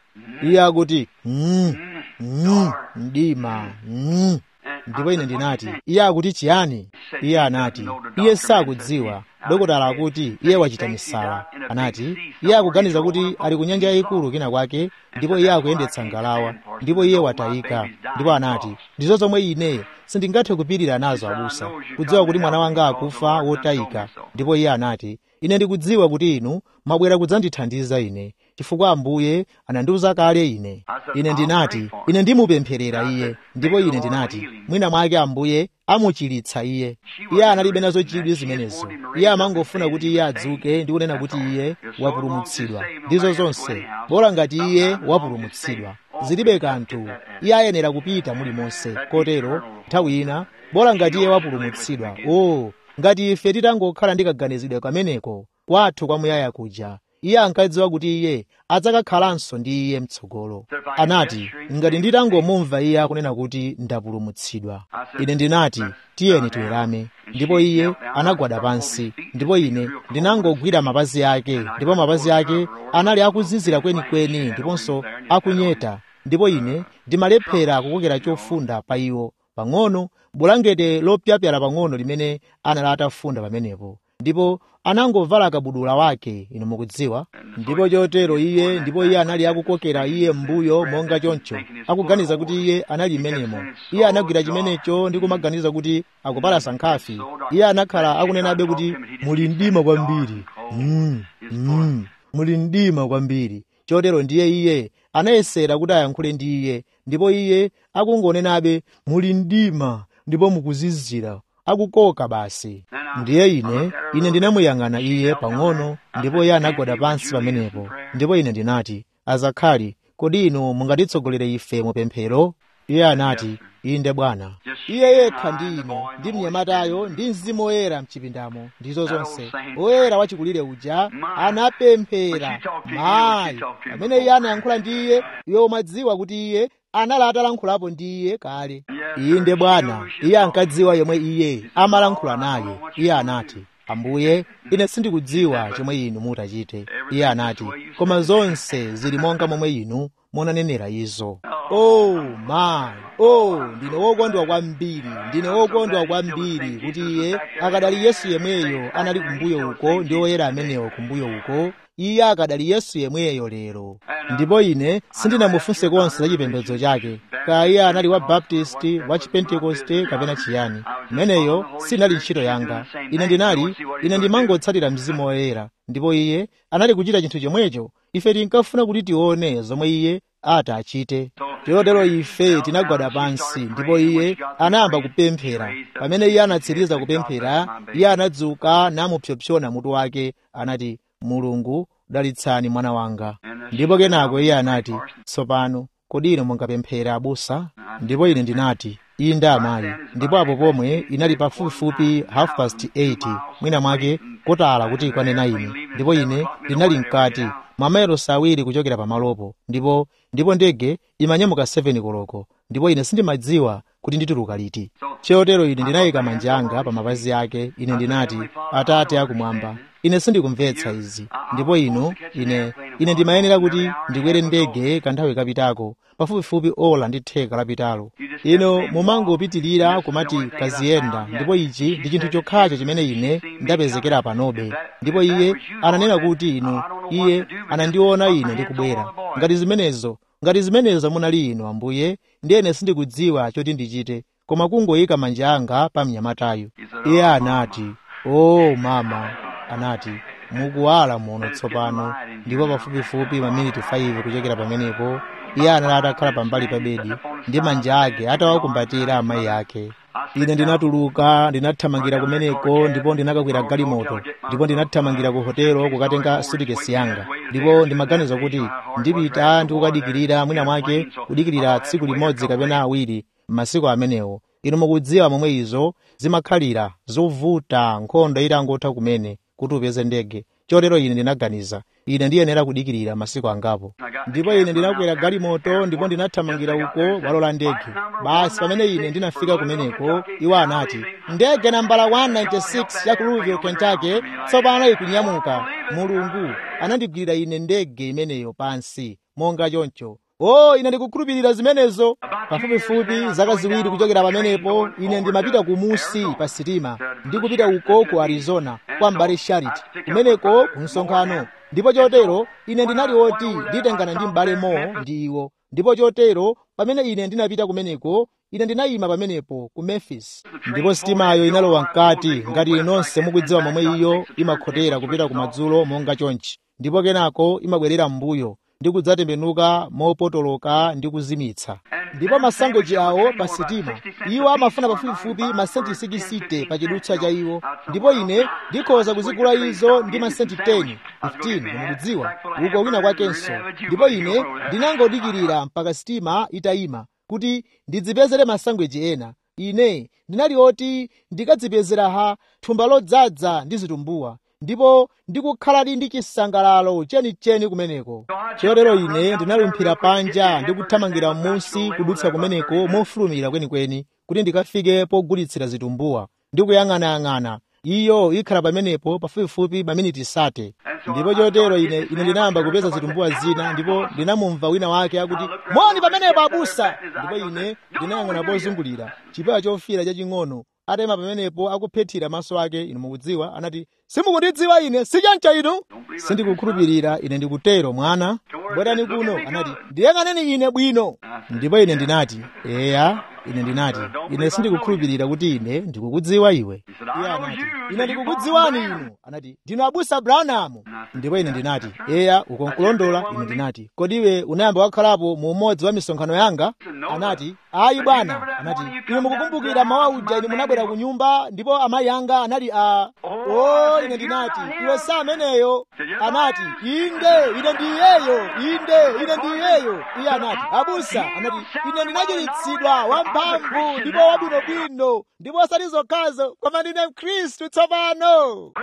iye akuti mm, mm, mdima mm. ndipo ine ndinati iye akuti chiyani iye anati iye sakudziwa dokotala akuti iye wachita misala anati iye akuganiza kuti ali ku nyanja yayikulu kina kwake ndipo iye akuyendetsa ngalawa ndipo iye watayika ndipo anati ndizo zomwe ine sindingathe kupirira nazo abusa kudziwa kuti mwana wanga akufa wotayika ndipo iye anati ine ndikudziwa kuti inu mwabwera kudzandithandiza ine chifukwa ambuye anandiwuza kale ine ine ndinati ine ndimupempherera iye ndipo ine ndinati mwina mwake ambuye amuchiritsa iye iye analibe nazo chidwi zimenezo iye amangofuna kuti iye adzuke ndi kunena kuti iye wapulumutsidwa ndizo zonse bola ngati iye wapulumutsidwa zilibe kanthu iye ayenera kupita mulimonse kotero nthawi ina bola ngati iye wapulumutsidwa o oh, ngati ife titangokhala ndi kaganizidwe kameneko kwathu kwamuyaya kuja iye ankadziwa kuti iye adzakakhalanso ndi iye mtsogolo anati ngati nditangomumva iye akunena kuti ndapulumutsidwa ine ndinati tiyeni tiwerame ndipo iye anagwada pansi ndipo ine ndinangogwira mapazi ake ndipo mapazi ake anali akuzizira kwenikweni ndiponso akunyeta ndipo ine ndimalephera kukokera chofunda pa iwo pang'ono bulangete lopyapyala pang'ono limene anali atafunda pamenepo ndipo anangovala kabudula wake inu mukudziwa ndipo chotero iye ndipo iye anali akukokera iye m'mbuyo monga choncho akuganiza kuti iye anali mmenemo iye anagwira chimenecho ndi kumaganiza kuti akupalasa nkhafi iye anakhala akunenabe kuti muli mdima kwambiri mm, mm, muli mdima kwambiri chotero ndiye iye anayesera kuti ayankhule ndi iye ndipo iye akungonenabe muli mdima ndipo mukuzizira akukoka basi ndiye ine ine ndinamuyang'ana iye pang'ono ndipo iye anagwada pansi pamenepo ndipo ine ndinati azakhali kodi inu mungatitsogolere ife mu pemphero iye anati inde bwana iye yekha ndi ine ndi mnyamatayo ndi mzimu woyera mchipindamo ndizo zonse woyera wachikulire uja anapemphera mayi pamene iye anayankhula ndi iye iwe umadziwa kuti iye anali atalankhulapo ndi iye kale inde bwana iye ankadziwa yomwe iye amalankhula naye iye anati ambuye ine sindikudziwa chomwe inu mutachite iye anati koma zonse zili monga momwe inu munanenera izo oh my oh ndine wokondwa kwambiri ndine wokondwa kwambiri kuti iye akadali yesu yemweyo anali kumbuyo uko ndi oyera amenewo kumbuyo uko iye akadali yesu yemweyo lero ndipo ine sindinamufunse konse za chipembedzo chake kaya iye anali wa baptisti wa chipentekoste kapena chiyani imeneyo sinali ntchito yanga ine ndinali ine ndimangotsatira mzimu woyera ndipo iye anali kuchita chinthu chomwecho ife tinkafuna kuti tione zomwe iye ati achite chotero ife tinagwada pansi ndipo iye anayamba kupemphera pamene iye anatsiriza kupemphera iye anadzuka namupsompsona mutu wake anati mulungu dalitsani mwana wanga ndipo kenako iye anati tsopano kodi inu mungapemphere abusa ndipo ine ndinati inde amayi ndipo apo pomwe inali pafupifupi half past 8 mwina mwake kotala kuti ikwane na ine ndipo ine ndinali mkati mamayilosi awiri kuchokera pamalopo ndipo ndipo ndege imanyamuka 7 koloko ndipo ine sindimadziwa kuti ndituluka liti chotero ine ndinayika manja anga pa mapazi ake ine ndinati atate akumwamba ine sindikumvetsa izi ndipo inu ine ine ndimayenera kuti ndikwere ndege kanthawi kapitako pafupifupi ola ndi theka lapitalo ino mumangopitirira kumati kaziyenda ndipo ichi ndi chinthu chokhacho chimene ine ndapezekera panobe ndipo iye ananena kuti inu iye anandiona ine ndikubwera ngati zimenezo ngati zimenezo munali inu ambuye ndiyene sindikudziwa choti ndichite koma kungoyika manja anga pa mnyamatayo iye anati o oh, mama anati mukuwala muno tsopano ndipo pafupifupi maminiti 5 kuchokera pamenepo iye anali atakhala pambali pa bedi ndi manja ake atawakumbatira amayi ake ine ndinatuluka ndinathamangira kumeneko ndipo ndinakakwera galimoto ndipo ndinathamangira ku hotelo kukatenga sutikesi yanga ndipo ndimaganiza kuti ndipita ndikukadikirira mwina mwake kudikirira tsiku limodzi kapena awiri m'masiku amenewo inu mukudziwa momwe izo zimakhalira zovuta nkhondo itangotha kumene kuti upeze ndege chotero ine ndinaganiza ine ndiyenera kudikirira masiku angapo ndipo ine ndinakwera galimoto ndipo ndinathamangira uko walola ndege basi pamene ine ndinafika kumeneko iwo anati ndege nambala 196 ya ku louisville kentucky tsopano ikunyamuka mulungu anandigwirira ine ndege imeneyo pansi monga choncho o oh, ine ndikukhulupirira zimenezo pafupifupi zaka ziwiri kuchokera pamenepo ine ndimapita kumusi pa sitima ndikupita uko ku arizona kwa mbale charity kumeneko ku msonkhano ndipo chotero ine ndinali woti nditengana ndi m'bale mo ndi iwo ndipo chotero pamene ine ndinapita kumeneko ine ndinayima pamenepo ku memphis ndipo sitimayo inalowa mkati ngati inonse mukudziwa momwe iyo imakhotera kupita kumadzulo monga chonchi ndipo kenako imabwerera m'mbuyo ndi kudzatembenuka mopotoloka ndi kuzimitsa ndipo masangoji awo pa sitima iwo amafuna pafupifupi masenti 60 pa chidutswa cha iwo ndipo ine ndikhoza kuzigula izo ndi masenti 10 15 mukudziwa uko wina kwakenso ndipo ine ndinangodikirira mpaka sitima itayima kuti ndidzipezere masangweji ena ine ndinali oti ndikadzipezera ha thumba lodzaza ndi zitumbuwa ndipo ndikukhaladi ndi chisangalalo chenicheni kumeneko chotero ine ndinalumphira panja ndi kuthamangira m'munsi kudutsa kumeneko mofulumira kwenikweni kuti ndikafike pogulitsira zitumbuwa ndi kuyang'anayang'ana iyo ikhala pamenepo pafupifupi maminiti sate ndipo chotero ine ine ndinayamba kupeza zitumbuwa zina ndipo ndinamumva wina wake akuti moni pamenepo abusa ndipo ine ndinayang'ana pozungulira chipewa chofira chaching'ono atema pamenepo akuphethira maso ake inu mukudziwa anati simukundidziwa ine sichancha inu sindikukhulupirira ine ndikutero mwana bwerani kuno anati ndiyang'aneni ine bwino ndipo ine ndinati eya ine ndinati ine sindikukhulupirira kuti ine ndikukudziwa iwe iye anati ine ndikukudziwani inu anati ndinu abusa abrahamu ndipo ine ndinati eya uko nkulondola ine ndinati kodi iwe unayamba wakhalapo mu umodzi wa misonkhano yanga anati ayi bwana anati ine mukukumbukira mawa uja ine munabwera ku nyumba ndipo amayi anga anali a o ine ndinati iwe sa ameneyo anati inde ine ndi iyeyo inde ine ndi iyeyo iye anati abusa anati ine ndinachiritsidwa wamphamvu ndipo wabwinobwino ndipo osati zokhazo koma ndine mkhristu tsopano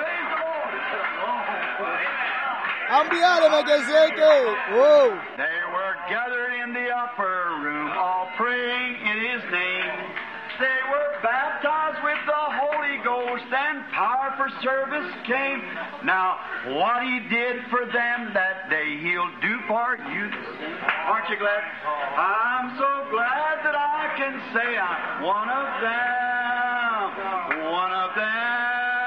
ambuye alemekezeke oh. They were gathered in the upper room, all praying in His name. They were baptized with the Holy Ghost, and power for service came. Now, what He did for them that day, He'll do for you. Aren't you glad? I'm so glad that I can say I'm one of them. One of them.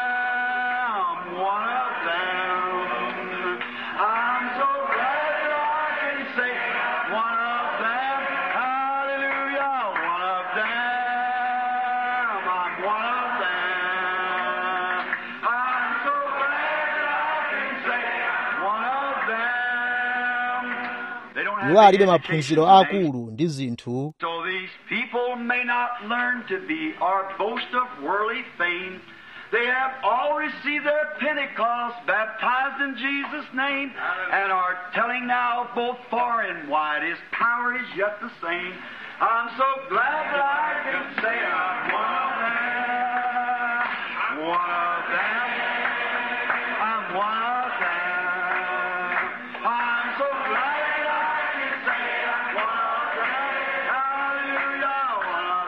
One of them. I'm so glad that I can say one of them. Hallelujah. One of them. I'm one of them. I'm so glad that I can say one of them. They don't iwo have alibe the maphunziro education they akulu ndi zinthu so these people may not learn to be or boast of worldly fame. They have all received their Pentecost, baptized in Jesus' name, and are telling now both far and wide His power is yet the same. I'm so glad that I can say I'm one of them. One of them. I'm one of them. I'm so glad that I can say I'm one of them. Hallelujah, one of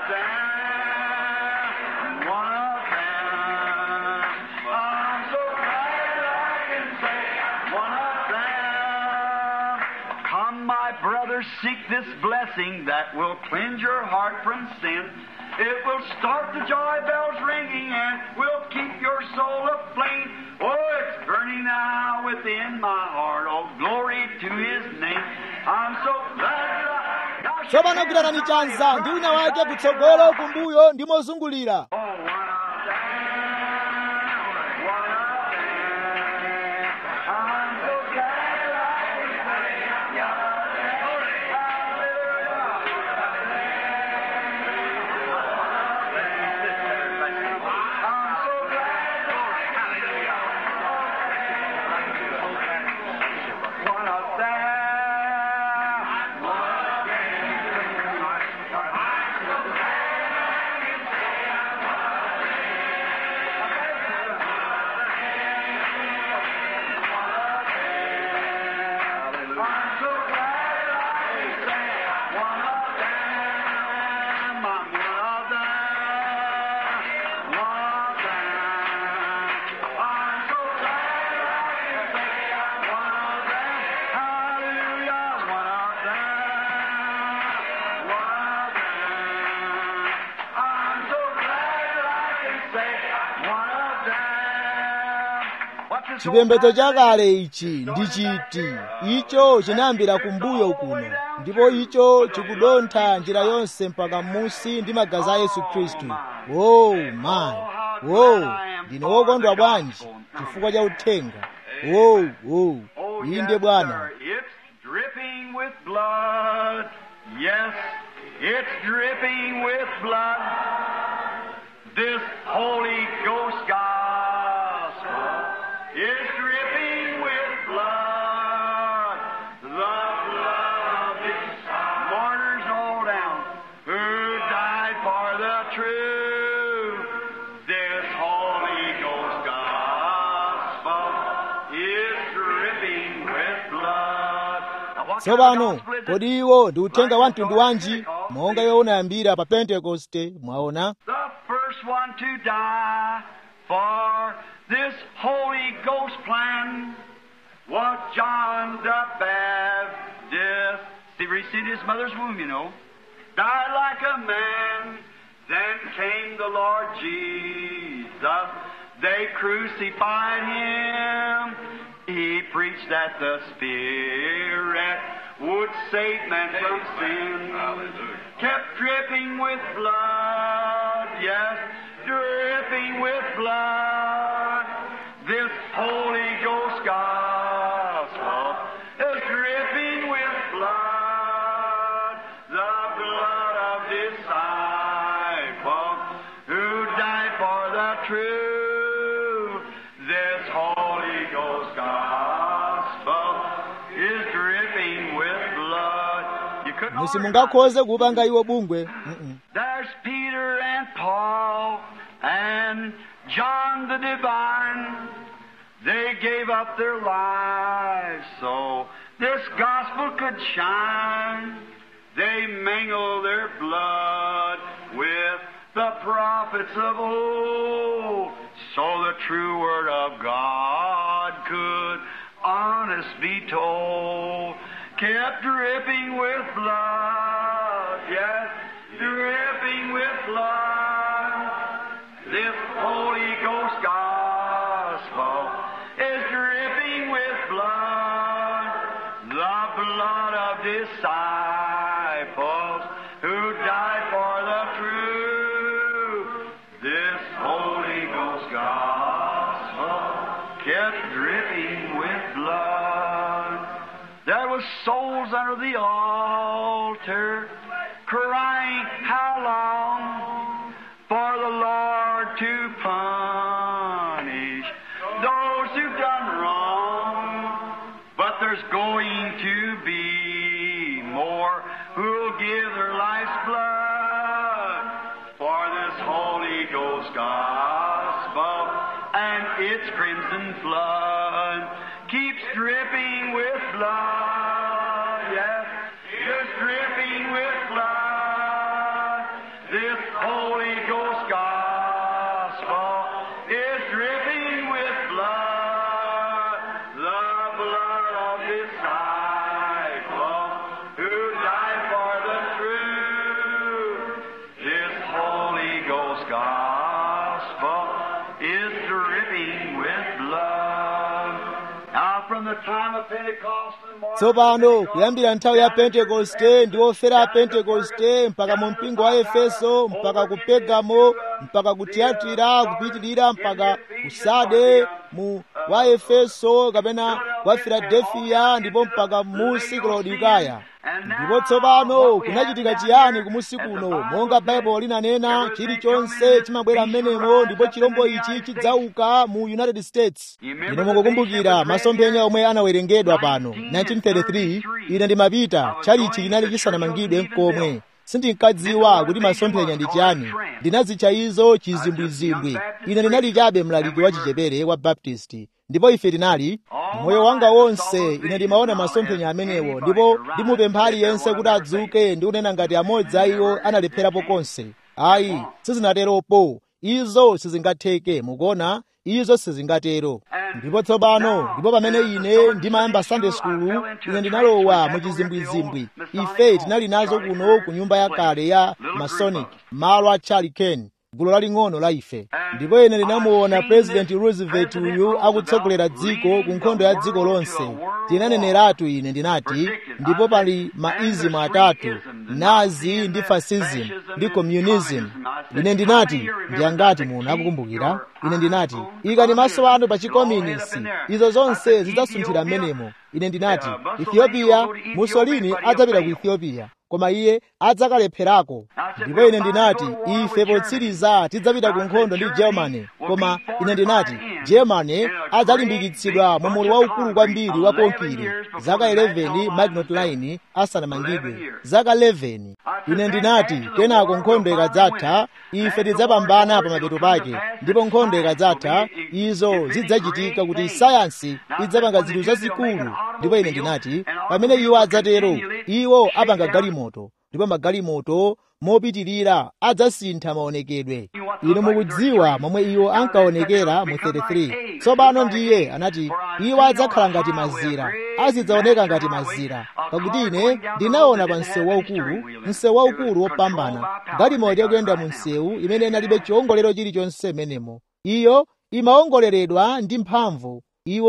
them. One of them. I'm so glad that I can say one of them. Come, my brothers, seek this blessing that will cleanse your heart from sin. It will start the joy bells ringing and will keep your soul aflame. Oh, it's burning now within my heart. Oh, glory to His name. I'm so glad that I. Now tsopano gwiranani chanza ndi wina wake kutsogolo kumbuyo ndi mozungulira Oh, one of them, one of them. I'm so glad that I can say I'm one of them. Hallelujah. I'm so glad that Hallelujah. One of them, one of I'm so glad that I can say one of them. I'm one of them. One of them. I'm so glad that I can say one of them. Hallelujah. One of them. One of them. I'm so glad that I can say one of them. What's this old chipembedzo man chakale ichi ndi chiti icho chinayambira kumbuyo kuno ndipo icho chikudontha njira yonse mpaka m'munsi ndi magazi a yesu khristu o mayi o ndine wokondwa bwanji chifukwa cha uthenga o o Oh, inde yes, bwana sir. It's dripping with blood. Yes, it's dripping with blood. This Holy Ghost gospel is dripping with blood. The blood of these martyrs all down who died for the truth. This Holy Ghost gospel is dripping with blood. Now, what kind of tsopano gospel is it? kodi iwo ndi uthenga wa mtundu wanji monga iwo unayambira pa pentekoste mwaona the first one to die for this Holy Ghost plan was John the Baptist. He received his mother's womb, you know. Died like a man. Then came the Lord Jesus. They crucified him. He preached that the Spirit would save man from sin. Kept dripping with blood, yes, dripping with blood. This Holy Ghost gospel is dripping with blood, the blood of disciples who died for the truth. This Holy Ghost gospel is dripping with blood. You couldn't order it. simungakhoze kupanga iwo bungwe Mm-mm. There's Peter and Paul and John the Divine. They gave up their lives so this gospel could shine. They mingled their blood with the prophets of old so the true word of God could honest be told. Kept dripping with blood, yes, dripping with blood. This Holy Ghost gospel is dripping with blood, the blood of disciples who died for the truth. This Holy Ghost gospel kept dripping with blood. There was souls under the altar crying, How long for the Lord to punish those who've done wrong? But there's going to be more who'll give their life's blood for this Holy Ghost gospel and its crimson flood keeps dripping with blood. Yes, just dripping with blood. This Holy Ghost gospel is dripping with blood, the blood of disciples who died for the truth. This Holy Ghost gospel is dripping with blood. Now, from the time of Pentecost and Mark, tsopano kuyambira nthawi ya pentekoste ndi ofera a pentekoste mpaka mu mpingo wa efeso mpaka ku pegamo mpaka ku tiyatira kupitirira mpaka ku sade mu wa efeso kapena wa filadelfiya ndipo mpaka mu sikolodikaya ndipo tsopano kunachitika chiyani kumusi kuno monga baibulo linanena chilichonse chimabwera m'menemo ndipo chirombo ichi chidzauka mu united states ine mukukumbukira masomphenya omwe anawerengedwa pano 1933 ine ndimapita chalichi chinali chisanamangidwe nkomwe sindinkadziwa kuti masomphenya ndi chiyani ndinazitcha izo chizimbwizimbwi ine ndinali chabe mlaliki wa chichepere wa baptisti ndipo ife tinali moyo wanga wonse ine ndimaona masomphenya amenewo ndipo ndimupempha aliyense kuti adzuke ndi kunena ngati amodzi a iwo analepherapo konse ayi sizinateropo izo sizingatheke mukuona izo sizingatero ndipo tsopano ndipo pamene ine ndimayamba sunday school ine ndinalowa mu chizimbwizimbwi ife tinali nazo kuno ku nyumba yakale ya masonic malo a charlie ken gulu laling'ono la ife ndipo ine ndinamuona president roosevelt uyu akutsogolera dziko ku nkhondo ya dziko lonse tinaneneratu ine ndinati ndipo pali maizimu atatu nazi ndi fascism ndi communism ine ndinati ndiyangati muno akukumbukira ine ndinati ikani maso anu pa chikominisi izo zonse zidzasunthira m'menemo ine ndinati ethiopia mussolini adzapita ku ethiopia koma iye adzakalepherako ndipo ine ndinati ife potsiriza tidzapita ku nkhondo ndi germany koma ine ndinati germany adzalimbikitsidwa mu mulu waukulu kwambiri wa konkire zaka 11 magnot line asanamangidwe zaka 11 ine ndinati kenako nkhondo ikadzatha ife tidzapambana pa mapeto pake ndipo nkhondo ikadzatha izo zidzachitika kuti sayansi idzapanga zinthu zazikulu ndipo ine ndinati pamene iwo adzatero iwo apanga galimoto ndipo magalimoto mopitirira adzasintha maonekedwe inu mukudziwa momwe iwo ankaonekera mu 33 tsopano ndiye anati iwo adzakhala ngati mazira azidzaoneka ngati mazira pakuti ine ndinaona pa msewu waukulu msewu waukulu wopambana galimoto yakuyenda mu msewu imene inalibe chiwongolero chilichonse menemo iyo imaongoleredwa ndi mphamvu iwo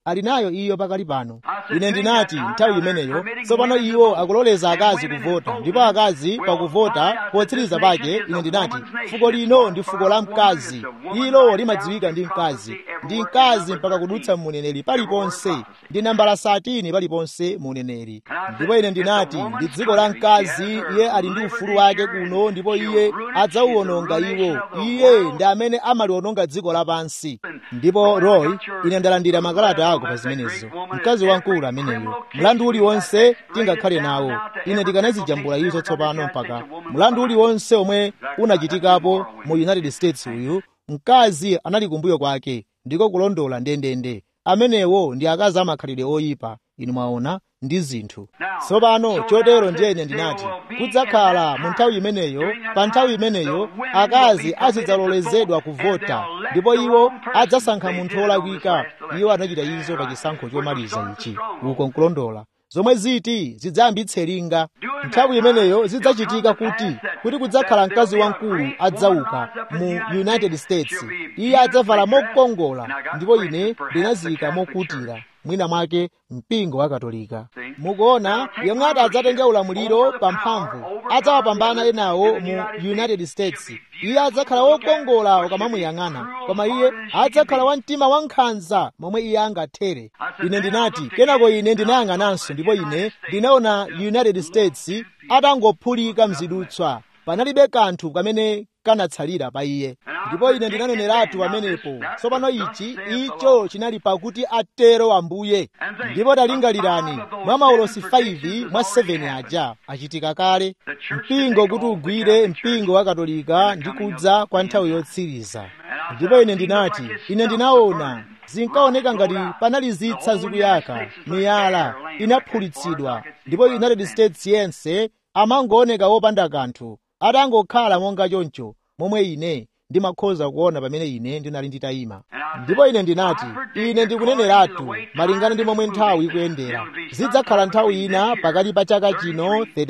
ali nayo iyo pakali pano ine ndinati nthawi imeneyo tsopano iwo akuloleza akazi kuvota ndipo akazi pakuvota potsiriza pake ine ndinati fuko lino ndi fuko la mkazi ilo limadziwika ndi mkazi ndi mkazi mpaka kudutsa muneneri paliponse ndi nambala satini paliponse muneneri ndipo ine ndinati ndi dziko la mkazi iye ali ndi ufulu wake kuno ndipo iye adzauwononga iwo iye ndi amene amaliwononga dziko lapansi ndipo roy ine ndalandira makalata ako pa zimenezo mkazi wamkulu ameneyo mlandu uliwonse tingakhale nawo ine ndikanazijambula izo tsopano mpaka mlandu uliwonse omwe unachitikapo mu united states uyu mkazi anali kumbuyo kwake ndiko kulondola ndendende amenewo ndi akazi amakhalidwe oyipa inu mwaona ndi zinthu tsopano chotero ndiyene ndinati kudzakhala mu nthawi imeneyo pa nthawi imeneyo akazi azidzalolezedwa kuvota ndipo iwo adzasankha munthu wolakwika iwo anachita izo pa chisankho chomaliza ichi uko nkulondola zomwe ziti zidzayambitse linga nthawi imeneyo zidzachitika kuti kuti kudzakhala mkazi wamkulu adzauka mu united states iye adzavala mokongola ndipo ine ndinaziyika mokutira mwina mwake mpingo wa katolika mukuona yemwe ati adzatenge ulamuliro pa mphamvu adzawapambana enawo mu united states iye adzakhala wokongola ukamamuyang'ana koma iye adzakhala wamtima wankhanza momwe iye angathere ine ndinati kenako ine ndinayang'ananso ndipo ine ndinaona united states atangophulika mzidutswa panalibe kanthu kamene kanatsalira pa iye ndipo ine ndinaneneratu pamenepo tsopano ichi icho chinali pakuti atero ambuye ndipo talingalirani mwa maulosi 5 mwa 7 aja achitika kale mpingo kuti ugwire mpingo wa katolika ndi kudza kwa nthawi yotsiriza ndipo ine ndinati ine ndinaona zinkaoneka ngati panali zitsa zikuyaka miyala inaphulitsidwa ndipo united states yense amangooneka wopanda kanthu atangokhala monga choncho momwe ine ndimakhoza kuona pamene ine ndinali nditayima ndipo ine ndinati ine ndikuneneratu malingana ndi momwe nthawi ikuyendera zidzakhala nthawi ina pakati pa chaka chino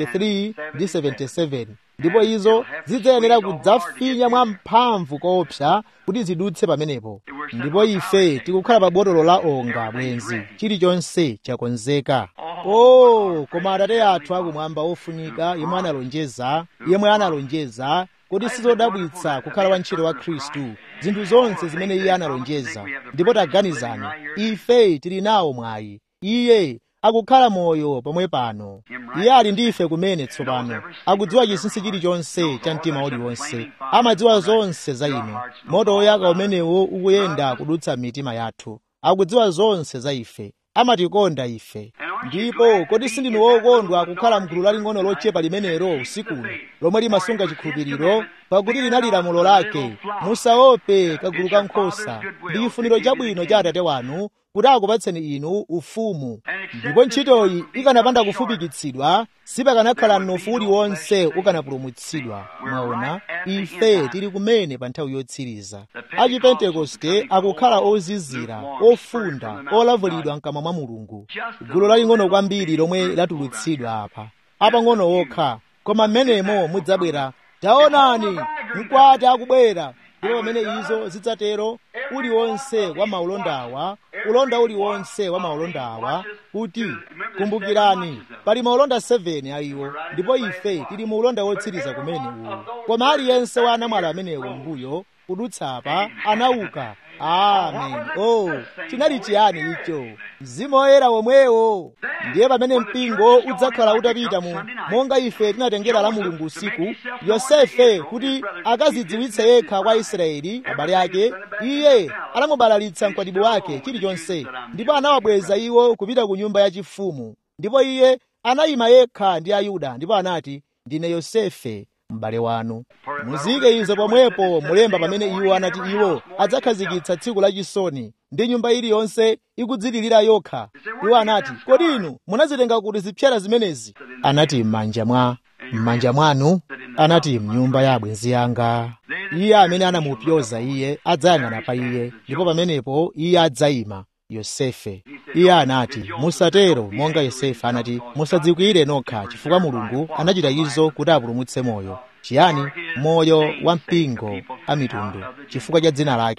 33 ndi 77 ndipo izo zidzayenera kudzafinya mwa mphamvu koopsa kuti zidutse pamenepo ndipo ife tikukhala pa botolo la onga bwenzi chilichonse chakonzeka oh koma atate athu akumwamba ofunika yemwe analonjeza yemwe analonjeza kodi sizodabwitsa kukhala wantchito wa khristu zinthu zonse zimene iye analonjeza ndipo taganizani ife tili nawo mwayi iye akukhala moyo pomwe pano iye ali ndi ife kumene tsopano akudziwa chinsinsi chilichonse cha mtima uliwonse amadziwa zonse za inu moto woyaka umenewo ukuyenda kudutsa mitima yathu akudziwa zonse za ife amatikonda ife ndipo kodi sindinu wokondwa kukhala mgulu laling'ono lochepa limenelo usikuno lomwe limasunga chikhulupiriro pakuti linali lamulo lake musaope kagulu ka nkhosa ndi chifuniro chabwino cha atate wanu kuti akupatseni inu ufumu ndipo ntchitoyi ikanapanda kufupikitsidwa sipakanakhala mnofu uliwonse ukanapulumutsidwa mwaona ife tili kumene pa nthawi yotsiriza achipentekoste akukhala ozizira ofunda olavulidwa mkamwa mwa mulungu gulu laling'ono kwambiri lomwe latulutsidwa apa apang'ono okha koma mmenemo mudzabwera taonani mkwati akubwera ndipo pamene izo zidzatero uliwonse wa maulondawa ulonda uliwonse wa maulondawa kuti kumbukirani pali maulonda 7 a iwo ndipo ife tili mu ulonda wotsiriza kumene uwu koma aliyense wa anamwali amenewo mbuyo kudutsa apa anauka amen oh chinali chiyani icho mzimu woyera womwewo ndiye pamene mpingo udzakhala utapita mu monga ife tinatengera la mulungu usiku yosefe kuti akazidziwitse yekha kwa israeli abale ake iye anamubalalitsa mkwatibwi wake chilichonse ndipo anawabweza iwo kupita ku nyumba yachifumu ndipo iye anayima yekha ndi ayuda ndipo anati ndine yosefe m'bale wanu muzike izo pomwepo mulemba pamene iwo anati iwo adzakhazikitsa tsiku lachisoni ndi nyumba iliyonse ikudzilirira yokha iwo anati kodi inu munazitenga kuti zipsera zimenezi anati m'manja mwa m'manja mwanu anati mnyumba ya abwenzi yanga iye amene anamupyoza iye adzayang'ana pa iye ndipo pamenepo iye adzayima yosefe iye anati musatero monga yosefe anati musadzikwire nokha chifukwa mulungu anachita izo kuti apulumutse moyo chiyani moyo wa mpingo a mitundu chifukwa cha dzina lake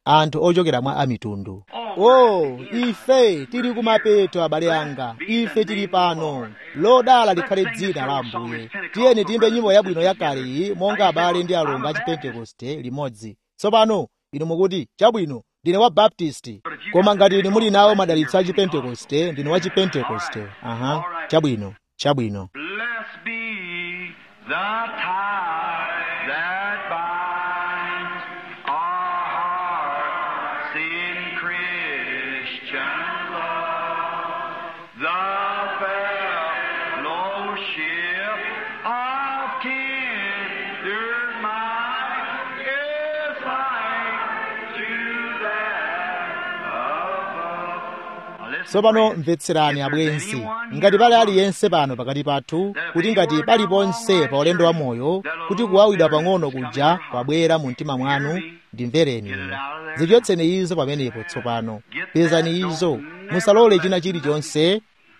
anthu ochokera mwa amitundu oh ife tili kumapeto abale anga ife tili pano lodala likhale dzina la ambuye tiyeni tiyimbe nyimbo yabwino yakale iyi monga abale ndi alongo a chipentekoste limodzi tsopano inu mukuti chabwino ndine wa baptisti koma ngati inu muli nawo madalitso a chipentekoste ndine wa chipentekoste aha chabwino chabwino Blessed be the tie that binds our hearts in Christian love. The fellowship of kindred mind is like to that above. tsopano mvetserani abwenzi ngati pali aliyense pano pakati pathu kuti ngati paliponse pa ulendo wa moyo kuti kuwawidwa pang'ono kuja kwabwera mu mtima mwanu ndimvereni ine zichotseni izo pamenepo tsopano pezani izo musalole china chilichonse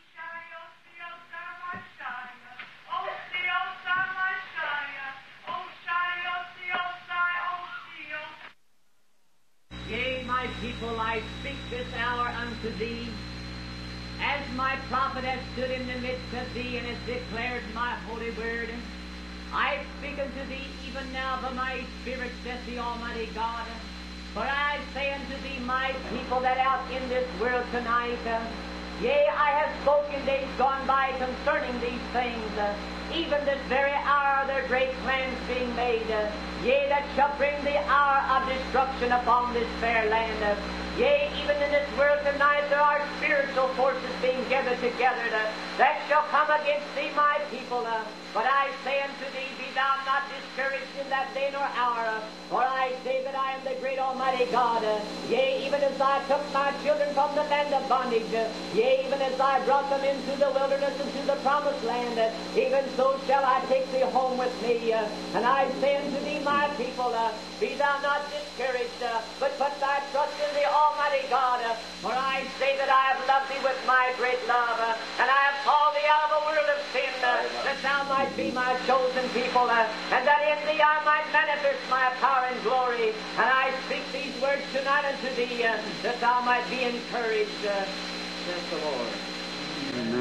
Yea, my people, I speak this hour unto thee, as my prophet has stood in the midst of thee and has declared my holy word. I speak unto thee even now by my spirit, saith the Almighty God. For I say unto thee, my people that out in this world tonight, uh, yea, I have spoken days gone by concerning these things, uh, even this very hour their great plans being made, uh, yea, that shall bring the hour of destruction upon this fair land. Uh, yea, even in this world tonight there are spiritual forces being gathered together uh, that shall come against thee, my people. Uh, but I say unto thee, be thou not discouraged in that day nor hour, uh, for I say that I am the great Almighty God. Uh, yea, even as I took my children from the land of bondage, uh, yea, even as I brought them into the wilderness into the promised land, uh, even so shall I take thee home with me. Uh, and I say unto thee, my people, uh, be thou not discouraged, uh, but put thy trust in the Almighty God. Uh, for I say that I have loved thee with my great love, uh, and I have called thee out of the world of sin, uh, that thou might be my chosen people, uh, and that in thee I might manifest my power and glory. And I speak these words tonight unto thee, uh, that thou might be encouraged, uh, says the Lord.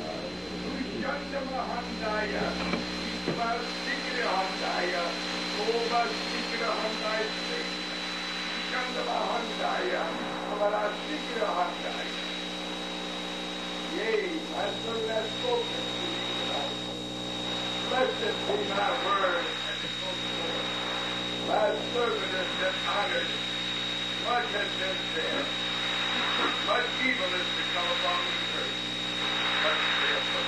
Yea, my servant has spoken to thee tonight. Blessed be my word and the Lord. My servant has been honored. Much has been said. Much evil is to come upon the earth. But saith the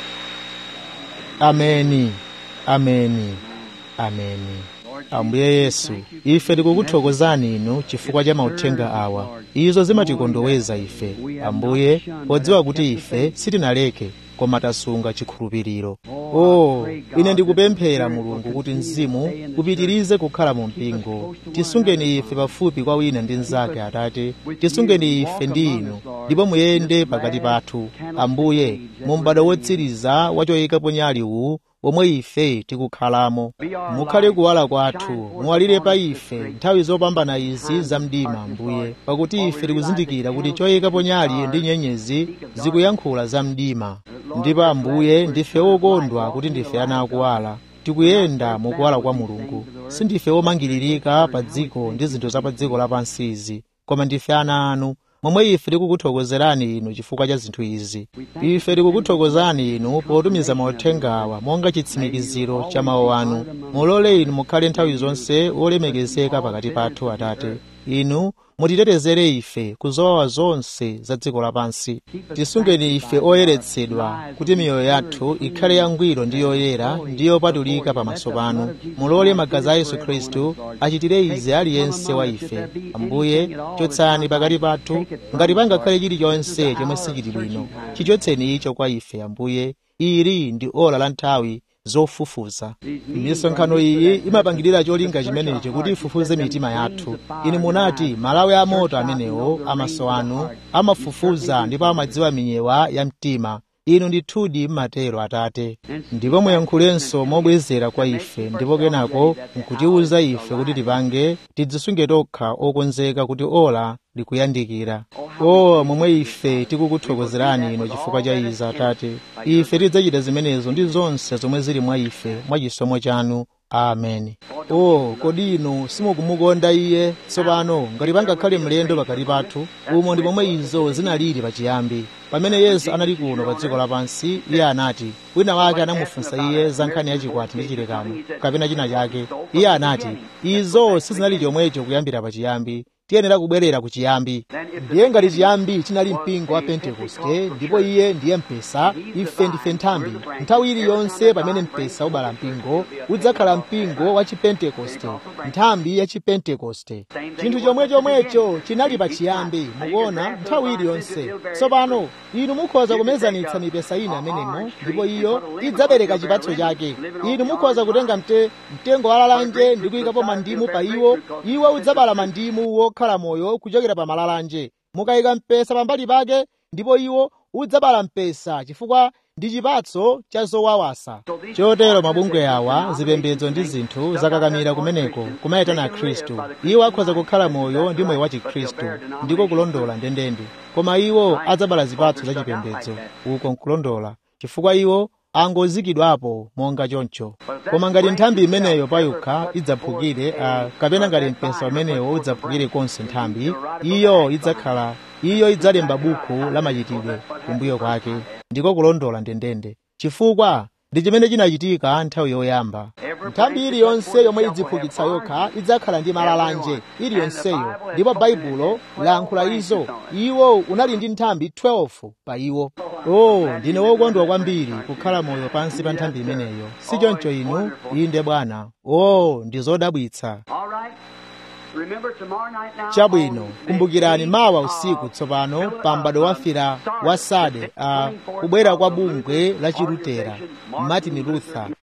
Lord. ameni ameni ameni ambuye yesu ife tikukuthokozani inu chifukwa cha mauthenga awa izo zimatikondoweza ife ambuye podziwa kuti ife sitinaleke koma tasunga chikhulupiriro o ine ndikupemphera mulungu kuti mzimu upitirize kukhala mu mpingo tisungeni ife pafupi kwa wina ndi mnzake atate tisungeni ife ndi inu ndipo muyende pakati pathu ambuye mu m'bado wotsiriza wa choyikapo nyali uwu omwe ife tikukhalamo mukhale kuwala kwathu muwalire pa ife nthawi zopambana izi za mdima ambuye pakuti ife tikuzindikira kuti choyikapo nyali ndi nyenyezi zikuyankhula za mdima ndipo ambuye ndife okondwa kuti ndife ana akuwala tikuyenda mukuwala kwa mulungu sindife omangiririka pa dziko ndi zinthu za pa dziko lapansi izi koma ndife ana anu momwe ife tikukuthokozerani inu chifukwa cha zinthu izi ife tikukuthokozani inu potumiza mauthengawa monga chitsimikiziro cha mawu anu mulole inu mukhale nthawi zonse olemekezeka pakati pathu atate inu mutitetezere ife kuzowawa zonse za dziko lapansi tisungeni ife oyeretsedwa kuti miyoyo yathu ikhale yangwiro ndi yoyera ndi yopatulika pamaso panu mulole magazi a yesu khristu achitire izi aliyense wa ife ambuye chotsani pakati pathu ngati pangakhale chilichonse chomwe sichili bwino chichotseni icho kwa ife ambuye ili ndi ola la nthawi zofufuza misonkhano iyi imapangidwira cholinga chimenechi kuti ifufuze mitima yathu inu munati malawi a moto amenewo amaso anu amafufuza ndipo amadziwa minyewa ya mtima inu ndithudi mmatero atate ndipo muyankhulenso mobwezera kwa ife ndipo kenako nkutiwuza ife kuti tipange tidzisunge tokha okonzeka kuti ola likuyandikira o momwe ife tikukuthokozerani ino chifukwa cha izi atate ife tidzachita zimenezo ndi zonse zomwe zili mwa ife mwa chisomo chanu ameni o kodi inu simukumukonda iye tsopano ngati pangakhale mlendo pakati pathu umo ndi pomwe izo zinalili pachiyambi pamene yesu anali kuno pa dziko lapansi iye anati wina wake anamufunsa iye za nkhani yachikwati ndi chilekano kapena china chake iye anati izo sizinali chomwecho kuyambira pachiyambi tiyenera kubwerera ku chiyambi ndiye ngati chiyambi chinali mpingo wa pentekoste ndipo iye ndiye mpesa ife ndife nthambi nthawi iliyonse pamene mpesa ubala mpingo udzakhala mpingo wa chipentekoste nthambi ya chipentekoste chinthu chomwe chomwecho chinali pa chiyambi mukuona nthawi iliyonse tsopano inu mukhoza kumezanitsa mipesa ina amenemo ndipo iyo idzabereka chipatso chake inu mukhoza kutenga mte, mtengo wa lalanje ndi kuyikapo mandimu pa iwo iwo udzabala mandimu wokhala moyo kuchokera pa malalanje mukayika mpesa pambali pake ndipo iwo udzabala mpesa chifukwa ndi chipatso cha zowawasa chotero mabungwe awa zipembedzo ndi zinthu zakakamira kumeneko kumayitana khristu iwo akhoza kukhala moyo ndi moyo wa chikhristu ndiko kulondola ndendende koma iwo adzabala zipatso za chipembedzo uko nkulondola chifukwa iwo angozikidwapo monga choncho koma ngati nthambi imeneyo payokha idzaphukire uh, kapena ngati mpesa umenewo udzaphukire konse nthambi iyo idzakhala iyo idzalemba buku la machitidwe kumbuyo kwake ndiko kulondola ndendende chifukwa ndi chimene chinachitika nthawi yoyamba nthambi iliyonse yomwe idziphukitsa yokha idzakhala ndi malalanje iliyonseyo ndipo baibulo layankhula izo iwo unali ndi nthambi 12 pa iwo o ndine wokondwa kwambiri kukhala moyo pansi pa nthambi imeneyo si choncho inu inde bwana o ndi zodabwitsa chabwino kumbukirani mawa usiku tsopano pa m'bado wafira wa sade uh, kubwera kwa bungwe la chilutera martin luther